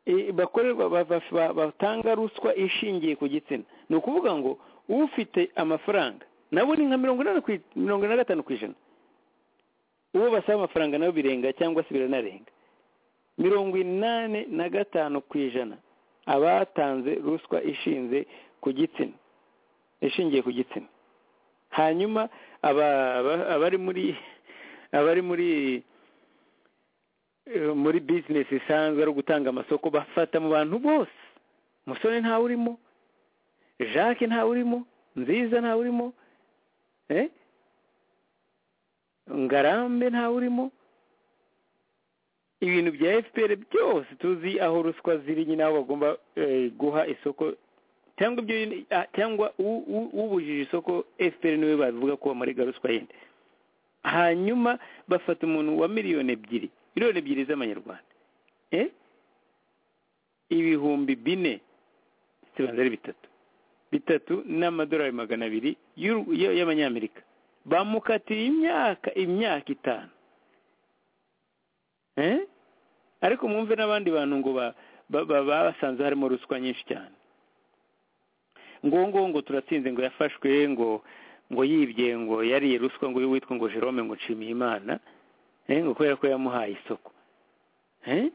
eh, bakorerwa ba- ba- ba- batanga ruswa ishingiye ku gitsina ni ukuvuga ngo ufite amafaranga nabo ni nka mirongo inani ku i- mirongo ine na gatanu ku ijana uwo basaba amafaranga nabo birenga cyangwa se biranarenga mirongo inani na gatanu ku ijana abatanze ruswa ishinze ku gitsina ishingiye ku gitsina hanyuma aba- aba- abari muri abari muri eh, muri bizinesi isanzwe ari gutanga amasoko bafata mu bantu bose musore ntawe urimo jacques ntawe urimo nziza ntawe urimo eh? ngarambe ntawe urimo ibintu bya fpr byose tuzi aho ruswa ziri nyine aho bagomba eh, guha isoko cyangwa ibyo ah, cyangwa u- u- ubujije isoko fpr niwe babivuga ko bamurega ruswa yindi hanyuma bafata umuntu wa miliyoni ebyiri miliyoni ebyiri z'amanyarwanda eh? ibihumbi bine sibanza ari bitatu bitatu n'amadolari magana abiri y'u- y- y'amanyamerika bamukatira imyaka imyaka itanu Eh? ariko mwumve n'abandi bantu ngo ba- ba- ba- basanze harimo ruswa nyinshi cyane ngo ngo ngo turatsinze ngo yafashwe ngo ngo yibye ngo yariye ruswa ngo uyu witwa ngo jerome ngo nshimiye imana eh, ngo kubera ko yamuhaye isoko Eh?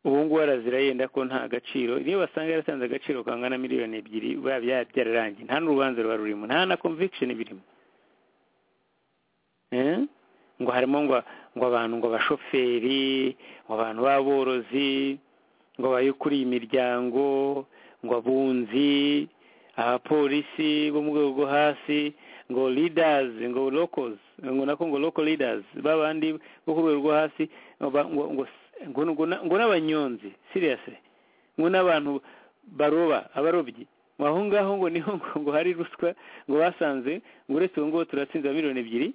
ubu ngubu arazira yenda ko nta gaciro niyo basanga yaratanze agaciro kangana miliyoni ebyiri biba bya- byararangiye nta n'urubanza ruba rurimo nta na conviction birimo Eh? ngo harimo ngo ngo abantu ngo abashoferi ngo abantu b'aborozi ngo abayukuriye imiryango ngo abunzi abapolisi bo mu rwego rwo hasi ngo leaders ngo locals ngo nako ngo local leaders babandi bo ku rwego rwo hasi ngo ba- ngo ngo ngo- ngo na- ngo n'abanyonzi seriously ngo n'abantu baroba abarobyi ngo aho ngaho ngo niho ngo ngo hari ruswa ngo basanze ngo uretse ubu ngubu turatsinze miliyoni ebyiri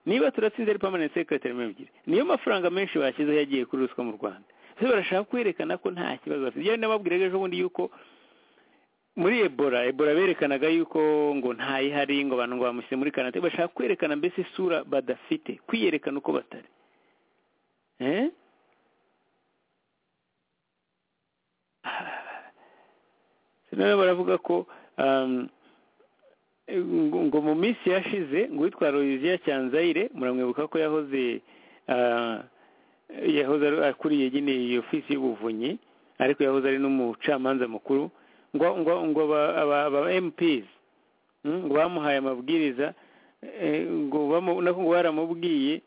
niba turatsinze ari permanent secretary mirongo ebyiri niyo mafaranga menshi bashyizeho yagiye kuri ruswa mu rwanda ese barashaka kwerekana ko nta kibazo bafite yewe nababwiraga ejo bundi yuko muri ebola ebola berekanaga yuko ngo ntayihari ngo abantu ngo bamushyire muri karantine bashaka kwerekana mbese isura badafite kwiyerekana uko batari Eh? noneho baravuga ko um, ngo ngo mu minsi yashize ngo uwitwa Louisia Cyanzayire muramwibuka ko yahoze ah, yahoze ari- akuriye nyine iyi ofisi y'ubuvunyi ariko yahoze ari n'umucamanza mukuru ngo ngo ngo aba- aba- aba MPs mm, ngo bamuhaye amabwiriza eh, ngo bamu- nako ngo baramubwiye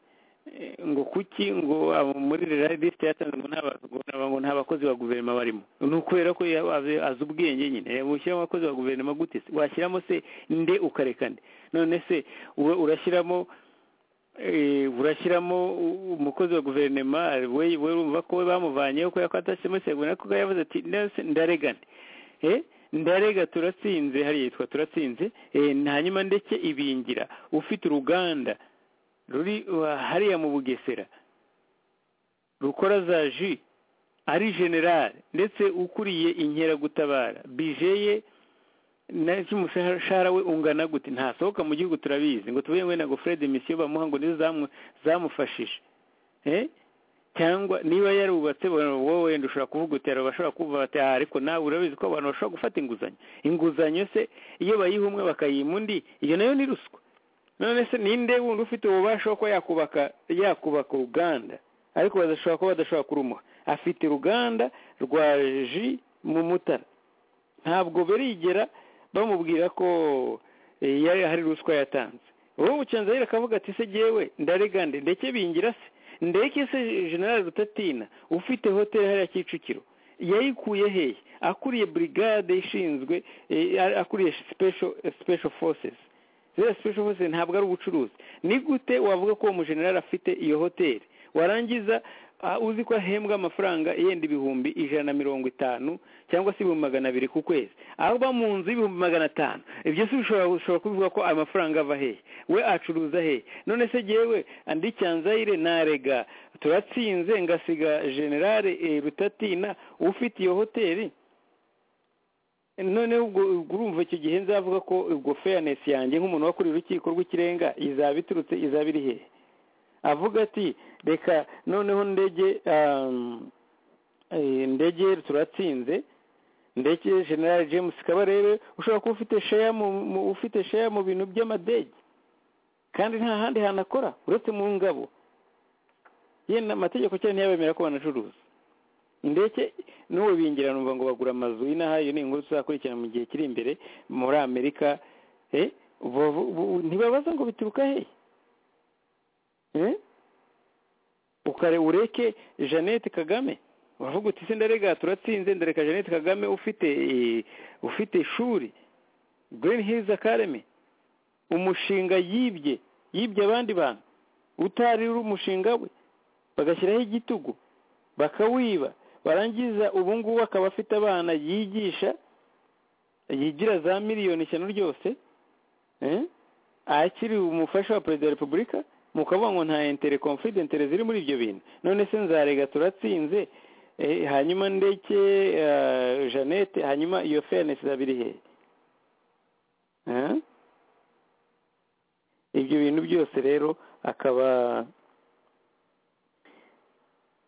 eh, ngo kuki ngo abo muri liste yatanze ngo nta ba- ngo nta- ngo nta bakozi ba guverinoma barimo ni ukubera ko yaba azi- azi ubwenge nyine Eh, ushyiramo abakozi ba guverinoma gute se washyiramo se nde ukareka nde none se ura- urashyiramo eh, urashyiramo u- umukozi wa guverinoma we we urumva ko we bamuvanyeho kubera ko atashyizemo segura ko yavuze ati "None se ndarega nde Eh, ndarega turatsinze hariya yitwa turatsinze eh, hanyuma ndeke ibingira ufite uruganda ruri uh, hariya mu bugesera rukora za ji ari generale ndetse ukuriye inkeragutabara bije ye na cy'umushahara we ungana gute ntasohoka mu gihugu turabizi ngo tuvuye ngo nago Fred Misiyo bamuha ngo nizo zamu- zamufashije eh cyangwa niba yarubatse bo- wowe wenda ushobora kuvuga uti hari abashobora kuvuga bati "Ah, ariko nawe urabizi ko abantu bashobora gufata inguzanyo inguzanyo se iyo bayiha umwe bakayiha undi iyo nayo ni ruswa none se ninde wundi ufite ububasha ko yakubaka yakubaka uruganda ariko badashobora kuba badashobora kurumuha afite uruganda rwa ji mu mutara ntabwo barigera bamubwira ko eh, yari hari ruswa yatanze uwo bucanzayire akavuga ati se jyewe ndaregande ndeke bingira se ndeke se general rutatina ufite hoteli hariya kicukiro yayikuye hehe akuriye brigade ishinzwe eh, a- akuriye special special forces ziriya special forces ntabwo ari ubucuruzi ni gute wavuga ko uwo mujenerali afite iyo hoteli warangiza ah, uzi ko ahembwa amafaranga yenda ibihumbi ijana na mirongo itanu cyangwa se ibihumbi magana abiri ku kwezi aba mu nzu y'ibihumbi magana atanu ibyo si ushobora ushobora kubivuga ko ayo mafaranga ava hehe we acuruza hehe none se jyewe andi cyanzayire narega turatsinze ngasiga generale eh, rutatina ufite iyo hoteli noneho ubwo ubwo urumva icyo gihe nzavuga ko ubwo fairness yanjye nk'umuntu wakuriye urukiko rw'ikirenga izaba iturutse izaba iri hehe avuga ati reka noneho ndege um, eh, ndege turatsinze ndetse general james kabarebe ushobora kuba ufite share mu, mu ufite share mu bintu by'amadege kandi nta handi hantu akora uretse mu ngabo yenda amategeko cyane ntiyabemera ko banacuruza ndetse n'ubu bingira numva ngo bagura amazu inaha iyo ni inkuru tuzakurikirana mu gihe kiri imbere muri amerika eh, bo- bo- ntibabaza ngo bituruka hehe Eh? ukare ureke jeannette kagame uravuga uti se ndarega turatsinze ndareka jeannette kagame ufite eh, ufite ishuri green hills academy umushinga yibye yibye abandi bantu utari uri umushinga we bagashyiraho igitugu bakawiba barangiza ubu ngubu akaba afite abana yigisha yigira za miliyoni ishyano ryose eh, akiri umufasha wa perezida wa repubulika mukavuga ngo nta intere konfidentere ziri muri ibyo bintu none se nzarega turatsinze eh, hanyuma ndeke eh, jeannette hanyuma iyo fairness izaba iri hehe Eh? ibyo bintu byose rero akaba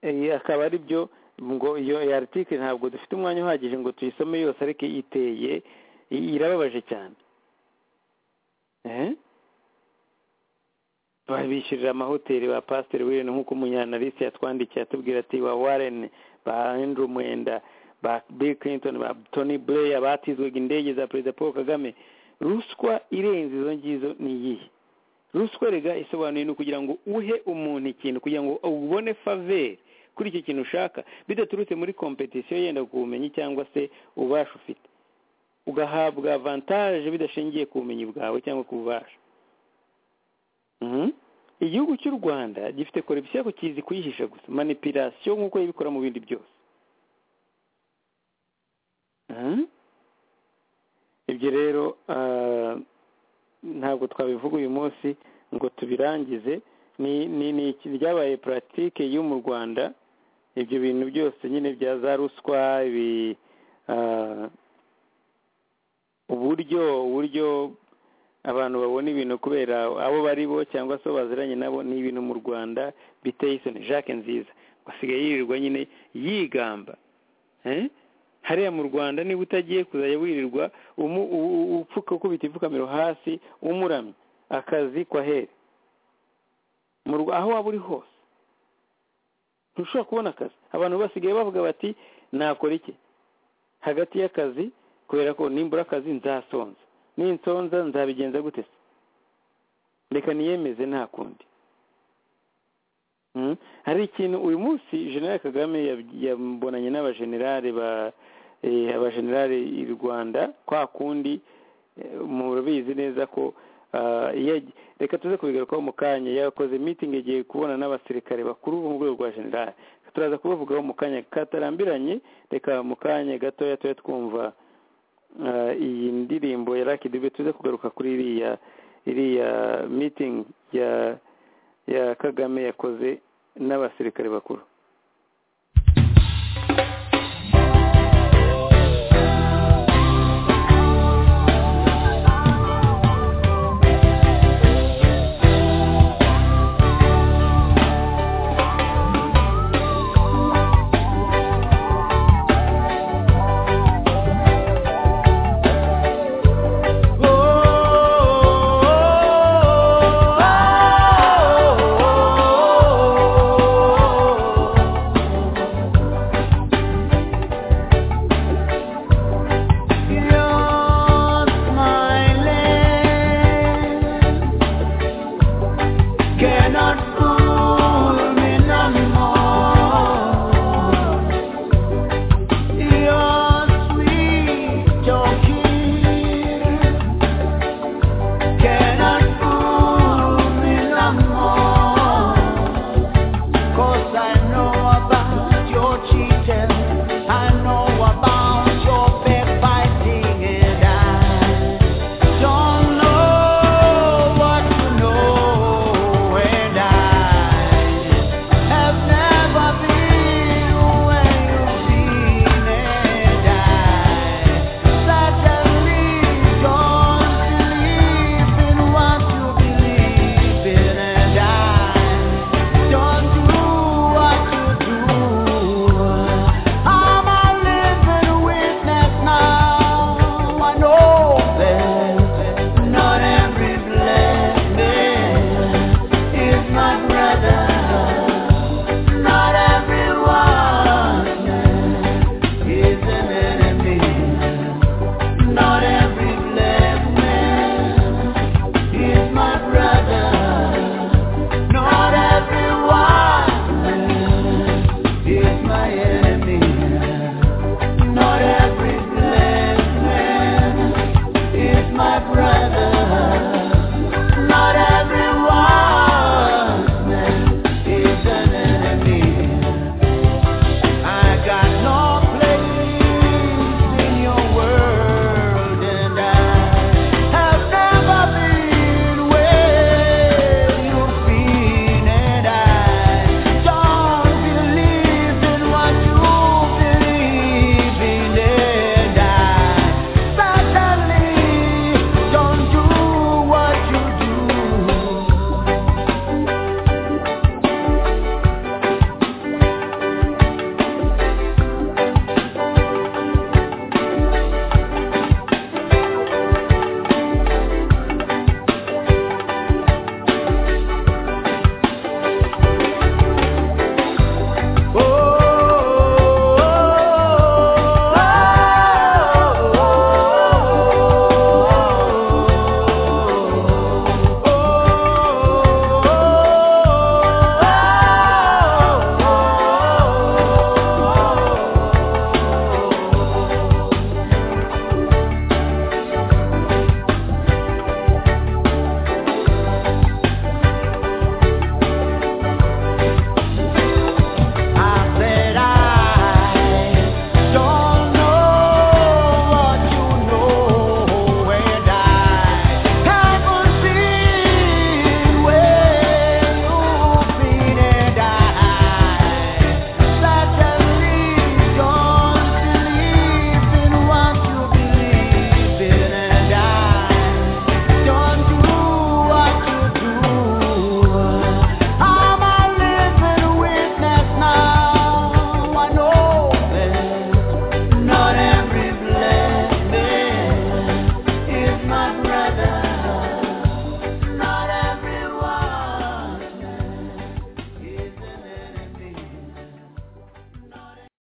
eh, akaba ari byo ngo iyo iyi article ntabwo dufite umwanya uhagije ngo tuyisome yose ariko iteye i- irababaje cyane Eh? babishyurira amahoteli ba pasiteri wirene nk'uko umunyanalisi yatwandikiye atubwira ati ba warren ba andrew mwenda ba bill clinton ba tony blair batizwaga indege za perezida paul kagame ruswa irenze izo ngizo ni iyihe ruswa rega isobanuye ni ukugira ngo uhe umuntu ikintu kugira ngo ubone faveri kuri icyo kintu ushaka bidaturutse muri kompetisiyo yenda ku bumenyi cyangwa se ububasha ufite ugahabwa avantaje bidashingiye ku bumenyi bwawe cyangwa ku bubasha Mhm. igihugu cy'u rwanda gifite korupsiyo ariko kizi kuyihisha gusa manipirasiyo nk'uko yibikora mu bindi byose Mhm. ibyo rero ah, ntabwo twabivuga uyu munsi ngo tubirangize ni ni ni iki- ryabaye puratike yo mu rwanda ibyo bintu byose nyine bya za ruswa ibi ah, uburyo uburyo abantu babona ibintu kubera abo bari bo cyangwa se abo baziranye nabo ni ibintu mu rwanda biteye isoni jacques nziza ngo asigaye yirirwa nyine yigamba Eh? hariya mu rwanda niba utagiye kuzajya wirirwa umu- u- u- upfuka ukubita ipfukamiro hasi umuramya akazi kwa here mu Rwa- aho waba uri hose ntushobora kubona akazi abantu basigaye bavuga bati nakora iki hagati y'akazi kubera ko nimbura akazi nzasonza ninsonza nzabigenza gute se reka niyemeze nta kundi Mm. hari ikintu uyu munsi generale kagame yab- yabonanye n'abajenerale ba eh, abajenerale i rwanda kwa kundi eh, murabizi neza ko ah, iyo ag- reka tuze kubigarukaho mu kanya yakoze meeting igiye kubona n'abasirikare bakuru bo mu rwego rwa generale turaza kubavugaho mu kanya katarambiranye reka mu kanya gatoya tujya twumva iyi ndirimbo ya Lucky Dube tuze kugaruka kuri iriya iriya meeting ya ya Kagame yakoze n'abasirikare bakuru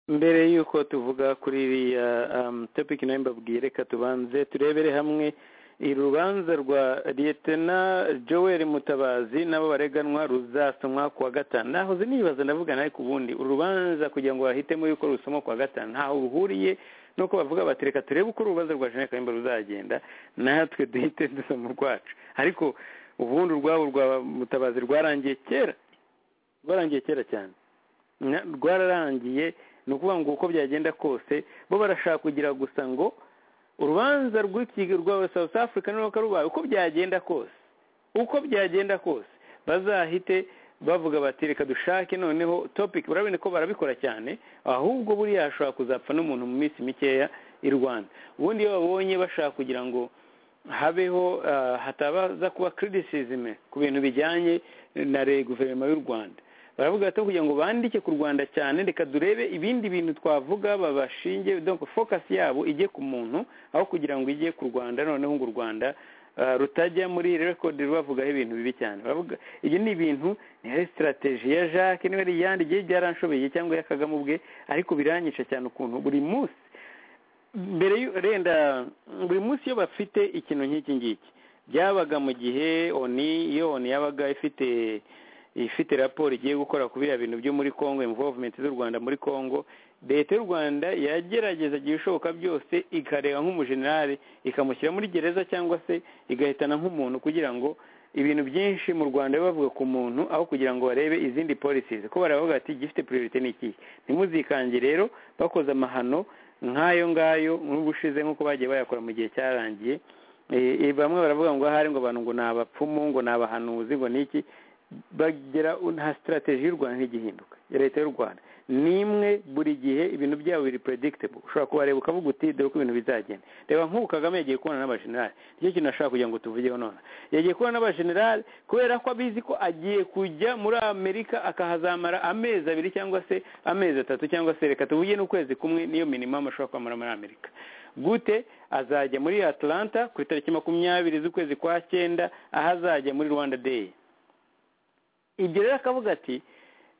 mbere y'uko tuvuga kuri iriya topiki nayo mbabwiye reka tubanze turebere hamwe urubanza rwa liyetena joel mutabazi n'abo bareganwa ruzasomwa kuwa gatanu nahoze nibaza ndavugana ariko ubundi urubanza kugira ngo bahitemo yuko rusoma kuwa gatanu ntaho ruhuriye nuko bavuga bati reka turebe uko urubanza rwa jeanette kayumba ruzagenda natwe duhite dusoma urwacu ariko ubundi urwabo rwa mutabazi rwarangiye kera rwarangiye kera cyane rwararangiye ni ukuvuga ngo uko byagenda kose bo barashaka kugira gusa ngo urubanza rw'iki- rwa south africa n'uruka rubaye uko byagenda kose uko byagenda kose bazahite bavuga bati reka dushake noneho topic barabona ko barabikora cyane ahubwo buriya hashobora kuzapfa n'umuntu mu minsi mikeya i rwanda ubundi iyo babonye bashaka kugira ngo habeho ah, hatabaza kuba criticism ku bintu bijyanye na re- guverinoma y'u rwanda baravuga bati kugira ngo bandike ku rwanda cyane reka durebe ibindi bintu twavuga babashinge donc focus yabo ijye ku muntu aho kugira ngo ijye ku rwanda noneho ngo u rwanda ah, rutajya muri record rubavugaho ibintu bibi cyane baravuga ibyo ni ibintu ni ari strategy ya Jacques niba ari iyandi igihe byaranshobeye cyangwa iya Kagame ubwe ariko biranyica cyane ukuntu buri munsi mbere y'u- renda buri munsi iyo bafite ikintu nk'iki ngiki byabaga mu gihe oni iyo oni yabaga ifite ifite raporo igiye gukora ku biriya bintu byo muri congo involvement z'u rwanda muri congo leta y'u rwanda yagerageza igihe ishoboka byose ikareba nk'umujenerali ikamushyira muri gereza cyangwa se igahitana nk'umuntu kugira ngo ibintu byinshi mu rwanda biba bavuga ku muntu aho kugira ngo barebe izindi policies ko baravuga ati igifite priority ni iki ntimuzikange rero bakoze amahano nk'ayo ngayo n'ubushize nk'uko bagiye bayakora mu gihe cyarangiye Eh, eh, bamwe baravuga ngo ahari ngo abantu ngo ni abapfumu ngo ni abahanuzi ngo ni iki bagera nta strategy y'u rwanda ntigihinduka ya leta y'u rwanda nimwe buri gihe ibintu byabo biri predictable ushobora kubareba ukavuga uti dore uko ibintu bizagenda reba nk'ubu kagame yagiye kubona n'abajenerali nicyo kintu ashaka kugira ngo tuvugeho none yagiye kubona n'abajenerali kubera ko abizi ko agiye kujya muri amerika akahazamara amezi abiri cyangwa se amezi atatu cyangwa se reka tuvuge n'ukwezi kumwe niyo minimum ashobora kwamara muri amerika gute azajya muri atlanta ku itariki makumyabiri z'ukwezi kwa cyenda aho azajya muri rwanda day ibyo rero akavuga ati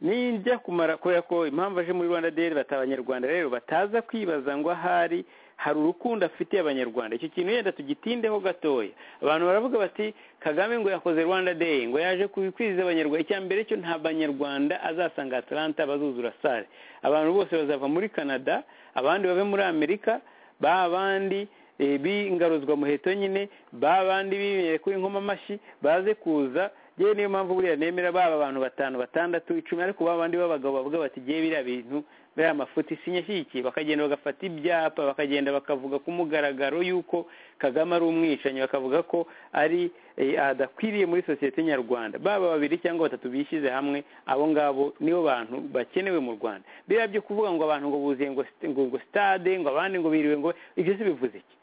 nijya kumara kubera ko impamvu aje muri rwanda day bata abanyarwanda rero bataza kwibaza ngo ahari hari urukundo afitiye abanyarwanda icyo kintu yenda tugitindeho gatoya abantu baravuga bati kagame ngo yakoze rwanda day ngo yaje kwizihiza abanyarwanda icya mbere cyo nta banyarwanda azasanga atlanta bazuzura sare abantu bose bazava muri canada abandi bave muri amerika ba bandi eh, b'ingaruzwa muheto nyine ba bandi bibereye kuri inkomamashyi baze kuza yewe niyo mpamvu buriya nemera baba abantu batanu batandatu icumi ariko ba bandi b'abagabo bavuga bati giye biriya bintu biriya mafuti sinyashyigikiye bakagenda bagafata ibyapa bakagenda bakavuga ku mugaragaro y'uko kagame ari umwicanyi bakavuga ko ari eh, adakwiriye muri sosiyete nyarwanda baba babiri cyangwa batatu bishyize hamwe abo ngabo nibo bantu bakenewe mu rwanda biriya byo kuvuga ngo abantu ngo buzuye ngo st- ngo ngo stade ngo abandi ngo biriwe ngo ibyo se bivuze iki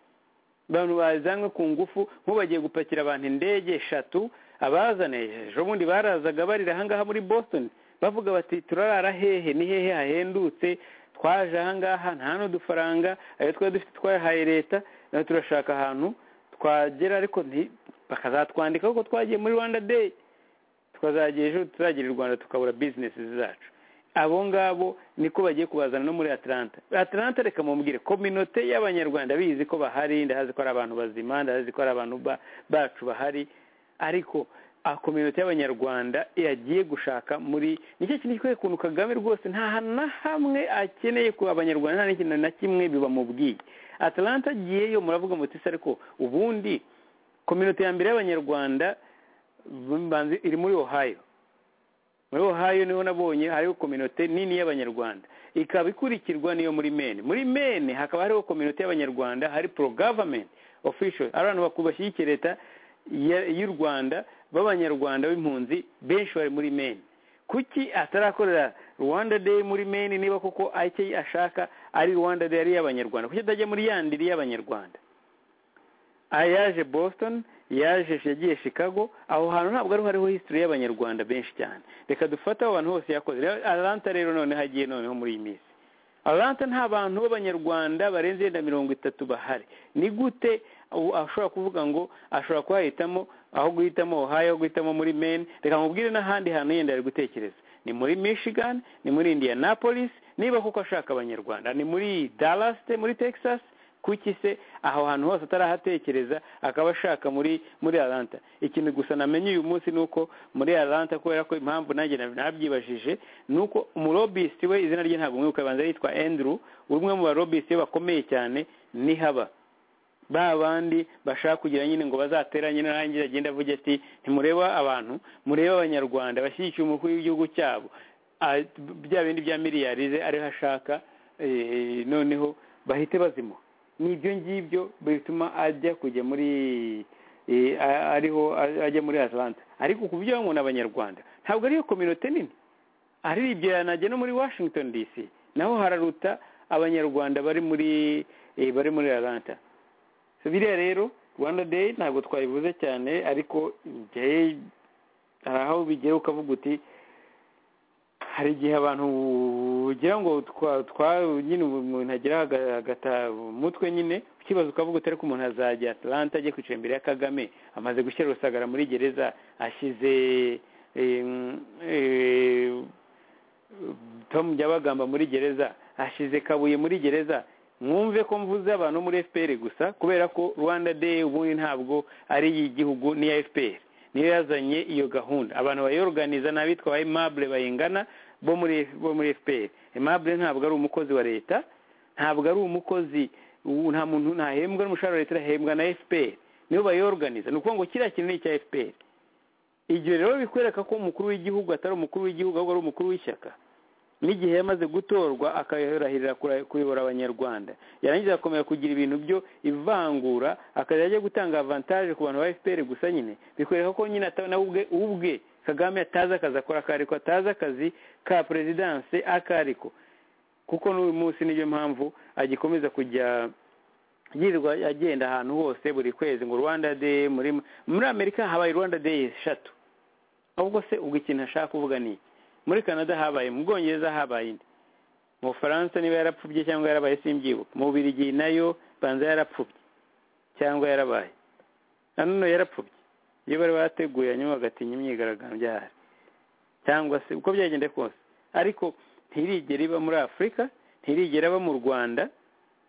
abantu bazanywe ku ngufu nk'ubu bagiye gupakira abantu indege eshatu abazane ejo bundi barazaga barira ahangaha muri boston bavuga bati turarara hehe ni hehe hahendutse twaje ahangaha nta n'udufaranga ayo twari dufite twayahaye leta nayo turashaka ahantu twagera ariko nti- bakazatwandikaho ko twagiye muri rwanda day tukazagera ejo turagira i rwanda tukabura bizinesi zacu abo ngabo niko bagiye kubazana no muri atlanta atlanta reka mubwire kominote y'abanyarwanda bizi ko bahari ndahazi ko ari abantu bazima ndahazi ko ari abantu ba- bacu bahari ariko a kominote y'abanyarwanda yagiye gushaka muri nicyo kintu gikwiye kuntu kagame rwose nta hantu na hamwe akeneye ku abanyarwanda nta n'ikintu na kimwe bibamubwiye atlanta agiyeyo muravuga muti se ariko ubundi kominote ya mbere y'abanyarwanda banzi iri muri ohio muri ohio niho nabonye hariho kominote nini y'abanyarwanda ikaba ikurikirwa n'iyo muri mene muri mene hakaba hariho kominote y'abanyarwanda hari pro government official ari abantu baku- bashyigikiye leta ya- y'u rwanda b'abanyarwanda b'impunzi benshi bari muri mene kuki atarakorera rwanda day muri mene niba koko icyo ashaka ari rwanda day ari iy'abanyarwanda kuki atajya muri yandi iri iy'abanyarwanda aha yaje boston yaje yagiye chicago aho hantu ntabwo ariho hariho history y'abanyarwanda benshi cyane reka dufate abo bantu bose yakoze Rero atlanta rero noneho agiye noneho muri iyi minsi atlanta nta bantu b'abanyarwanda barenze yenda mirongo itatu bahari ni gute u- ashobora kuvuga ngo ashobora kuhahitamo aho guhitamo ohio aho guhitamo muri maine reka mubwire n'ahandi hantu yenda ari gutekereza ni muri michigan ni muri indianapolis niba koko ashaka abanyarwanda ni muri dallas te muri texas kuki se aho hantu hose atarahatekereza akaba ashaka muri muri atlanta ikintu gusa namenye uyu munsi ni uko muri atlanta kubera ko impamvu nanjye nab- nabyibajije ni uko umurobisiti we izina rye ntabwo mwibuka abanza yitwa andrew umwe mu barobisiti be bakomeye cyane ni haba ba bandi bashaka kugira nyine ngo bazateranye narangira agenda avuge ati ntimureba abantu murebe abanyarwanda bashyigikiye umukuru w'igihugu cyabo Ah, bya bindi bya miliyarize ariho ashaka eh, noneho bahite bazimuha n'ibyo ngibyo bituma ajya kujya muri eh, a- ariho a- ajya muri atlanta ariko ku byo bamwe n'abanyarwanda ntabwo ariyo kominote nini ariribyera najya no muri washington dc naho hararuta abanyarwanda bari muri eh, bari muri atlanta So, biriya rero rwanda day ntabwo twayivuze cyane ariko njyewe hari aho bigera ukavuga uti hari igihe abantu ugira ngo twa- twa- nyine umuntu agira aga- agata umutwe nyine ukibaza ukavuga utari ko umuntu azajya atlanta ajya kwicara imbere ya kagame amaze gushyira rusagara muri gereza ashyize eh, eh, tom byabagamba muri gereza ashize kabuye muri gereza mwumve ko mvuze abantu bo muri fpr gusa kubera ko rwanda day ubundi ntabwo ari iy'igihugu n'iya fpr niyo yazanye iyo gahunda abantu bayorganiza ni abitwa ba aimable bayingana bo muri bo muri fpr aimable ntabwo ari umukozi wa leta ntabwo ari umukozi ubu nta muntu ntahembwa n'umushahara wa leta arahembwa na fpr nibo bayorganiza ni ukuvuga ngo kiriya kintu ni icya fpr igihe rero bikwereka ko umukuru w'igihugu atari umukuru w'igihugu ahubwo ari umukuru w'ishyaka n'igihe yamaze gutorwa akayarahirira kura- kuyobora abanyarwanda yarangiza agakomeza kugira ibintu byo ivangura akajya ajya gutanga avantaje ku bantu ba fpr gusa nyine bikwereka ko nyine ata- nawe ubwe ubwe kagame atazi akazi akora akariko atazi akazi ka perezidanse akariko kuko n'uyu munsi niyo mpamvu agikomeza kujya yirirwa agenda ahantu hose buri kwezi ngo rwanda day muri muri amerika habaye rwanda day eshatu ahubwo se ubwo ikintu ashaka kuvuga ni iki muri canada habaye mu bwongereza habaye indi mu bufaransa niba yarapfubye cyangwa yarabaye simbyibuka mu bubirigi nayo banza yarapfubye cyangwa yarabaye na none yarapfubye iyo bari bateguye hanyuma bagatinya imyigaragambyo byahari cyangwa se uko byagenda kose ariko ntirigera iba muri afurika ntirigera aba mu rwanda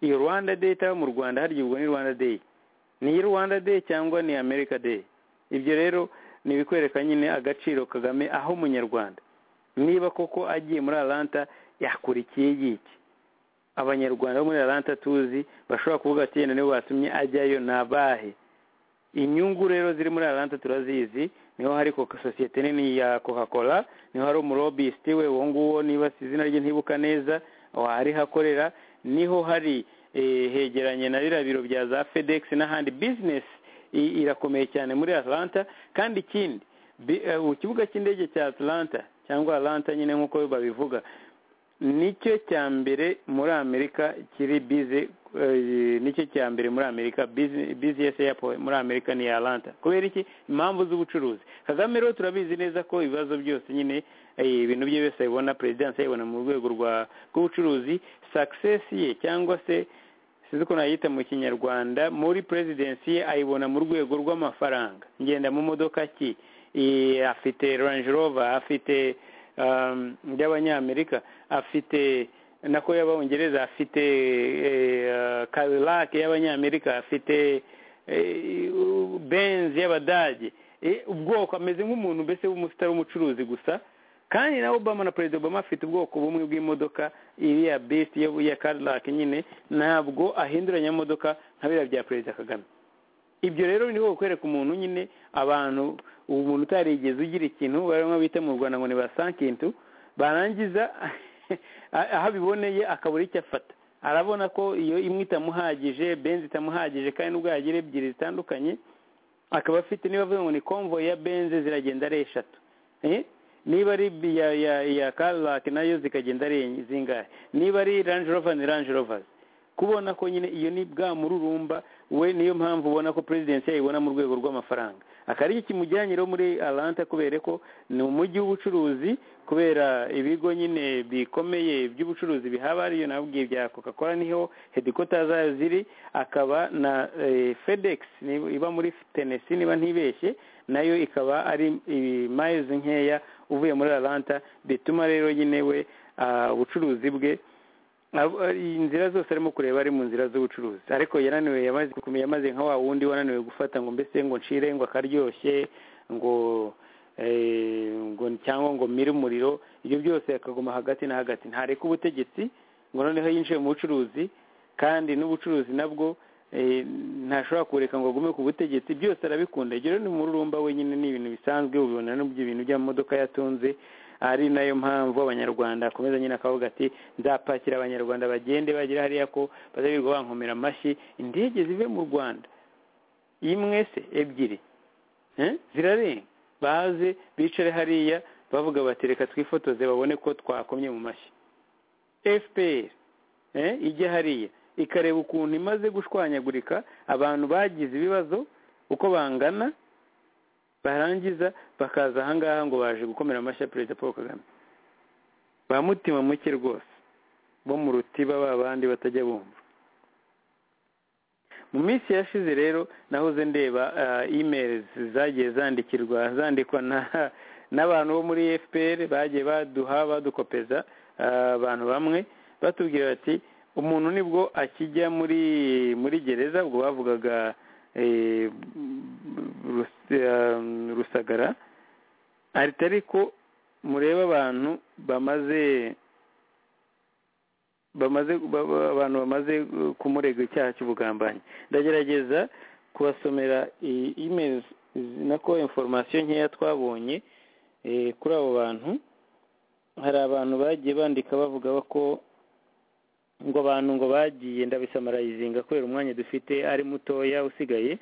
iyo rwanda day itaba mu rwanda harya ubwo ni rwanda day ni iyi rwanda day cyangwa ni america day ibyo rero ni ibikwereka nyine agaciro kagame aho umunyarwanda niba koko agiye muri atlanta yakurikiye yiki abanyarwanda bo muri atlanta tuzi bashobora kuvuga ati yenda nibo batumye ajyayo ni abahe inyungu rero ziri muri atlanta turazizi niho hari coca sosiyete nini ya coca cola niho hari umurobisiti we uwo nguwo niba si izina rye ntibuka neza ari hakorera niho hari eh, hegeranye na ririya biro bya za fedex n'ahandi bizinesi i- irakomeye cyane muri atlanta kandi ikindi bi- eh, ku kibuga cy'indege cya atlanta cyangwa atlanta nyine nk'uko babivuga nicyo cya mbere muri amerika kiri bize eh, nicyo cya mbere muri amerika business airport muri amerika ni atlanta kubera iki impamvu z'ubucuruzi kagame rero turabizi neza ko ibibazo byose nyine eh, ibintu bye byose abibona perezidansi ayibona mu rwego rwa- rw'ubucuruzi success ye cyangwa se sinzi ukuntu ayita mu kinyarwanda muri perezidansi ye ayibona mu rwego rw'amafaranga ngenda mu modoka ki I- afite range rover afite um, y'abanyamerika afite nako y'abongereza afite eh, Cadillac y'abanyamerika afite eh, benz y'abadage Eh, ubwoko ameze nk'umuntu mbese w'umusitari w'umucuruzi gusa kandi na obama na perezida obama afite ubwoko bumwe bw'imodoka iriya bisi yo ya Cadillac nyine ntabwo ahinduranya modoka nka biriya bya perezida kagame ibyo rero ni ho kwereka umuntu nyine abantu ubu umuntu utarigeze ugira ikintu barimo bita mu rwanda ngo ni ba sankintu barangiza aho abiboneye akabura icyo afata arabona ko iyo imwe itamuhagije benzi itamuhagije kandi n'ubwo yagira ebyiri zitandukanye akaba afite niba avuga ngo ni convoy ya benze ziragenda ari eshatu Eh? niba ari bi- ya ya ya Cadillac nayo zikagenda ari enye- zingahe niba ari Range Rover ni Range Rovers kubona ko nyine iyo ni bwa mururumba we niyo mpamvu ubona ko perezidansi yayibona mu rwego rw'amafaranga akaba ari kimujyanye rero muri Atlanta kubera ko ni umujyi w'ubucuruzi kubera ibigo nyine bikomeye by'ubucuruzi bihaba ariyo nabwiye bya coca cola niho hedikota zayo ziri akaba na eh, fedex ni- iba muri Tennessee niba ntibeshye nayo ikaba ari mayizi nkeya uvuye muri Atlanta bituma rero nyine we ah, ubucuruzi bwe Ab- ari- inzira zose arimo kureba ari mu nzira z'ubucuruzi ariko yananiwe yamaze kumenya yamaze nka wa wundi wananiwe gufata ngo mbese ngo nshire ngo akaryoshye ngo eh, ngo cyangwa ngo mire umuriro ibyo byose akaguma hagati na hagati ntareka ubutegetsi ngo noneho yinjiye mu bucuruzi kandi n'ubucuruzi nabwo eh, ntashobora kureka ngo agume ku butegetsi byose arabikunda rero ni umururumba wenyine ni ibintu bisanzwe ubibona no mu bintu by'amamodoka yatunze ari nayo mpamvu abanyarwanda akomeza nyine akavuga ati nzapakira abanyarwanda bagende bagera hariya ko bazabirirwa bankomera amashyi indege zive mu rwanda imwe se ebyiri Eh? zirarenga baze bicare hariya bavuga bati reka twifotoze babone ko twakomye mu mashyi fpr eh, ijya hariya ikareba ukuntu imaze gushwanyagurika abantu bagize ibibazo uko bangana barangiza bakaza ahangaha ngo baje gukomera amashyi perezida paul kagame ba mutima muke rwose bo mu rutiba ba bandi batajya bumva mu minsi yashize rero nahoze ndeba imeri zagiye zandikirwa zandikwa na- n'abantu bo muri fpr bagiye baduha badukopeza ah, abantu bamwe batubwira bati umuntu nibwo akijya muri muri gereza ubwo bavugaga eh, Rus- ah, rusagara ahita ariko murebe abantu bamaze bamaze ba- ba- abantu bamaze uh, kumurega icyaha cy'ubugambanyi ndagerageza kubasomera i- emails z- nako information nkeya twabonye eh, kuri abo bantu hari abantu bagiye bandika bavuga ko ngo abantu ngo bagiye ndabisamarayizinga kubera umwanya dufite ari mutoya usigaye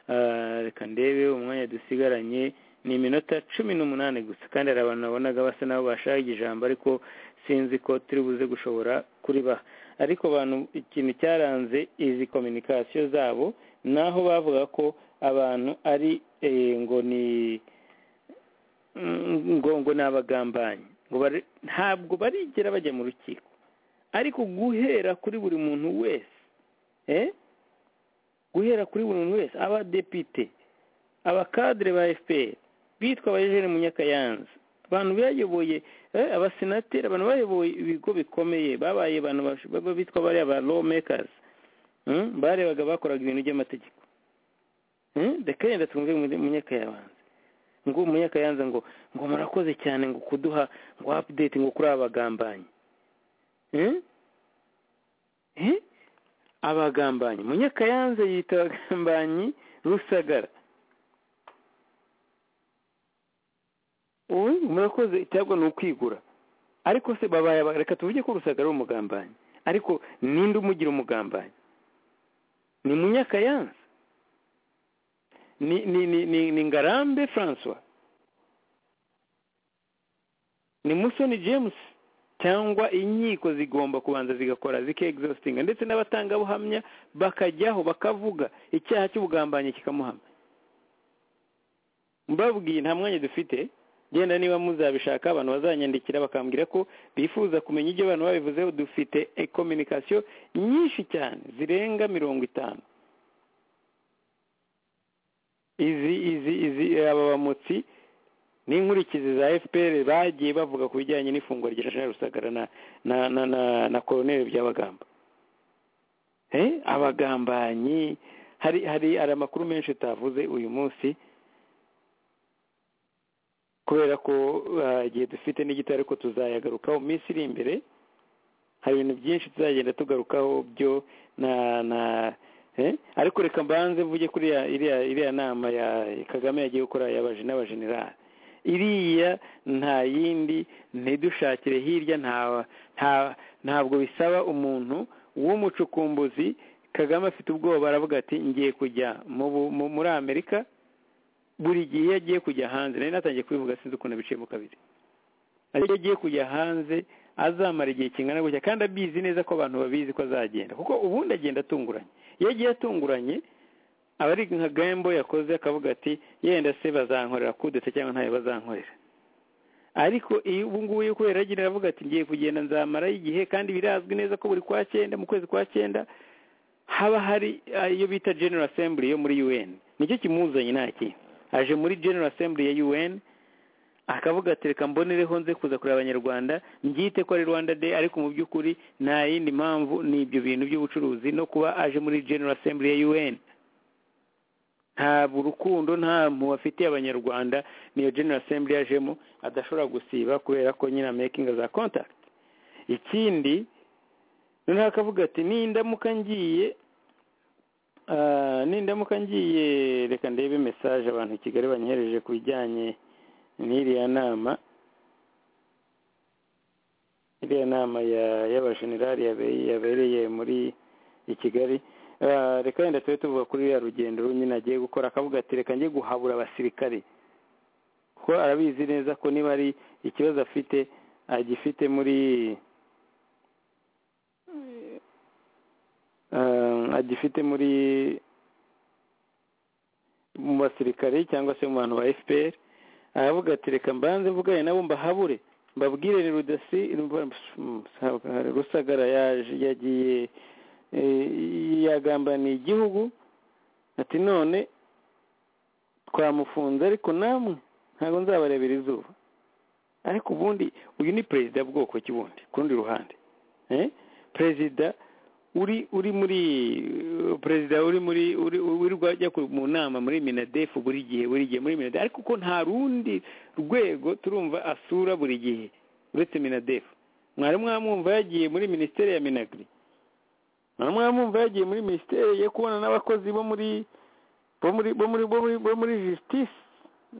Ah, reka ndebe umwanya dusigaranye ni iminota cumi n'umunani gusa kandi hari abantu nabonaga basa nabo bashaka ijambo ariko sinzi ko turi buze gushobora kuribaha ariko abantu ikintu cyaranze izi kominikasiyo zabo naho bavuga ko abantu ari eh, ngo ni mm, ngo ngo ni abagambanyi ngo bari ntabwo barigera bajya mu rukiko ariko guhera kuri buri muntu wese eh? guhera kuri buri muntu wese abadepite abakadire ba fpr bitwa abayejene munyakayanza abantu bayoboye eh, abasenateri abantu bayoboye ibigo bikomeye babaye abantu bash- baba bitwa bariya ba lawmakers mm? barebaga bakoraga ibintu by'amategeko Mm? ndakagenda twumve Munye- munyakayanza ngo munyakayanza ngo ngo murakoze cyane ngo kuduha ngo update ngo kuri abagambanyi Mm? Eh? abagambanyi munyakayanza yita abagambanyi rusagara ubu murakoze itabwo ni ukwigura ariko se babaye aba- reka tuvuge ko rusagara ari umugambanyi ariko ninde umugira umugambanyi ni munyakayanza ni ni ni ni, ni ngarambe francois ni musoni james cyangwa inkiko zigomba kubanza zigakora zikegizosinga ndetse n'abatangabuhamya bakajyaho bakavuga icyaha cy'ubugambanyi kikamuhama mbabwiye nta mwanya dufite genda niba muzabishaka abantu bazanyandikira bakambwira ko bifuza kumenya ibyo abantu babivuzeho dufite kominikasiyo nyinshi cyane zirenga mirongo itanu izi izi izi aba bamutsi n'inkurikizi za fpr bagiye bavuga ku bijyanye n'ifungwa rya jean rusagara na na na na, na koloneli byabagamba eh abagambanyi hari hari hari amakuru menshi utavuze uyu munsi kubera ko ah, igihe dufite n'igito ariko tuzayagarukaho mu minsi iri imbere hari ibintu byinshi tuzagenda tugarukaho byo na na eh? ariko reka mbanze mvuge kuri ya- iriya iriya nama ya kagame yagiye gukora yabaje n'abajenerali iriya nta yindi ntidushakire hirya nta nta ntabwo bisaba umuntu w'umucukumbuzi kagame afite ubwoba aravuga ati ngiye kujya mu bu- mu- muri amerika buri gihe iyo agiye kujya hanze nari natangiye kubivuga sinzi ukuntu biciyemo kabiri ariko iyo agiye kujya hanze azamara igihe kingana gutya kandi abizi neza ko abantu babizi ko azagenda kuko ubundi agenda atunguranye iyo agiye atunguranye aba ari nka gambo yakoze akavuga ati yenda se bazankorera kudetse cyangwa ntayo bazankorera ariko iyo ubu ngubu iyo kubera agira aravuga ati ngiye kugenda nzamarayo igihe kandi birazwi neza ko buri kwa cyenda mu kwezi kwa cyenda haba hari ah, iyo bita general assembly yo muri un nicyo kimuzanye nta kintu aje muri general assembly ya un akavuga ati reka mbonereho nze kuza kureba abanyarwanda mbyite ko ari rwanda day ariko mu by'ukuri nta yindi mpamvu ni ibyo bintu by'ubucuruzi no kuba aje muri general assembly ya un ntabwo urukundo nta muntu bafitiye abanyarwanda niyo general assembly yajemo adashobora gusiba kubera ko nyine making za contact ikindi noneho akavuga ati nindamuka ngiye ah, nindamuka ngiye reka ndebe message abantu i kigali banyohereje ku bijyanye n'iriya nama iriya nama ya- y'abajenerali yabe- yabereye muri i kigali Ah, reka wenda tube tuvuga kuri ruriya rugendo nyine agiye gukora akavuga ati reka njye guhabura abasirikare kuko arabizi neza ko niba ari ikibazo afite agifite muri Ah, agifite muri mu basirikare cyangwa se mu bantu ba fpr aravuga ati reka mbanze mvugane nabo mbahabure mbabwire ni rudasi rusagara yaje yagiye eh, yagambaniye igihugu ati none twamufunze ariko namwe ntabwo nzabarebera izuba ariko ubundi uyu ni perezida bwoko ki bundi ku rundi ruhande Eh? perezida uri uri muri uh, perezida uri muri uri wirirwa ajya ku- mu nama muri minadefu buri gihe buri gihe muri minadefu ariko ko nta rundi rwego turumva asura buri gihe uretse minadefu mwari mwamwumva yagiye muri minisiteri ya minagri mwari mwamwumva yagiye muri minisiteri yo kubona n'abakozi bo muri bo muri bo muri bo muri bo muri justice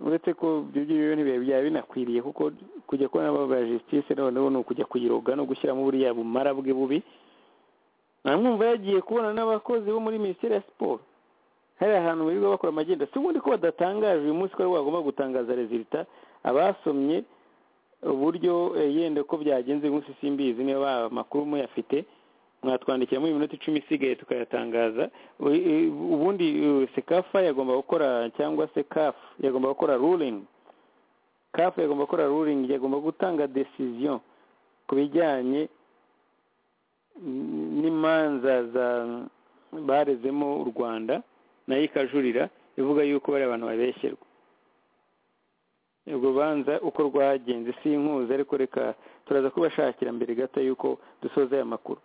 uretse ko ibyo ngibyo ntibiba byaba binakwiriye kuko kujya kubona abo ba justice noneho ni ukujya kuyiroga no gushyiramo buriya bumara bwe bubi namwumva yagiye kubona n'abakozi bo muri minisiteri ya siporo hari ahantu birirwa bakora amagenda si ubundi ko badatangaje uyu munsi ko ari bagomba gutangaza rezilita abasomye uburyo eh, yenda ko byagenze uyu munsi simbizi niba amakuru muyafite mwatwandikira muri minota icumi isigaye tukayatangaza U- eh, ubundi eh, sekafa yagomba gukora cyangwa se kafu yagomba gukora ruling kafu yagomba gukora ruling yagomba gutanga decision ku bijyanye n'imanza za barezemo u rwanda nayo ikajurira ivuga yuko bari abantu babeshyerwa urwo rubanza uko rwagenze si inkuzi ariko reka turaza kubashakira mbere gato yuko dusoza aya makuru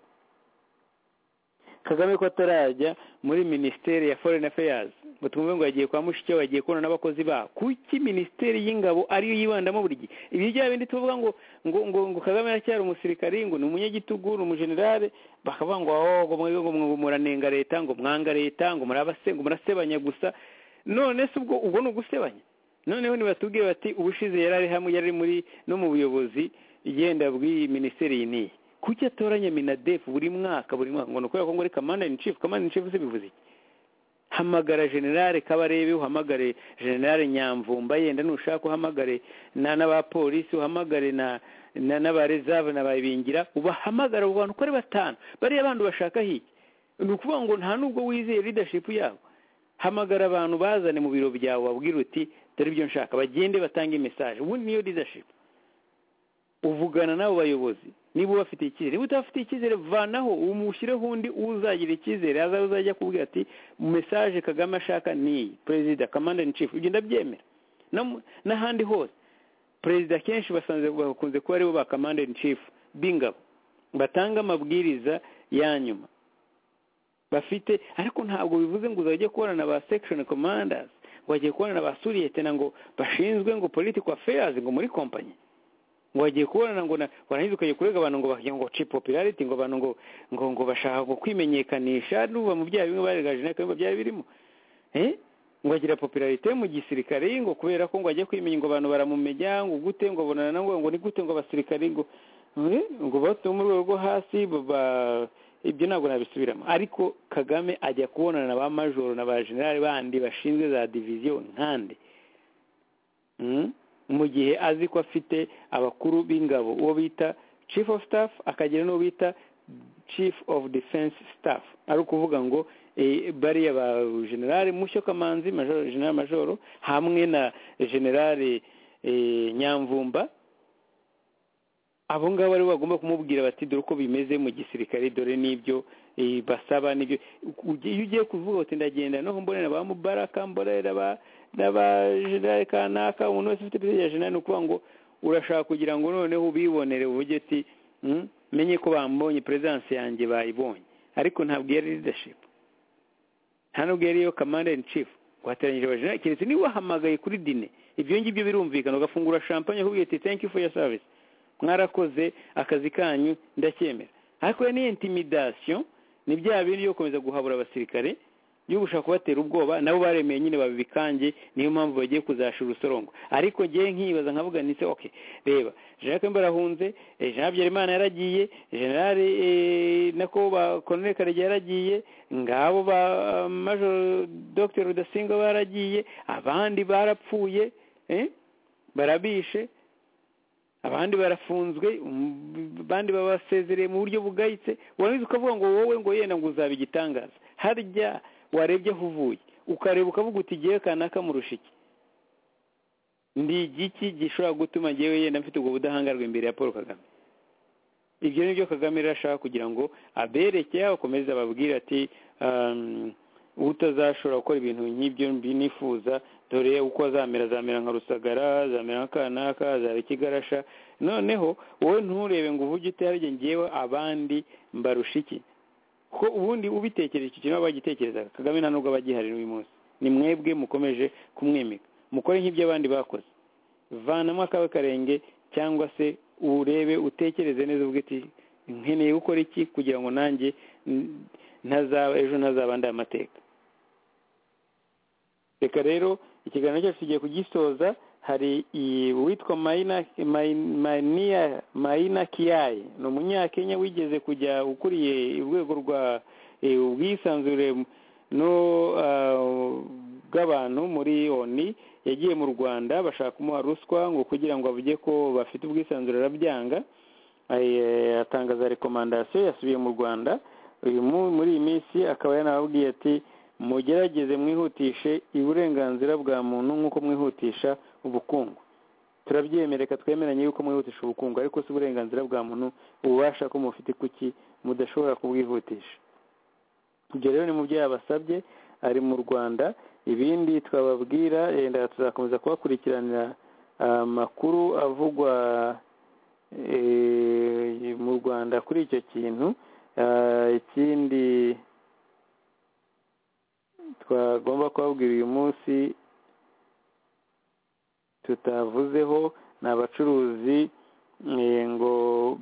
kagame ko atarajya muri minisiteri ya foreign affairs ngo twumve ngo yagiye kwa mushiki we yagiye kubona n'abakozi ba kuki minisiteri y'ingabo ariyo yibandamo buri gihe ibi bya bindi tuvuga ngo ngo ngo ngo kagame aracyari umusirikari ngo ni umunyagitugu ni umujenerale bakavuga ngo oh ngo mwe- ngo mwe- muranenga leta ngo mwanga leta ngo murabase ngo murasebanya gusa none se ubwo ubwo ni ugusebanya noneho nibatubwire bati ubushize yari ari hamwe yari ari muri no mu buyobozi igenda bw'iyi minisiteri iyi n'iyi kuki atoranya minadefu buri mwaka buri mwaka ngo ni ukubera ko ngo ari kamanda in chief kamanda in chief se bivuze iki hamagara generale kabarebe uhamagare generale nyamvumba yenda nushaka uhamagare na n'abapolisi uhamagare na na n'abarezave na babingira ubahamagara abo bantu uko ari batanu bariya bandi bashaka hiki ni ukuvuga ngo nta nubwo wizeye leadership yabo hamagara abantu bazane mu biro byawe babwire uti dore ibyo nshaka bagende batange message ubundi niyo leadership uvugana n'abo bayobozi niba ubafitiye icyizere niba utabafitiye icyizere vanaho umushyireho undi uzagira icyizere azabe uzajya akubwira ati mesaje kagame ashaka ni iyi perezida kamanda in chief ibyo ndabyemera No mu- n'ahandi hose perezida kenshi basanze bakunze kuba aribo ba kamanda in chief b'ingabo batanga amabwiriza ya nyuma bafite ariko ntabwo bivuze ngo uzajya kubona na ba section commanders ngo wagiye kubona na ba suriyetena ngo bashinzwe ngo political affairs ngo muri kompanyi ngo wagiye kubona ngo na- warangiza ukajya kurega abantu ngo bagira ngo ci popularity ngo abantu ngo ngo ngo bashaka ngo kwimenyekanisha nuva mu byaha bimwe baregaje nako ngo byari birimo eh ngo agira popularité mu gisirikare ngo kubera ko ngo ajya kwimenya ngo abantu baramumenya ngo gute ngo bonana ngo ngo ni gute ngo abasirikare ngo eh, ngo batuye mu rwego rwo hasi ba ibyo ntabwo nabisubiramo ariko kagame ajya kubonana na ba majoro na ba generali bandi bashinzwe za diviziyo nkande Mm. mu gihe azi ko afite abakuru b'ingabo uwo bita chief of staff akagira n'uwo bita chief of defense staff ari ukuvuga ngo eh, bariya ba generale mushyo kamanzi majoro generale majoro hamwe na generale eh, nyamvumba abo ngabo aribo bagomba kumubwira bati dore uko bimeze mu gisirikare dore n'ibyo eh, basaba n'ibyo ugiye- iyo ugiye kuvuga uti ndagenda noho mbonera ba mubaraka mbonera ba n'abajenerali kanaka umuntu wese ufite perezida ya jenerali ni ukuvuga ngo urashaka kugira ngo noneho ubibonere uvuge uti "Mm, menye ko bambonye perezidansi yanjye bayibonye ariko ntabwo iyo ari leadership nta nubwo iyo ari iyo command in chief wateranyije abajenerali keretse niba wahamagaye kuri dine ibyo ngibyo birumvikana ugafungura champagne akubwira uti thank you for your service mwarakoze akazi kanyu ndacyemera ariko iyo ni intimidation ni bya bindi byo gukomeza guhabura abasirikare iyo gushaka kubatera ubwoba nabo baremeye nyine babibikange niyo mpamvu bagiye kuzasha urusorongo ariko ngewe nkibaza nkavuga nise ok reba jacques mbarahunze eh, jean habyarimana yaragiye general eh, nako ba colonel karegeya yaragiye ngabo ba ah, major dr rudasingwa baragiye abandi barapfuye eh, barabishe abandi barafunzwe um, abandi babasezereye mu buryo bugayitse warangiza ukavuga ngo wowe ngo yenda ngo uzaba igitangaza harya warebye aho uvuye ukareba ukavuga uti igihe kanaka murusha iki ndi igiki gishobora gutuma ngewe yenda mfite ubwo budahangarwa imbere ya paul kagame ibyo ni byo kagame rero ashaka kugira ngo abereke akomeze ababwire ati um, utazashobora gukora ibintu nk'ibyo mbi nifuza dore uko azamera azamera nka rusagara azamera nka kanaka azaba ikigarasha noneho wowe nturebe ngo uvuge ute harya ngewe abandi mbarusha iki kuko ubundi ubitekereje icyo kintu baba bagitekerezaga kagame nta nubwo aba agihari n'uyu munsi ni mwebwe mukomeje kumwimika mukore nk'ibyo abandi bakoze vanamo akawe karenge cyangwa se urebe utekereze neza uvuge ati nkeneye gukora iki kugira ngo nanjye mm, ntazaba ejo ntazaba andi amateka reka rero ikiganiro cyacu tugiye kugisoza hari iyi- uwitwa mayina Mayi- mayina mayina kiyayi ni umunyakenya wigeze kujya ukuriye urwego rwa eh, ubwisanzure no ah, bw'abantu muri oni yagiye mu rwanda bashaka kumuha ruswa ngo kugira ngo avuge ko bafite ubwisanzure arabyanga Eh, atangaza rekomandasiyo yasubiye mu rwanda uyu mu- muri iyi minsi akaba yanababwiye ati mugerageze mwihutishe uburenganzira bwa muntu nk'uko mwihutisha ubukungu turabyemereka twemeranye yuko mwihutisha ubukungu ariko si uburenganzira bwa muntu ububasha ko mufite kuki mudashobora kubwihutisha ibyo rero ni mu byo yabasabye ari mu rwanda ibindi twababwira yenda tuzakomeza kubakurikiranira amakuru avugwa eh, mu rwanda kuri icyo kintu Ah, ikindi twagomba kubabwira uyu munsi tutavuzeho ni abacuruzi eh, ngo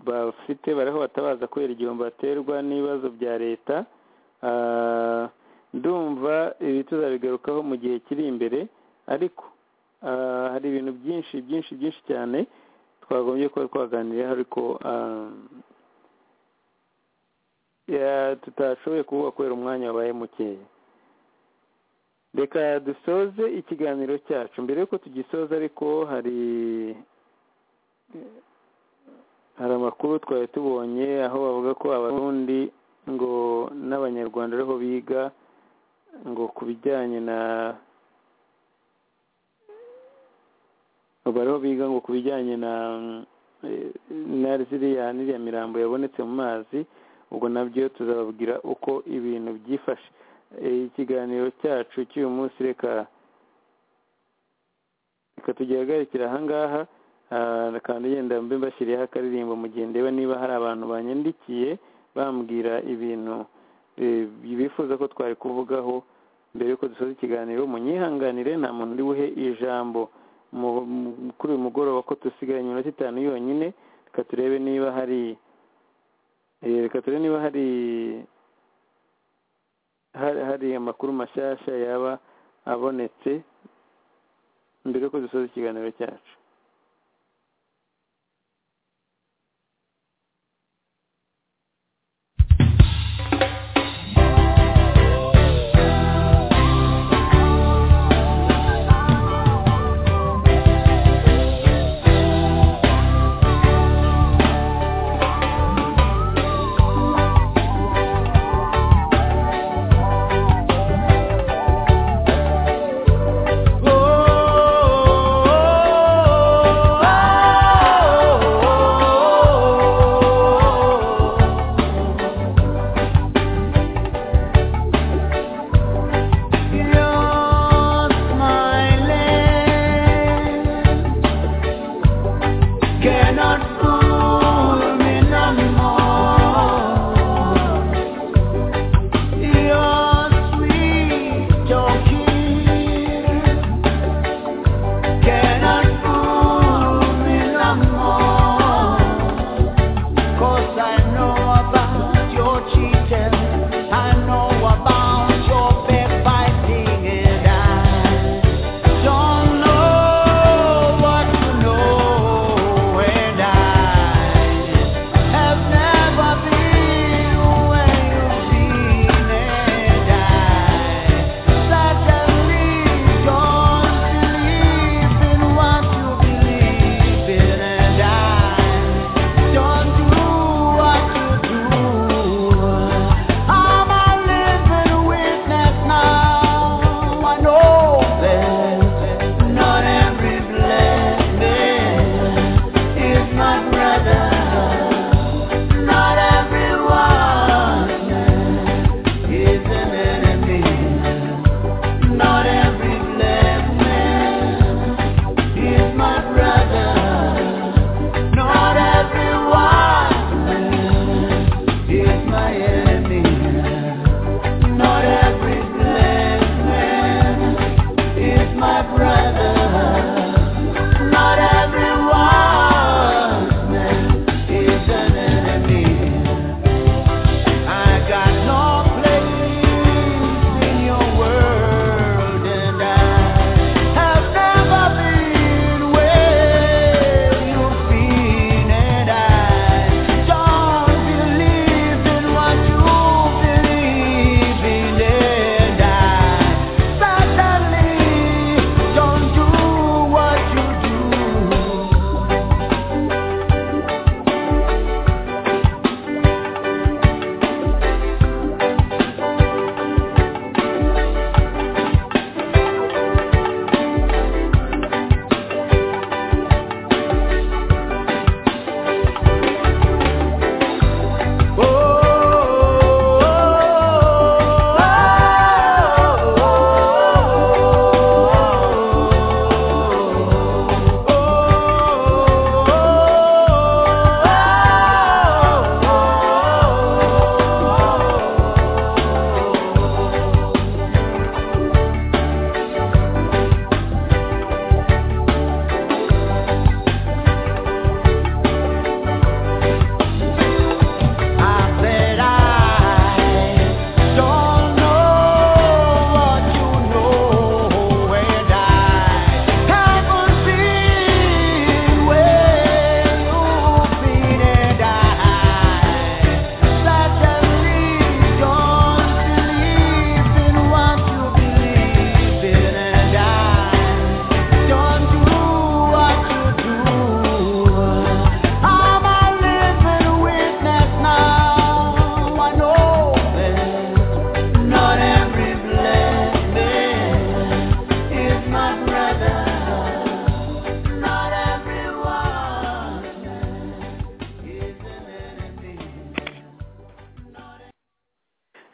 bafite bariho batabaza kubera igihombo baterwa n'ibibazo bya leta Ah, ndumva ibi tuzabigarukaho mu gihe kiri imbere ariko ah, hari ibintu byinshi byinshi byinshi cyane twagombye kuba twaganiriyeho ariko ah, ya- tutashoboye kuvuga kubera umwanya wabaye mukeya reka dusoze ikiganiro cyacu mbere y'uko tugisoza ariko hari hari amakuru twari tubonye aho bavuga ko abarundi ngo n'abanyarwanda ariho biga ngo ku bijyanye na bariho biga ngo ku bijyanye na na ziriya n'iriya mirambo yabonetse mu mazi ubwo nabyo tuzababwira uko ibintu byifashe E, ikiganiro cyacu cy'uyu munsi reka reka tugihagarikira ahangaha Ah, kandi yenda mbe mbashyiriyeho akaririmbo mu gihe ndeba niba hari abantu banyandikiye bambwira ibintu eh, bifuza ko twari kuvugaho mbere yuko dusoza ikiganiro munyihanganire nta muntu uri buhe ijambo mu- mu- kuri uyu mugoroba ko dusigaye iminota itanu yonyine reka turebe niba hari Eh, reka turebe niba hari hari hari amakuru mashyashya yaba abonetse mbere yuko dusoza ikiganiro cyacu Oh, oh, oh, oh,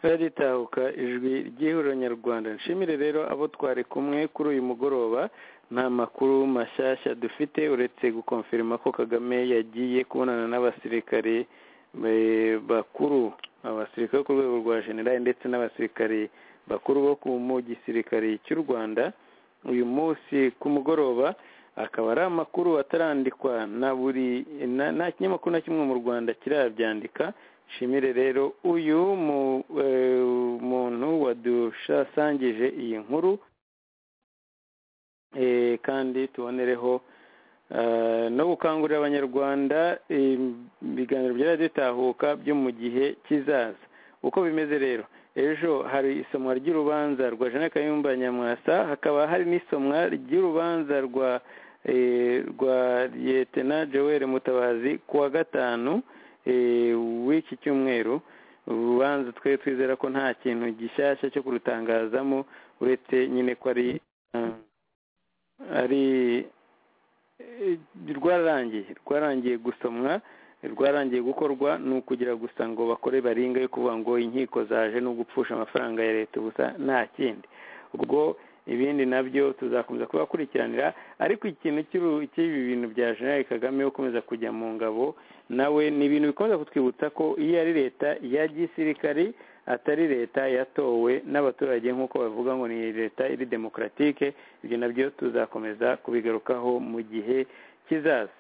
ritahuka ijwi ry'ihuriro nyarwanda nshimire rero abo twari kumwe kuri uyu mugoroba nta makuru mashyashya dufite uretse gukonferima ko kagame yagiye kubonana n'abasirikare eh, bakuru abasirikare bo ku rwego rwa generali ndetse n'abasirikare bakuru bo ku mu gisirikare cy'u rwanda uyu munsi ku mugoroba akaba ari amakuru atarandikwa na buri na- nta kinyamakuru na kimwe mu rwanda kirabyandika nshimire rero uyu mu- eh, muntu wadushasangije iyi nkuru Eh, kandi tubonereho eh, no gukangurira abanyarwanda eh, ibiganiro by'abaditahuka byo mu gihe kizaza uko bimeze rero ejo hari isomwa ry'urubanza rwa jean kayumba nyamwasa hakaba hari n'isomwa ry'urubanza rwa eh, rwa liyetena joel mutabazi ku wa gatanu eh, w'iki cyumweru urubanza twe twizera ko nta kintu gishyashya cyo kurutangazamo uretse nyine ko ari eh, ari eh, rwararangiye rwararangiye gusomwa rwararangiye gukorwa ni ukugira gusa ngo bakore baringa yo kuvuga ngo inkiko zaje no gupfusha amafaranga ya leta ubusa nta kindi ubwo ibindi nabyo tuzakomeza kubakurikiranira ariko ikintu cy'uru- cy'ibi bintu bya jenerali kagame yo gukomeza kujya mu ngabo nawe ni ibintu bikomeza kutwibutsa ko iyo ari leta ya gisirikari atari leta yatowe n'abaturage nk'uko bavuga ngo ni leta iri demokaratike ibyo nabyo tuzakomeza kubigarukaho mu gihe kizaza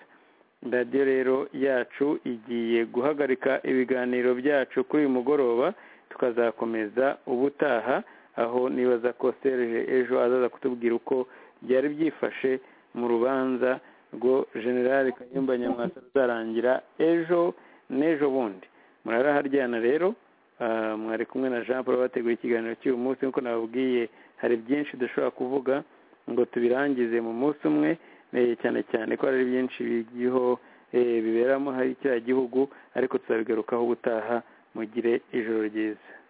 radiyo rero yacu igiye guhagarika ibiganiro byacu kuri uyu mugoroba tukazakomeza ubutaha aho nibaza ko serge ejo azaza kutubwira uko byari byifashe mu rubanza rwo generale kayumba nyamwasa ruzarangira ejo n'ejo bundi muraraharyana rero ah, mwari kumwe na jean paul bateguye ikiganiro cy'uyu munsi nk'uko nababwiye hari byinshi dushobora kuvuga ngo tubirangize mu munsi umwe eh, cyane cyane ko hari byinshi biriho biberamo hari kiriya gihugu ariko tuzabigarukaho ubutaha mugire ijoro ryiza